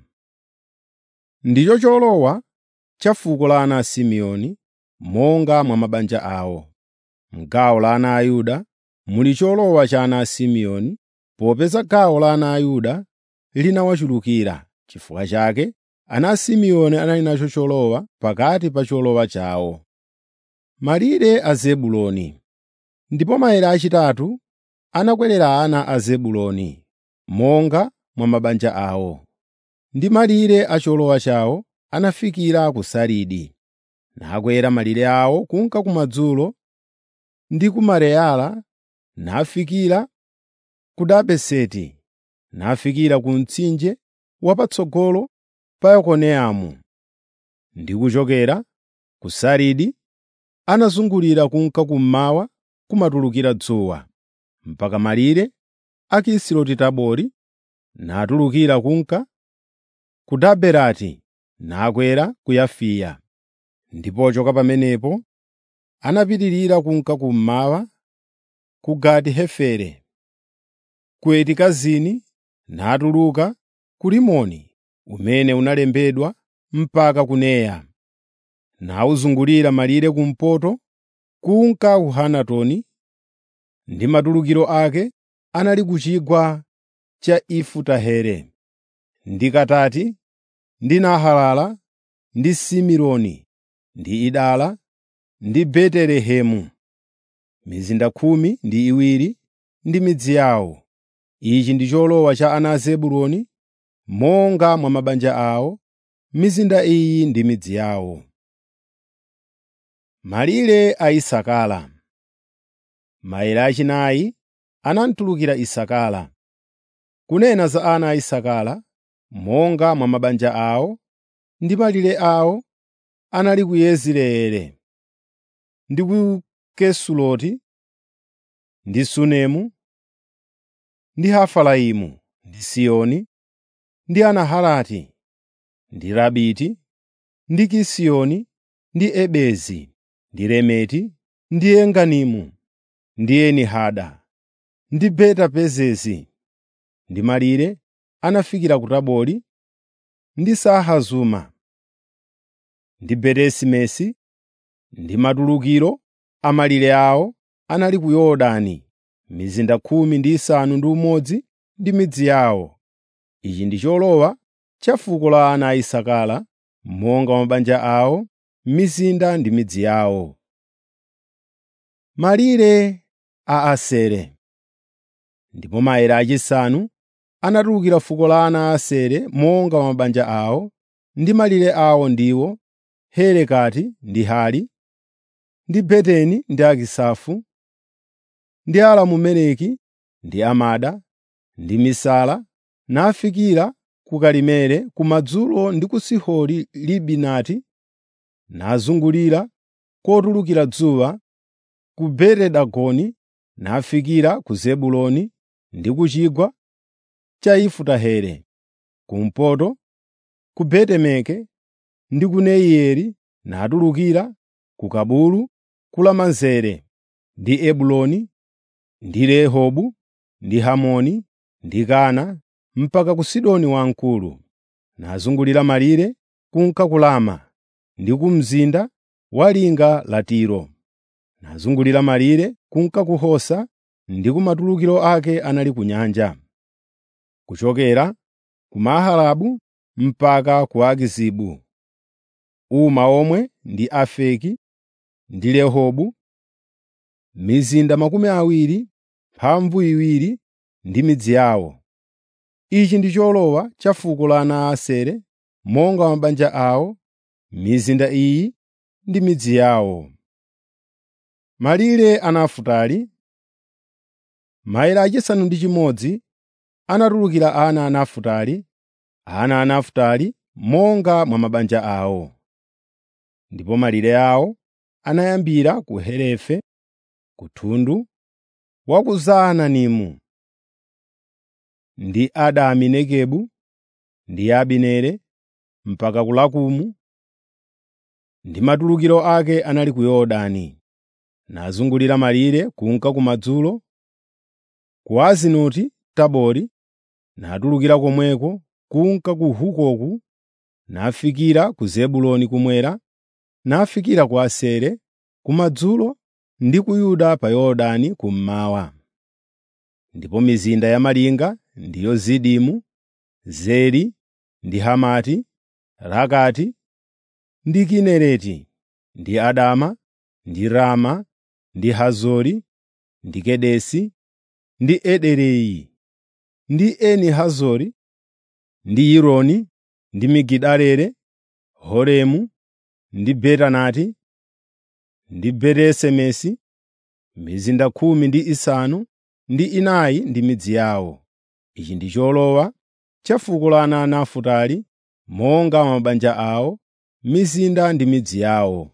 Speaker 1: ndicho cholowa cha fuko la ana a simeoni monga mwa mabanja awo m'gawo la ana a yuda muli cholowa cha ana a simeoni popeza gawo la ana a yuda linawachulukira chifukwa chake ana a simeoni anali nacho cholowa pakati pa cholowa chawo malire a zebuloni ndipo maere achitatu anakwerera ana a zebuloni monga mwa mabanja awo ndi malire a cholowa chawo anafikira ku saridi nakwera malire awo kunka kumadzulo ndi ku mareyala nafikira ku dabeseti nafikira ku mtsinje wapatsogolo pa yokoneamu ndi kuchokera ku saridi anazungulira kunka kummawa kumatulukira dzuwa mpaka malire a kisiloti tabori natulukira kunka ku daberati nakwera ku yafiya ndipo pochoka pamenepo anapitirira kunka kummawa ku gati hefere ku etikazini natuluka ku rimoni umene unalembedwa mpaka ku neya nawuzungulira malire kumpoto kunka ku hanatoni ndi matulukiro ake anali ku chigwa cha ifutahere ndi katati ndi nahalala ndi simironi ndi idala ndi betelehemu mizinda khumi ndi iwiri ndi midzi yawo ichi ndi cholowa cha ana a zebuloni monga mwa mabanja awo mizinda iyi ndi midzi yawo malire a isakala maere achinayi anamtulukira isakala kunena za ana a isakala monga mwa mabanja awo ndi malire awo anali ku yezireeli ndi ku kesuloti ndi sunemu ndi hafaraimu ndi siyoni ndi anaharati ndi rabiti ndi kisiyoni ndi ebezi ndi remeti ndi enganimu ndi Eni-Hada, ndi Beta-Pezezi, ndi malire anafikira ku Tabori, ndi Sahazuma, ndi Beti-Semesi, ndi matulukiro a malire awo anali ku Yorodani, mizinda khumi ndi isanu ndi umodzi ndi midzi yawo. Ichi ndi cholowa cha fuko la ana a Isakara monga mabanja awo, mizinda ndi midzi yawo. Malire a Asere Ndipo maere achisanu anatulukira fuko la ana a Asere monga mabanja awo, ndi malire awo ndiwo Helekati ndi Hali, ndi Beteni ndi Akisafu, ndi Alamumeleki ndi Amada, ndi Misala, nafikira ku Karimeli kumadzulo ndi ku Sihori Libinati, nazungulira kotulukira dzuwa, ku Beti-Dagoni, nafikira ku Zebuloni ndi ku chigwa cha Ifutaheli, kumpoto, ku Betemeke ndi ku Neieli, natulukira ku Kabulu, ku Lamanzere, ndi Ebuloni, ndi Rehobu, ndi Hamoni, ndi Kana, mpaka ku Sidoni Wamkulu, nazungulira malire kunka ku Lama, ndi ku mzinda wa linga la Tiro. Nazungulira malire kunka ku Hosa, ndi ku matulukiro ake anali ku nyanja. Kuchokera ku Mahalabu mpaka ku Akizibu. Uma omwe ndi Afeki ndi Rehobu, mizinda makumi awiri, mphambu iwiri ndi midzi yawo. Ichi ndi cholowa cha fuko la ana a Asere monga mabanja awo, mizinda iyi ndi midzi yawo. Malire a Nafutali Maere achisanu ndi chimodzi anatulukira ana a Nafutali, ana a Nafutali monga mwa mabanja awo. Ndipo malire awo anayambira ku Helefe, ku thundu wa ku Zaananimu, ndi Adami Negebu, ndi Abineri, mpaka ku Lakumu, ndi matulukiro ake anali ku Yorodani. Nazungulira malire kunka kumadzulo, ku Azinoti Tabori, natulukira komweko kunka ku Hukoku, nafikira ku Zebuloni kumwera, nafikira ku Asere kumadzulo ndi ku Yuda pa Yorodani kummawa. Ndipo mizinda ya malinga ndiyo Zidimu, Zeri ndi Hamati, Rakati ndi Kinereti, ndi Adama, ndi Rama, ndi Hazori, ndi Kedesi, ndi Ederei, ndi Eni Hazori, ndi Yironi, ndi Migidaleli, Horemu, ndi Betanati, ndi Beti-Semesi, mizinda khumi ndi isanu ndi inayi ndi midzi yawo. Ichi ndi cholowa cha fuko la ana a Nafutali monga mabanja awo, mizinda ndi midzi yawo.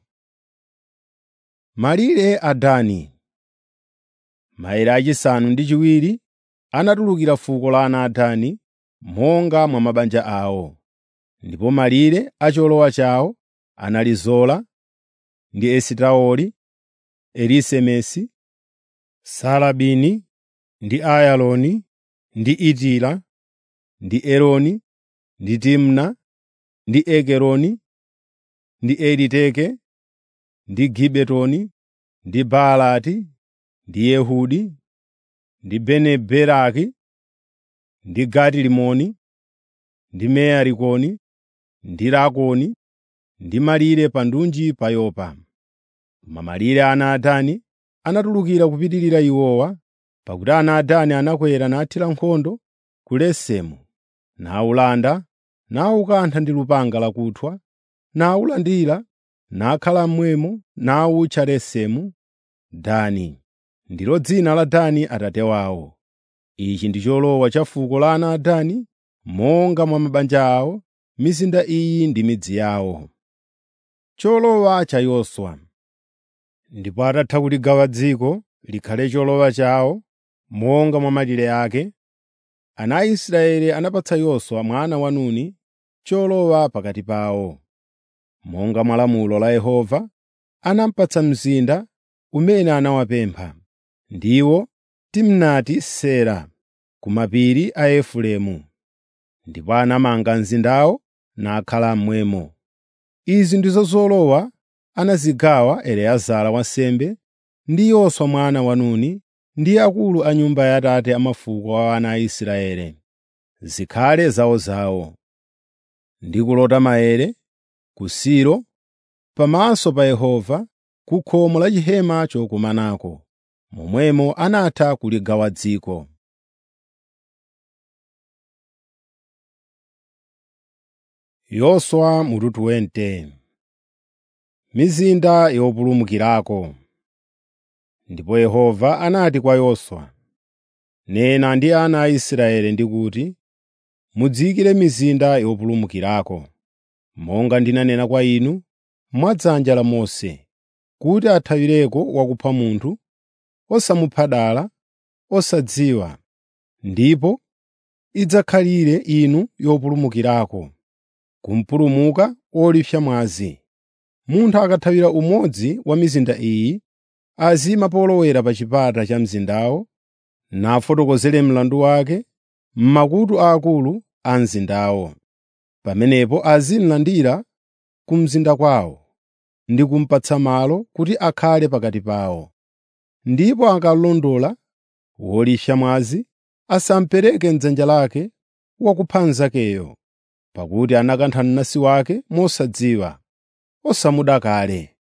Speaker 1: Malire a Dani Maere achisanu ndi chiwiri anatulukira fuko la ana a Dani monga mwa mabanja awo. Ndipo malire a cholowa chawo anali Zola, ndi Esitaoli, Elisemesi, Saalabini, ndi Ayaloni, ndi Itila, ndi Eloni, ndi Timna, ndi Ekeroni, ndi Eliteke, ndi Gibetoni, ndi Baalati, ndi Yehudi, ndi Bene-Beraki, ndi Gati-Rimoni, ndi Mearikoni, ndi Lakoni, ndi malire pa ndunji pa Yopa. Koma malire a ana a Dani anatulukira kupitirira iwowa, pakuti ana a Dani anakwera nathira nkhondo ku Lesemu, nawulanda, nawukantha ndi lupanga lakuthwa, nawulandira, nakhala mmwemo nawutcha Lesemu. Dani ndilo dzina la Dani atate wawo. Ichi ndi cholowa cha fuko la ana a Dani monga mwa mabanja awo, mizinda iyi ndi midzi yawo. Cholowa cha Yoswa Ndipo atatha kuligawa dziko likhale cholowa chawo monga mwa malire ake, ana a Israeli anapatsa Yoswa mwana wa Nuni cholowa pakati pawo. Monga mwa lamulo la Yehova, anamupatsa mzinda umene anawapempha, ndiwo Timnati Sera ku mapiri a Efereimu. Ndipo anamanga mzindawo nakhala mmwemo. Izi ndizo zolowa anazigawa Eliezara wansembe ndi Yoswa mwana wa Nuni ndi akulu a nyumba ya Atate a mafuko a ana a Israeli, zikhale zawozawo. Ndi kulota maere ku Silo pamaso pa Yehova ku khomo la chihema chokumanako. Momwemo anatha kuligawa dziko. Yoswa mutu 20 Mizinda yopulumukirako Ndipo Yehova anati kwa Yoswa, “Nena ndi ana a Israeli ndi kuti, mudziyikire mizinda yopulumukirako, monga ndinanena kwa inu mwadzanja la Mose, kuti athawireko wakupha munthu, osamupha dala, osadziwa, ndipo idzakhalire inu yopulumukirako, kumpulumuka wolipsa mwazi. Munthu akathawira umodzi wa mizinda iyi, azima polowera pa chipata cha mzindawo, nafotokozere mlandu wake m'makutu aakulu a mzindawo. Pamenepo azimlandira ku mzinda kwawo ndi kumupatsa malo kuti akhale pakati pawo. Ndipo akalondola wolipsa mwazi, asamupereke m'dzanja lake wakupha mnzakeyo, pakuti anakantha mnansi wake mosadziwa, osamuda kale.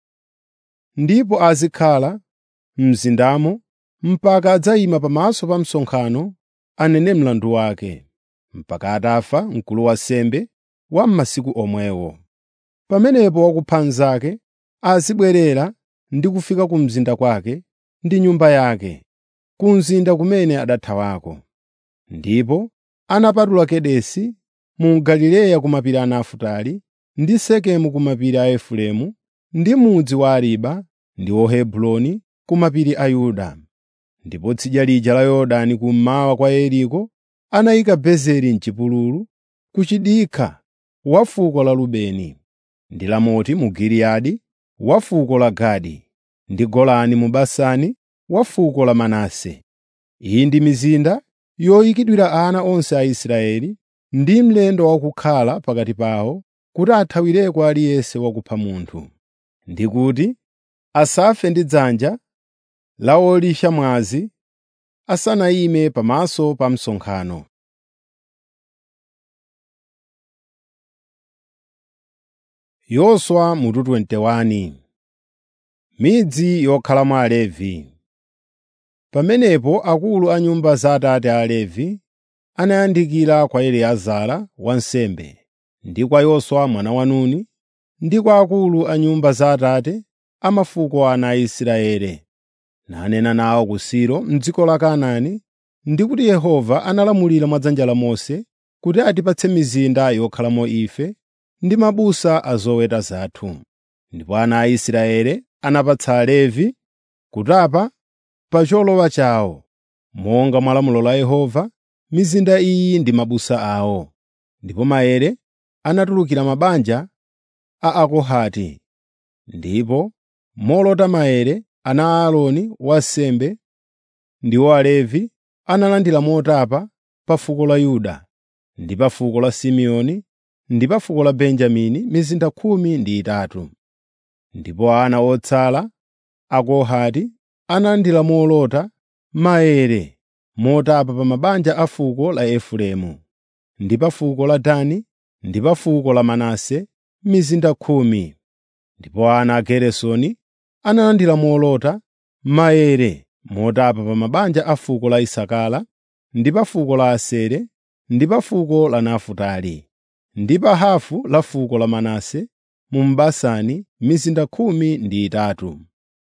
Speaker 1: Ndipo azikhala m'mzindamo mpaka adzayima pamaso pa msonkhano anene mlandu wake, mpaka atafa mkulu wa ansembe wa m'masiku omwewo. Pamenepo wakupha mnzake azibwerera ndi kufika ku mzinda kwake ndi nyumba yake, ku mzinda kumene adathawako. Ndipo anapatula Kedesi mu Galileya ku mapiri a Nafutali ndi Sekemu ku mapiri a Efereimu ndi mudzi wa Ariba ndi Hebroni ku mapiri a Yuda. Ndipo tsidya lija la Yorodani kummawa kwa Yeriko anayika Bezeri m'chipululu ku chidikha wa fuko la Rubeni, ndi Ramoti mu Giliyadi wa fuko la Gadi, ndi Golani mu Basani wa fuko la Manase. Iyi ndi mizinda yoyikidwira ana onse a Israeli ndi mlendo wakukhala pakati pawo kuti athawireko aliyense wakupha munthu, ndi kuti asafe ndi dzanja la wolipsa mwazi asanayime pamaso pa msonkhano. Yoswa mutu 21 Midzi yokhalamo Alevi Pamenepo akulu a nyumba za Atate a Alevi anayandikira kwa Eliezara wansembe ndi kwa Yoswa mwana wa Nuni ndi kwa akulu a nyumba za Atate a mafuko a ana a Israeli, nanena nawo ku Silo m'dziko la Kanaani ndi kuti Yehova analamulira mwa dzanja la Mose kuti atipatse mizinda yokhalamo ife ndi mabusa a zoweta zathu. Ndipo ana a Israeli anapatsa Alevi kutapa pa cholowa chawo, monga mwa lamulo la Yehova, mizinda iyi ndi mabusa awo. Ndipo maere anatulukira mabanja a Akohati. Ndipo molota maere ana a Aaroni wansembe ndiwo Alevi analandira motapa pa fuko la Yuda ndi pa fuko la Simeoni ndi pa fuko la Benjamini mizinda khumi ndi itatu. Ndipo ana otsala a Kohati analandira molota maere motapa pa mabanja a fuko la Efereimu ndi pa fuko la Dani ndi pa fuko la Manase mizinda khumi. Ndipo ana a Geresoni analandira molota maere motapa pa mabanja a fuko la Isakara ndi pa fuko la Asere ndi pa fuko la Nafutali ndi pa hafu la fuko la Manase mu Basani mizinda khumi ndi itatu.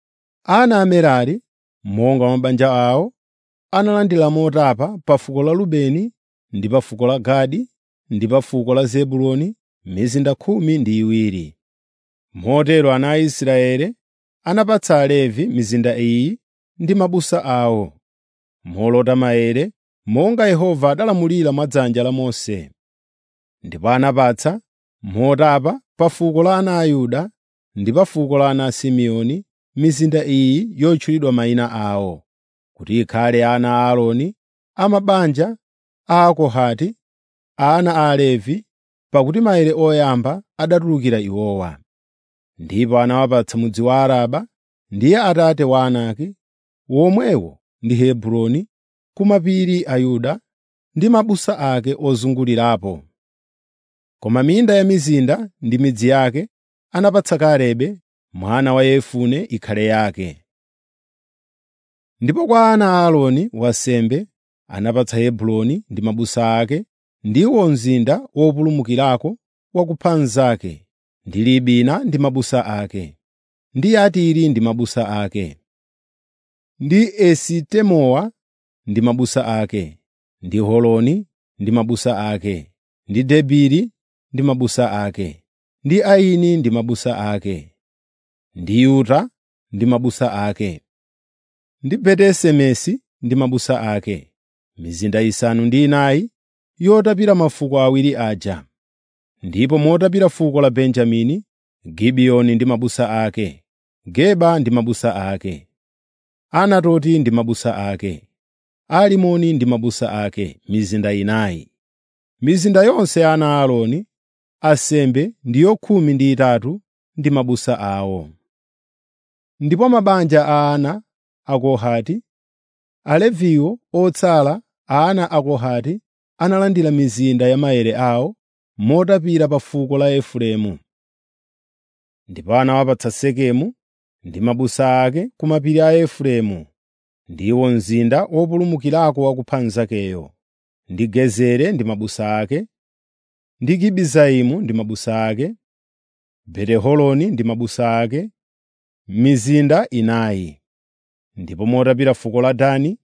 Speaker 1: Ana a Merari monga mabanja awo analandira motapa pa fuko la Rubeni ndi pa fuko la Gadi ndi pa fuko la Zebuloni mizinda khumi ndi iwiri. Motero ana a Israeli anapatsa Alevi mizinda iyi ndi mabusa awo, molota maere monga Yehova adalamulira mwa dzanja la Mose. Ndipo anapatsa motapa pa fuko la ana a Yuda ndi pa fuko la ana a Simeoni mizinda iyi yotchulidwa mayina awo, kuti ikhale ana a Aaroni a mabanja a Akohati, ana a Alevi, pakuti maere oyamba adatulukira iwowa. Ndipo anawapatsa mudzi wa Araba, ndiye atate wa Anaki, womwewo ndi Hebroni ku mapiri a Yuda ndi mabusa ake ozungulirapo. Koma minda ya mizinda ndi midzi yake anapatsa Kalebe mwana wa Yefune ikhale yake. Ndipo kwa ana a Aaroni wansembe anapatsa Hebroni ndi mabusa ake, ndiwo mzinda wopulumukirako wa kupha mnzake, ndi Libina ndi mabusa ake, ndi Yatiri ndi mabusa ake, ndi Esitemowa ndi mabusa ake, ndi Holoni ndi mabusa ake, ndi Debiri ndi mabusa ake, ndi Aini ndi mabusa ake, ndi Yuta ndi mabusa ake, ndi Beti-Semesi ndi mabusa ake, mizinda isanu ndi inayi yotapira mafuko awiri aja. Ndipo motapira fuko la Benjamini, Gibiyoni ndi mabusa ake, Geba ndi mabusa ake, Anatoti ndi mabusa ake, Alimoni ndi mabusa ake, mizinda inayi. Mizinda yonse ya ana a Aaroni, ansembe ndiyo khumi ndi itatu ndi mabusa awo. Ndipo mabanja a ana a Kohati, Aleviwo otsala a ana a Kohati analandira mizinda ya maere awo motapira pa fuko la Efereimu. Ndipo anawapatsa Sekemu ndi mabusa ake ku mapiri a Efereimu, ndiwo mzinda wopulumukirako wa kupha mnzakeyo, ndi Gezeri ndi mabusa ake, ndi Gibizaimu ndi mabusa ake, Beti-Horoni ndi mabusa ake, mizinda inayi. Ndipo motapira fuko la Dani,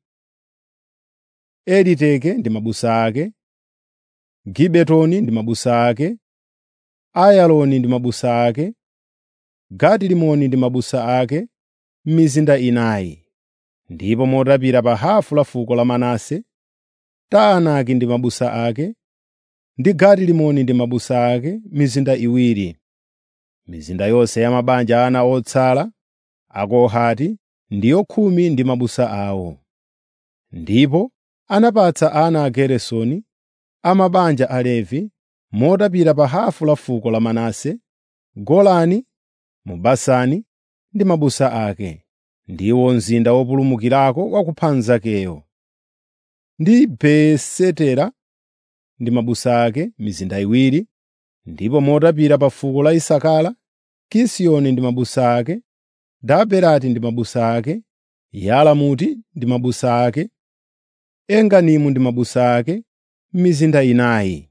Speaker 1: Eliteke ndi mabusa ake, Gibetoni ndi mabusa ake, Ayaloni ndi mabusa ake, Gati-Rimoni ndi mabusa ake, mizinda inayi. Ndipo motapira pa hafu la fuko la Manase, Taanaki ndi mabusa ake, ndi Gati-Rimoni ndi mabusa ake, mizinda iwiri. Mizinda yonse ya mabanja ana otsala a Kohati ndiyo khumi ndi mabusa awo. Ndipo anapatsa ana a Geresoni a mabanja a Levi motapira pa hafu la fuko la Manase, Golani mu Basani ndi mabusa ake, ndiwo mzinda wopulumukirako wa kupha mnzakeyo, ndi Beesetera ndi mabusa ake, mizinda iwiri. Ndipo motapira pa fuko la Isakara, Kisiyoni ndi mabusa ake, Daberati ndi mabusa ake, Yalamuti ndi mabusa ake, Enganimu ndi mabusa ake, mizinda inayi.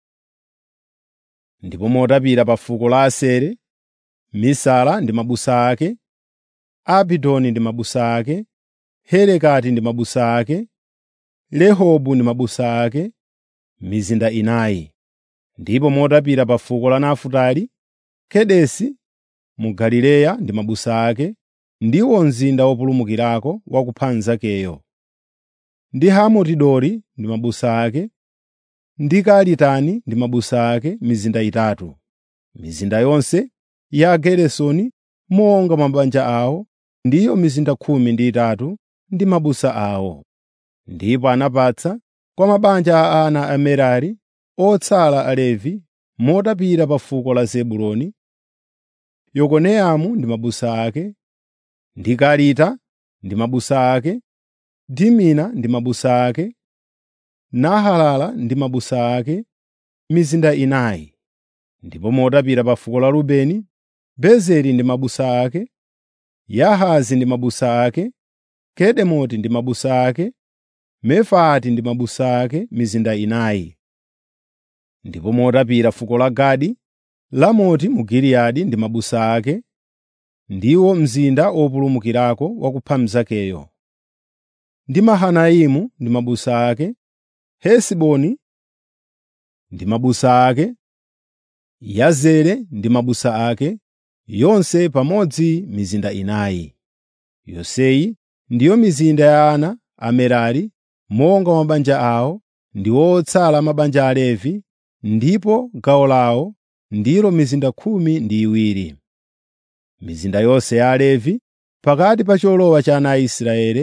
Speaker 1: Ndipo motapira pa fuko la Aseri, Misala ndi mabusa ake, Abidoni ndi mabusa ake, Helekati ndi mabusa ake, Rehobu ndi mabusa ake, mizinda inayi. Ndipo motapira pa fuko la Nafutali, Kedesi mu Galileya ndi mabusa ake, ndiwo mzinda wopulumukirako wa kupha mnzakeyo, ndi Hamoti-Dori ndi mabusa ake, ndi Karitani ndi mabusa ake, mizinda itatu. Mizinda yonse ya Ageresoni monga mabanja awo ndiyo mizinda khumi ndi itatu ndi mabusa awo. Ndipo anapatsa kwa mabanja a ana a Merari otsala Alevi motapira pa fuko la Zebuloni, Yokoneamu ndi mabusa ake, ndi Karita ndi mabusa ake, Dimina ndi mabusa ake, Nahalala ndi mabusa ake, mizinda inayi. Ndipo motapira pa fuko la Rubeni, Bezeri ndi mabusa ake, Yahazi ndi mabusa ake, Kedemoti ndi mabusa ake, Mefaati ndi mabusa ake, mizinda inayi. Ndipo motapira fuko la Gadi, Lamoti mu Giliyadi ndi mabusa ake, ndiwo mzinda wopulumukirako wa kupha mnzakeyo, ndi Mahanaimu ndi mabusa ake, Hesiboni ndi mabusa ake, Yazere ndi mabusa ake, yonse pamodzi mizinda inayi. Yonseyi ndiyo mizinda ya ana a Merari monga mabanja awo, ndiwo otsala mabanja a Levi, ndipo gawo lawo ndilo mizinda khumi ndi iwiri. Mizinda yonse ya Alevi pakati pa cholowa cha ana a Israeli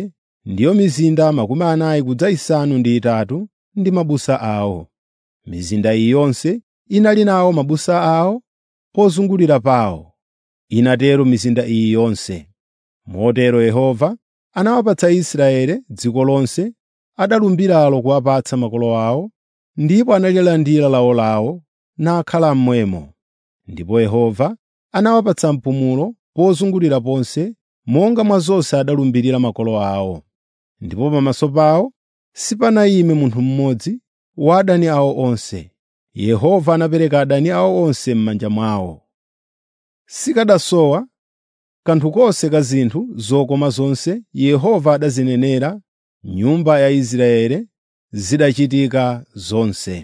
Speaker 1: ndiyo mizinda makumi anayi kudza isanu ndi itatu ndi mabusa awo. Mizinda iyi yonse inali nawo mabusa awo pozungulira pawo. Inatero mizinda iyi yonse. Motero Yehova anawapatsa Israeli dziko lonse adalumbiralo kuwapatsa makolo awo, ndipo analilandira lawolawo nakhala mmwemo. Ndipo Yehova anawapatsa mpumulo pozungulira ponse monga mwa zonse adalumbirira makolo awo. Ndipo pamaso pawo sipanayime munthu mmodzi wa adani awo onse. Yehova anapereka adani awo onse m'manja mwawo. Sikadasowa kanthu konse ka zinthu zokoma zonse Yehova adazinenera nyumba ya Israeli zidachitika zonse.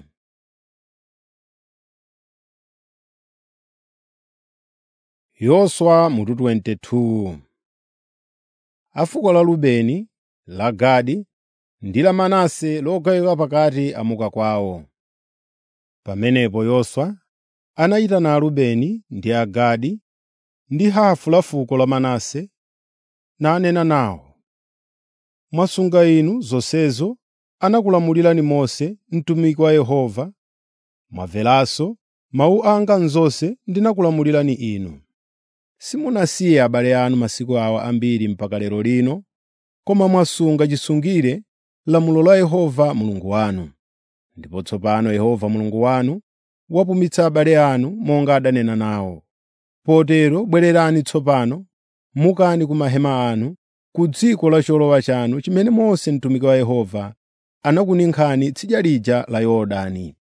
Speaker 1: Yoswa mutu 22 A fuko la Rubeni, la Gadi ndi la Manase logawika pakati amuka kwawo. Pamenepo Yoswa anayitana Arubeni ndi Agadi ndi hafu la fuko la Manase nanena nawo. Mwasunga inu zonsezo anakulamulirani Mose mtumiki wa Yehova. Mwamveranso mawu anga m'zonse ndinakulamulirani inu. Simunasiye abale anu masiku awa ambiri mpaka lero lino, koma mwasunga chisungire lamulo la Yehova Mulungu wanu. Ndipo tsopano Yehova Mulungu wanu wapumitsa abale anu monga adanena nawo. Potero bwererani tsopano, mukani ku mahema anu, ku dziko la cholowa chanu chimene Mose mtumiki wa Yehova anakuninkhani tsidya lija la Yorodani.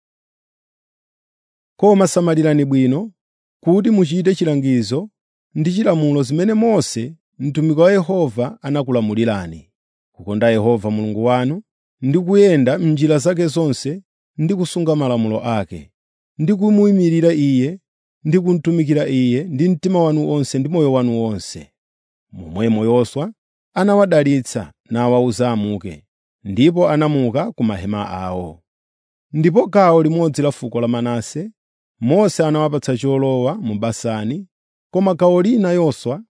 Speaker 1: Koma samalirani bwino kuti muchite chilangizo ndi chilamulo zimene Mose mtumiki wa Yehova anakulamulirani, kukonda Yehova Mulungu wanu ndi kuyenda m'njira zake zonse ndi kusunga malamulo ake, ndi kumuyimirira Iye ndi kumutumikira Iye ndi mtima wanu wonse ndi moyo wanu wonse. Momwemo Yoswa anawadalitsa nawawuza amuke, ndipo anamuka ku mahema awo. Ndipo gawo limodzi la fuko la Manase Mose anawapatsa cholowa mu Basani, koma gawo lina Yoswa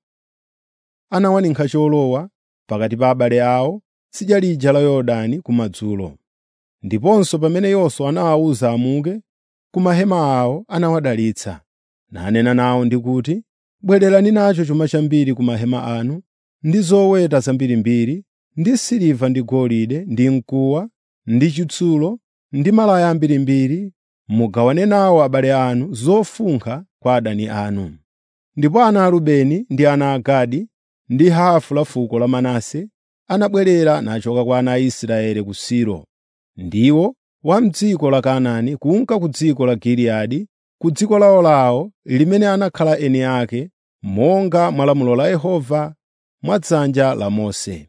Speaker 1: anawaninkha cholowa pakati pa abale awo tsidya lija la Yorodani kumadzulo. Ndiponso pamene Yoswa anawawuza amuke ku mahema awo anawadalitsa, nanena nawo ndi kuti, “Bwererani nacho chuma chambiri ku mahema anu, ndi zoweta zambirimbiri, ndi siliva ndi golide, ndi mkuwa, ndi chitsulo, ndi malaya ambirimbiri, mugawane nawo abale anu zofunkha kwa adani anu.” Ndipo ana a Rubeni ndi ana a Gadi ndi hafu la fuko la Manase anabwerera nachoka kwa ana a Israeli ku Silo, ndiwo wa m'dziko la Kanaani kunka ku dziko la Giliyadi, ku dziko lawolawo limene anakhala eni ake, monga mwa lamulo la Yehova mwa dzanja la Mose.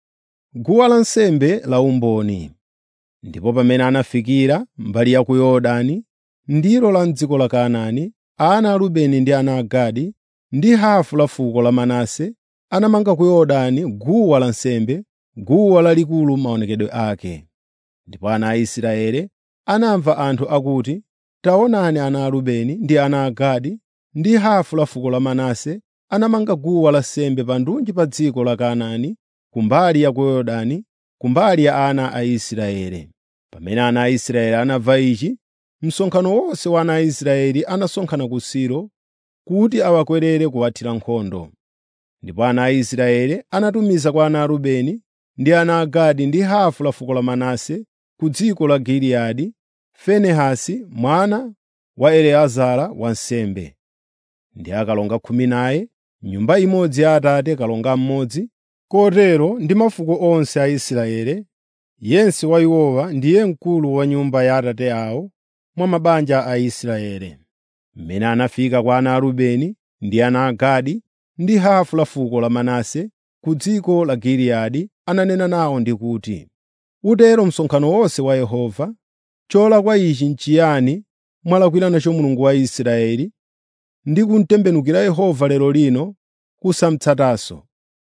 Speaker 1: Guwa lansembe la umboni Ndipo pamene anafikira mbali ya ku Yorodani, ndilo la m'dziko la Kanaani, ana a Rubeni ndi ana a Gadi ndi hafu la fuko la Manase anamanga ku Yorodani guwa lansembe, guwa lalikulu maonekedwe ake. Ndipo ana a Israeli anamva anthu akuti, “Taonani ana a Rubeni ndi ana a Gadi ndi hafu la fuko la Manase anamanga guwa lansembe pa ndunji pa dziko la Kanaani kumbali ya ku Yorodani, kumbali ya ana a Israeli.” Pamene ana a Israeli anamva ichi, msonkhano wonse wa ana a Israeli anasonkhana ku Silo kuti awakwerere kuwathira nkhondo. Ndipo ana a Israeli anatumiza kwa ana a Rubeni ndi ana a Gadi ndi hafu la fuko la Manase ku dziko la Giliyadi, Finehasi mwana wa Eliezara wansembe, ndi akalonga khumi naye, nyumba imodzi ya Atate kalonga mmodzi, kotero ndi mafuko onse a Israeli, yense wa iwowa ndiye mkulu wa nyumba ya Atate awo mwa mabanja a Israeli. Mmene anafika kwa ana a Rubeni ndi ana a Gadi ndi hafu la fuko la Manase ku dziko la Giliyadi ananena nawo ndi kuti, “Utero msonkhano wonse wa Yehova, cholakwa ichi n'chiyani mwalakwira nacho Mulungu wa Israeli ndi kumtembenukira Yehova lero lino kusamutsatanso,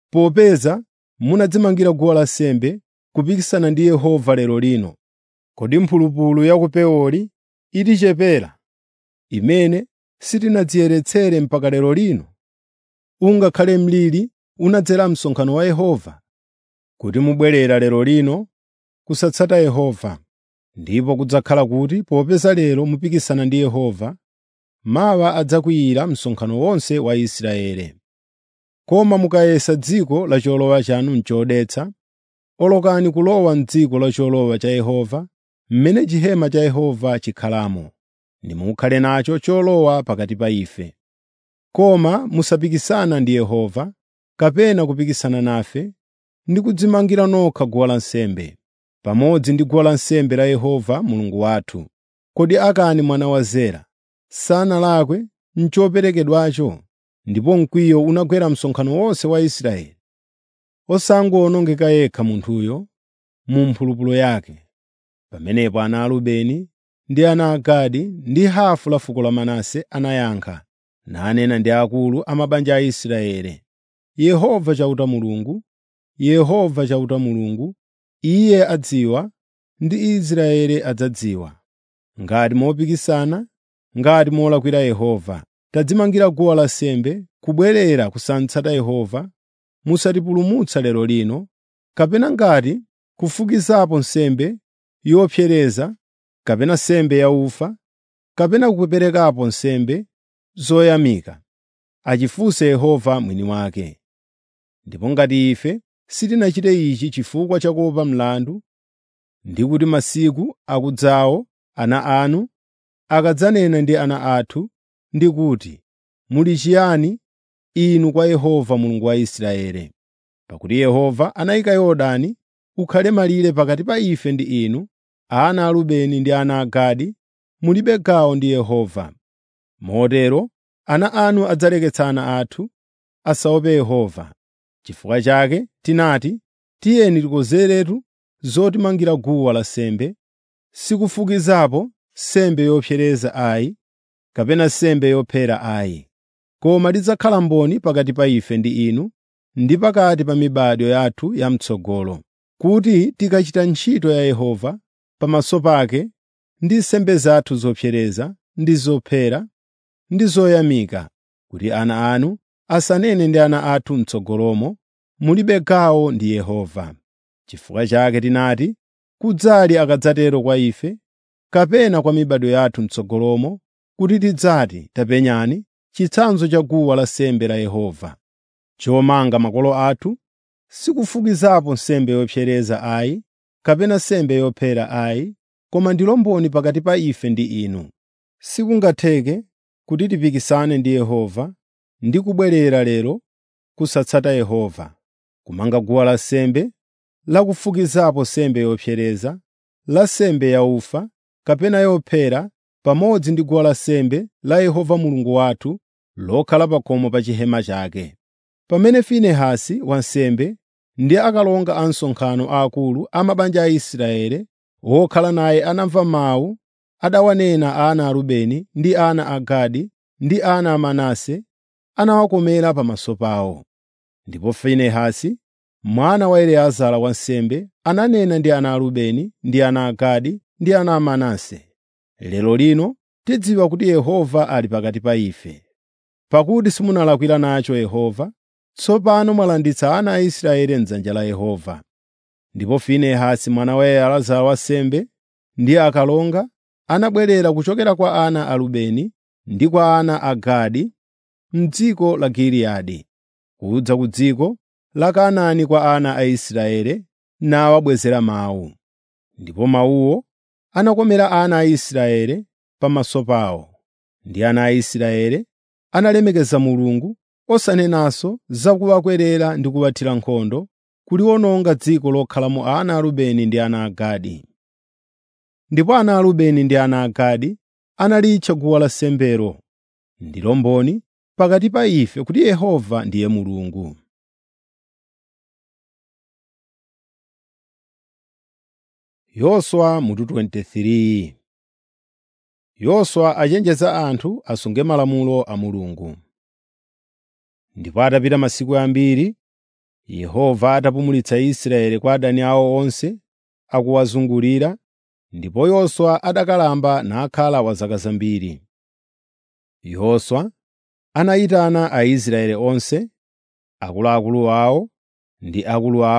Speaker 1: popeza munadzimangira guwa lansembe kupikisana ndi Yehova lero lino? Kodi mphulupulu ya ku Peori itichepera, imene sitinadziyeretsere mpaka lero lino? Ungakhale mliri unadzera msonkhano wa Yehova? kuti mubwerera lero lino kusatsata Yehova, ndipo kudzakhala kuti popeza lero mupikisana ndi Yehova, mawa adzakwiyira msonkhano wonse wa Israeli. Koma mukayesa dziko la cholowa chanu n'chodetsa, olokani kulowa m'dziko la cholowa cha Yehova, mmene chihema cha Yehova chikhalamo, nimukhale nacho cholowa pakati pa ife. Koma musapikisana ndi Yehova, kapena kupikisana nafe, ndi kudzimangira nokha guwa lansembe, pamodzi ndi guwa lansembe la Yehova Mulungu wathu. Kodi Akani mwana wa Zera sanalakwe m'choperekedwacho, ndipo mkwiyo unagwera msonkhano wonse wa Israeli, osangowonongeka yekha munthuyo mu mphulupulu yake. Pamenepo ana a Rubeni ndi ana a Gadi ndi hafu la fuko la Manase anayankha, nanena ndi akulu a mabanja a Israeli, “Yehova chauta Mulungu, Yehova chauta Mulungu, Iye adziwa ndi Israeli adzadziwa. Ngati mopikisana, ngati molakwira Yehova, tadzimangira guwa lansembe kubwerera kusatsata Yehova, musatipulumutsa lero lino, kapena ngati kufukizapo nsembe yopsereza, kapena nsembe yaufa, kapena kuperekapo nsembe zoyamika, achifunse Yehova mwini wake. Ndipo ngati ife sitinachite ichi chifukwa cha kuopa mlandu, ndi kuti masiku akudzawo ana anu akadzanena ndi ana athu ndi kuti, ‘Muli chiyani inu kwa Yehova Mulungu wa Israeli?’ Pakuti Yehova anayika Yorodani ukhale malire pakati pa ife ndi inu, ana a Rubeni ndi ana a Gadi, mulibe gawo ndi Yehova. Motero ana anu adzaleketsa ana athu asaope Yehova. Chifukwa chake tinati, ‘Tiyeni tikonzeretu zotimangira guwa lansembe, sikufukizapo nsembe yopsereza ayi, kapena nsembe yophera ayi, koma lidzakhala mboni pakati pa ife ndi inu ndi pakati pa mibado yathu yam'tsogolo, kuti tikachita ntchito ya Yehova pamaso pake ndi nsembe zathu zopsereza ndi zophera ndi zoyamika, kuti ana anu asanene ndi ana athu m'tsogolomo, mulibe gawo ndi Yehova. Chifukwa chake tinati, kudzali akadzatero kwa ife, kapena kwa mibado yathu m'tsogolomo, kuti tidzati, tapenyani chitsanzo cha guwa lansembe la Yehova, chomanga makolo athu, sikufukizapo nsembe yopsereza ayi, kapena nsembe yophera ayi, koma ndilo mboni pakati pa ife ndi inu. Sikungatheke kuti tipikisane ndi Yehova ndi kubwerera lero kusatsata Yehova, kumanga guwa lansembe lakufukizapo nsembe yopsereza, la nsembe yaufa, kapena yophera, pamodzi ndi guwa lansembe la Yehova Mulungu wathu lokhala pa khomo pa chihema chake. Pamene Finehasi wansembe ndi akalonga a msonkhano aakulu a mabanja a Israeli wokhala naye anamva mawu adawanena ana a Rubeni ndi ana a Gadi ndi ana a Manase, anawakomera pamaso pawo. Ndipo Finehasi mwana wa Eliezara wansembe ananena ndi ana a Rubeni ndi ana a Gadi ndi ana a Manase, “Lero lino tidziwa kuti Yehova ali pakati pa ife. Pakuti simunalakwira nacho Yehova, tsopano mwalanditsa ana a Israeli m'dzanja la Yehova.” Ndipo Finehasi mwana wa Eliezara wansembe ndi akalonga anabwerera kuchokera kwa ana a Rubeni ndi kwa ana a Gadi m'dziko la Giliyadi, kudza ku dziko la Kanaani kwa ana a Israeli nawabwezera mawu. Ndipo mawuwo anakomera ana a Israeli pamaso pawo, ndi ana a Israeli analemekeza Mulungu osanenanso za kuwakwerera ndi kuwathira nkhondo, kuliwononga dziko lokhalamo ana a Rubeni ndi ana a Gadi. Ndipo ana a Rubeni ndi ana a Gadi analitcha guwa lansembelo, ndilo mboni pakati pa ife kuti Yehova ndiye Mulungu. Yoswa mutu 23 Yoswa achenjeza anthu asunge malamulo a Mulungu. Ndipo atapita masiku ambiri, Yehova atapumulitsa Israeli kwa adani awo onse akuwazungulira, ndipo Yoswa adakalamba nakhala wa zaka zambiri. Yoswa anayitana Aisraeli onse, akuluakulu awo ndi akulu awo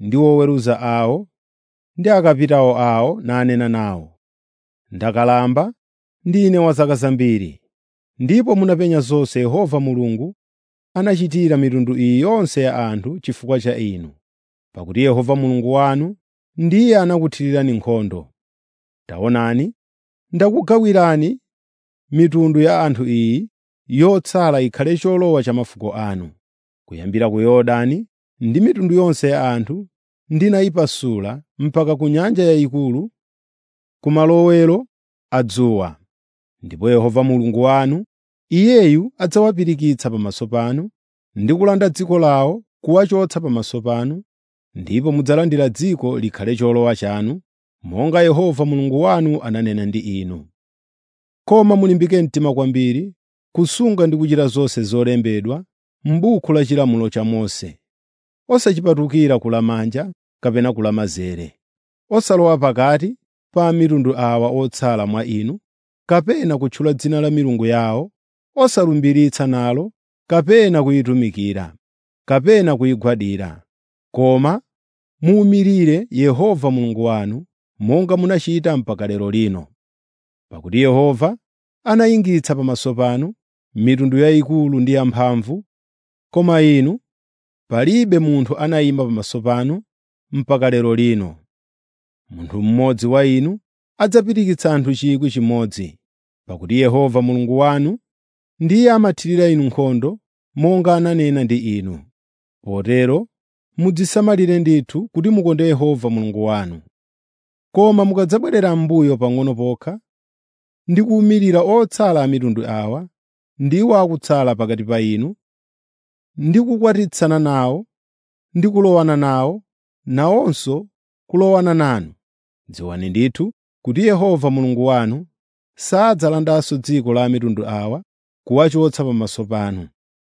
Speaker 1: ndi oweruza awo ndi akapitawo awo nanena nawo, “Ndakalamba ndine wa zaka zambiri, ndipo munapenya zonse Yehova Mulungu anachitira mitundu iyi yonse ya anthu chifukwa cha inu, pakuti Yehova Mulungu wanu ndiye anakuthirirani nkhondo. Taonani, ndakugawirani mitundu ya anthu iyi yotsala ikhale cholowa cha mafuko anu, kuyambira ku Yorodani ndi mitundu yonse ya anthu ndinayipasula mpaka ku Nyanja Yayikulu, ku malowero a dzuwa. Ndipo Yehova Mulungu wanu, Iyeyu adzawapirikitsa pamaso panu ndi kulanda dziko lawo kuwachotsa pamaso panu, ndipo mudzalandira dziko likhale cholowa chanu, monga Yehova Mulungu wanu ananena ndi inu. Koma mulimbike mtima kwambiri kusunga ndi kuchita zonse zolembedwa m'buku la chilamulo cha Mose, osachipatukira kulamanja kapena kulamanzere, osalowa pakati pa mitundu awa otsala mwa inu, kapena kutchula dzina la milungu yawo, osalumbiritsa nalo kapena kuyitumikira, kapena kuyigwadira. Koma muwumirire Yehova Mulungu wanu monga munachita mpaka lero lino. Pakuti Yehova anayingitsa pamaso panu mitundu yayikulu ndi yamphamvu, koma inu palibe munthu anayima pamaso panu mpaka lero lino. Munthu mmodzi wa inu adzapirikitsa anthu 1,000, pakuti Yehova Mulungu wanu ndiye amathirira inu nkhondo monga ananena ndi inu. Potero mudzisamalire ndithu kuti mukonde Yehova Mulungu wanu. Koma mukadzabwerera m'mbuyo pang'ono pokha ndi kuwumirira otsala a mitundu awa, ndiwo akutsala pakati pa inu, ndi kukwatitsana nawo ndi kulowana nawo, nawonso kulowana nanu, dziwani ndithu kuti Yehova Mulungu wanu sadzalandanso dziko la mitundu awa kuwachotsa pamaso panu.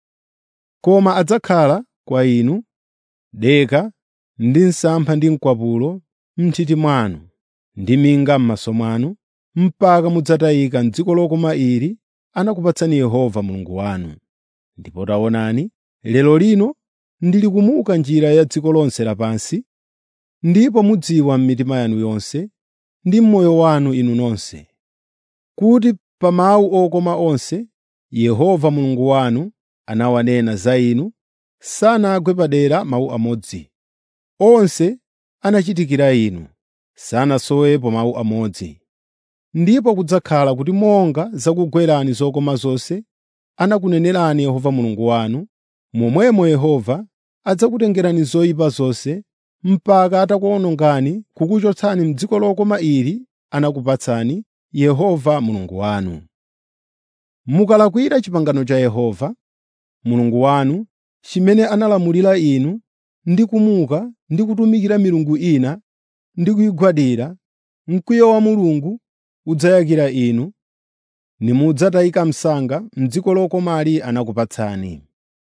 Speaker 1: Koma adzakhala kwa inu deka ndi msampha ndi mkwapulo m'nthiti mwanu ndi minga m'maso mwanu, mpaka mudzatayika m'dziko lokoma ili anakupatsani Yehova Mulungu wanu. Ndipo taonani, lero lino ndili kumuka njira ya dziko lonse lapansi, ndipo mudziwa m'mitima yanu yonse ndi m'moyo wanu inu nonse, kuti pa mawu okoma onse Yehova Mulungu wanu anawanena za inu, sanagwe padera mawu amodzi. Onse anachitikira inu, sanasowepo mawu amodzi. Ndipo kudzakhala kuti monga zakugwerani zokoma zonse anakunenerani Yehova Mulungu wanu, momwemo Yehova adzakutengerani zoyipa zonse mpaka atakuwonongani kukuchotsani m'dziko lokoma ili anakupatsani Yehova Mulungu wanu. Mukalakwira pangano la Yehova Mulungu wanu chimene analamulira inu ndi kumuka ndi kutumikira milungu ina ndi kuyigwadira, mkwiyo wa Mulungu udzayakira inu, nimudzatayika msanga m'dziko lokomali anakupatsani.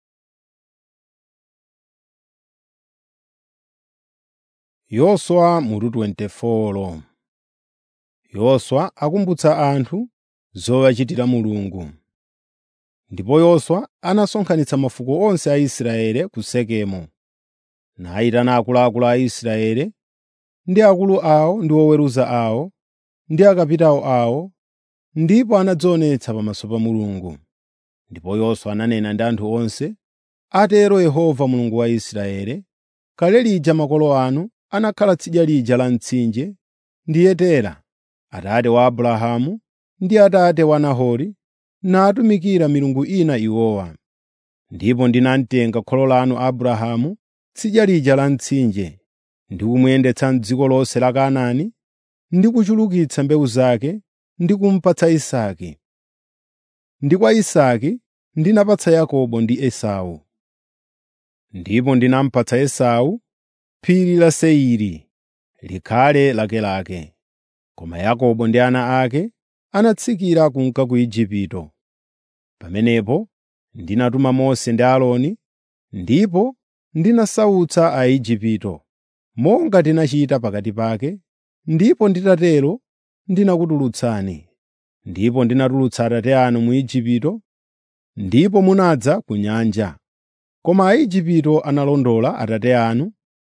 Speaker 1: Yoswa mutu 24 Yoswa akumbutsa anthu zowachitira Mulungu. Ndipo Yoswa anasonkhanitsa mafuko onse a Israeli ku Sekemu, nayitana akuluakulu a Israeli ndi akulu awo ndi oweruza awo ndi akapitawo awo, ndipo anadzionetsa pamaso pa Mulungu. Ndipo Yoswa ananena ndi anthu onse, “Atero Yehova Mulungu wa Israeli, kale lija makolo anu anakhala tsidya lija la mtsinje ndi Yetera, atate wa Abrahamu ndi atate wa Nahori, natumikira milungu ina iwowa. Ndipo ndinamtenga kholo lanu Abrahamu tsidya lija la mtsinje, ndi kumuyendetsa m'dziko lonse la Kanaani, ndi kuchulukitsa mbewu zake ndi kumupatsa Isake. Ndi kwa Isake ndinapatsa Yakobo ndi Esau. Ndipo ndinamupatsa Esau phiri la Seiri likhale lakelake, koma Yakobo ndi ana ake anatsikira kunka ku Igupto. Pamenepo ndinatuma Mose ndi Aaroni, ndipo ndinasautsa Aigupto, monga tinachita pakati pake, ndipo nditatero ndinakutulutsani. Ndipo ndinatulutsa atate anu mu Igupto, ndipo munadza ku nyanja. Koma Aigupto analondola atate anu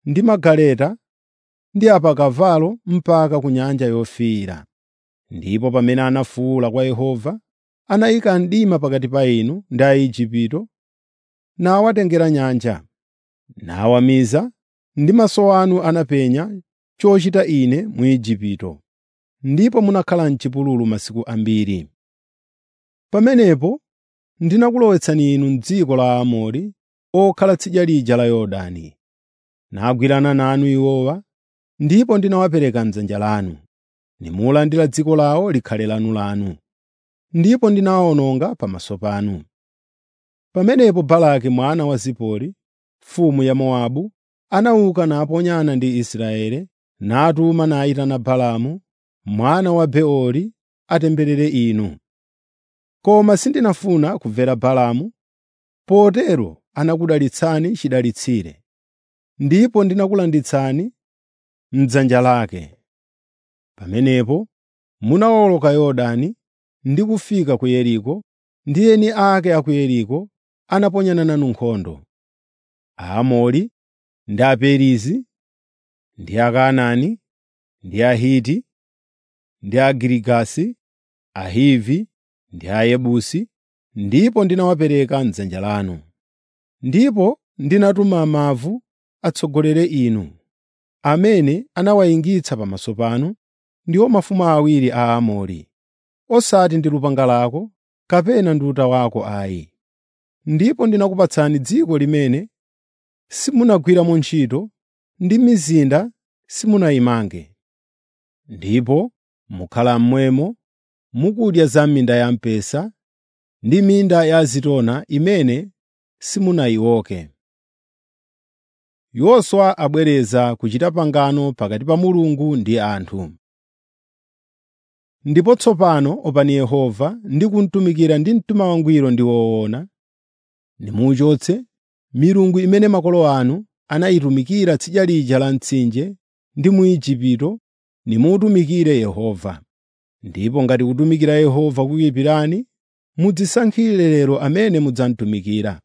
Speaker 1: ndi magaleta ndi apakavalo mpaka ku Nyanja Yofiira. Ndipo pamene anafuwula kwa Yehova, anayika mdima pakati pa inu ndi Aigupto, nawatengera nyanja, nawamiza, ndi maso anu anapenya chochita Ine mu Igupto, ndipo munakhala m'chipululu masiku ambiri. Pamenepo ndinakulowetsani inu m'dziko la Aamori okhala tsidya lija la Yorodani. Nagwirana nanu iwowa, ndipo ndinawapereka m'dzanja lanu, nimulandira dziko lawo likhale lanulanu, ndipo ndinawawononga pamaso panu. Pamenepo Balaki mwana wa Zipori, mfumu ya Mowabu, anauka naponyana ndi Israeli, natuma nayitana Balaamu mwana wa Beori atemberere inu. Koma sindinafuna kumvera Balaamu, potero anakudalitsani chidalitsire, ndipo ndinakulanditsani m'dzanja lake. Pamenepo munawoloka Yorodani ndi kufika ku Yeriko, ndi eni ake a ku Yeriko anaponyana nanu nkhondo. Aamori ndi Aperizi ndi Akanaani ndi Ahiti ndi Agirigasi, Ahivi ndi Ayebusi, ndipo ndinawapereka m'dzanja lanu. Ndipo ndinatuma mavu atsogolere inu, amene anawayingitsa pamaso panu, ndiwo mafumu awiri a Aamori, osati ndi lupanga lako kapena ndi uta wako ayi. Ndipo ndinakupatsani dziko limene simunagwiramo ntchito ndi mizinda simunayimange. Ndipo mukhala momwemo mukudya za minda ya mpesa ndi minda ya zitona imene simunayioke. Yoswa abwereza kuchita pangano pakati pa Mulungu ndi anthu. Ndipo tsopano opani Yehova ndi kumutumikira ndi mtima wangwiro ndi woona, nimuchotse milungu imene makolo anu anayitumikira tsidya lija la mtsinje ndi mu Igupto, nimutumikire Yehova. Ndipo ngati kutumikira Yehova kukuyipirani, mudzisankhire lero amene mudzamutumikira.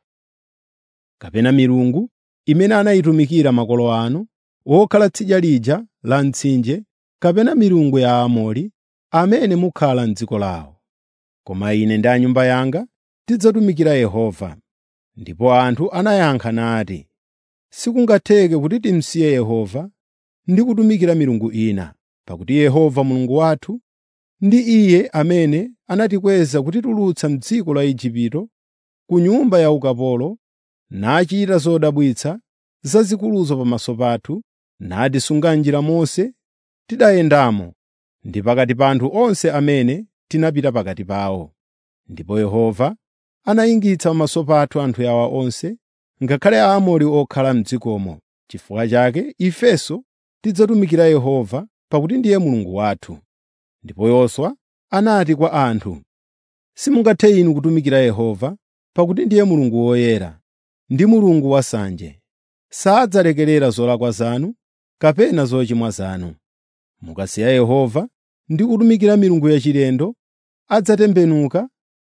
Speaker 1: Kapena milungu imene anayitumikira makolo anu, wokhala tsidya lija la mtsinje, kapena milungu ya Aamori, amene mukhala m'dziko lawo. Koma ine ndi a nyumba yanga tidzatumikira Yehova. Ndipo anthu anayankha nati, sikungatheke kuti timsiye Yehova ndi kutumikira milungu ina, pakuti Yehova Mulungu wathu ndi Iye amene anatikweza kutitulutsa m'dziko la Igupto, ku nyumba ya ukapolo, nachita zodabwitsa zazikuluzo pamaso pathu, natisunga m'njira monse tidayendamo ndi pakati pa anthu onse amene tinapita pakati pawo. Ndipo Yehova anayingitsa pamaso pathu anthu awa onse, ngakhale Aamori okhala m'dzikomo. Chifukwa chake ifenso tidzatumikira Yehova, pakuti ndiye Mulungu wathu. Ndipo Yoswa anati kwa anthu, Simungathe inu kutumikira Yehova, pakuti ndiye Mulungu woyera, ndi Mulungu wasanje. Sadzalekerera zolakwa zanu kapena zochimwa zanu. Mukasiya Yehova ndi kutumikira milungu yachilendo, adzatembenuka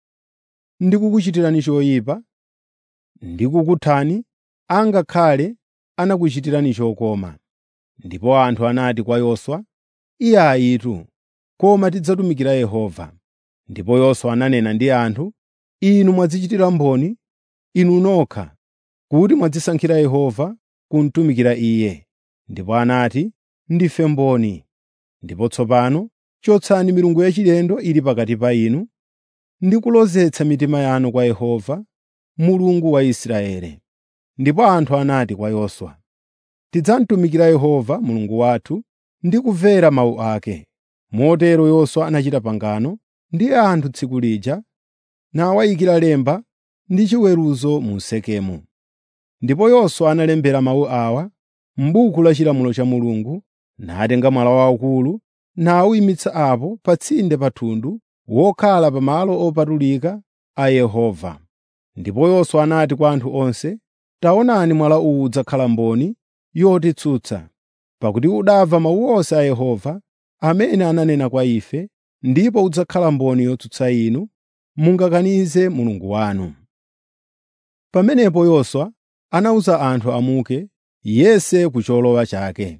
Speaker 1: ndi kukuchitirani choyipa, ndi kukuthani, angakhale anakuchitirani chokoma. Ndipo anthu anati kwa Yoswa, “Iye ayitu, koma tidzatumikira Yehova.” Ndipo Yoswa ananena ndi anthu, “Inu mwadzichitira mboni inu nokha kuti mwadzisankhira Yehova kumutumikira Iye.” Ndipo anati, “Ndife mboni.” Ndipo tsopano chotsani milungu yachilendo ili pakati pa inu ndi kulozetsa mitima yanu kwa Yehova, Mulungu wa Israeli. Ndipo anthu anati kwa Yoswa, “Tidzamutumikira Yehova Mulungu wathu ndi kumvera mawu ake.” Motero Yoswa anachita pangano ndi anthu tsiku lija, nawayikira lemba ndi chiweruzo mu Sekemu. Ndipo Yoswa analembera mawu awa m'buku la chilamulo cha Mulungu, natenga mwala waukulu nawuyimitsa apo pa tsinde pa thundu wokhala pa malo opatulika a Yehova. Ndipo Yoswa anati kwa anthu onse, “Taonani mwala uwu udzakhala mboni yotitsutsa, pakuti udamva mawu onse a Yehova amene ananena kwa ife, ndipo udzakhala mboni yotsutsa inu, mungakanize Mulungu wanu.” Pamenepo Yoswa anawuza anthu amuke yense ku cholowa chake.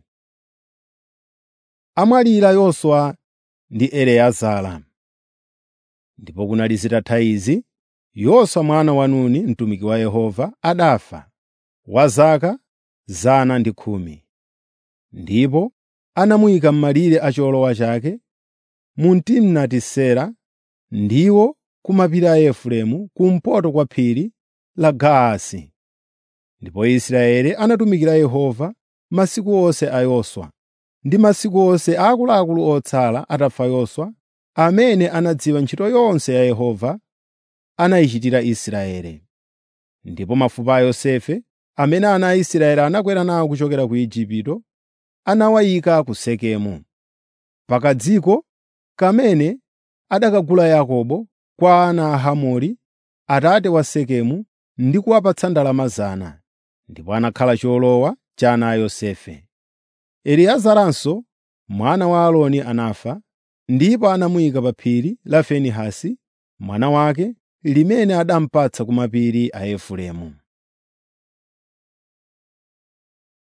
Speaker 1: Amwalira Yoswa ndi Eliezara. Ndipo kunali zitatha izi, Yoswa mwana wa Nuni, mtumiki wa Yehova, adafa, wa zaka zana ndi khumi. Ndipo anamuyika m'malire a cholowa chake mu Timnati-Sera, ndiwo ku mapiri a Efereimu, kumpoto kwa phiri la Gaasi. Ndipo Israeli anatumikira Yehova masiku onse a Yoswa, ndi masiku onse a akuluakulu otsala atafa Yoswa, amene anadziwa ntchito yonse ya Yehova anayichitira Israeli. Ndipo mafupa a Yosefe, amene ana a Israeli anakwera nawo kuchokera ku Igupto, anawayika ku Sekemu, pa kadziko kamene adakagula Yakobo kwa ana a Hamori, atate wa Sekemu, ndi kuwapatsa ndalama zana. Ndipo anakhala cholowa cha ana a Yosefe. Eliyezeranso mwana wa Aaroni anafa, ndipo anamuyika pa phiri la Finehasi mwana wake, limene adampatsa ku mapiri a Efereimu.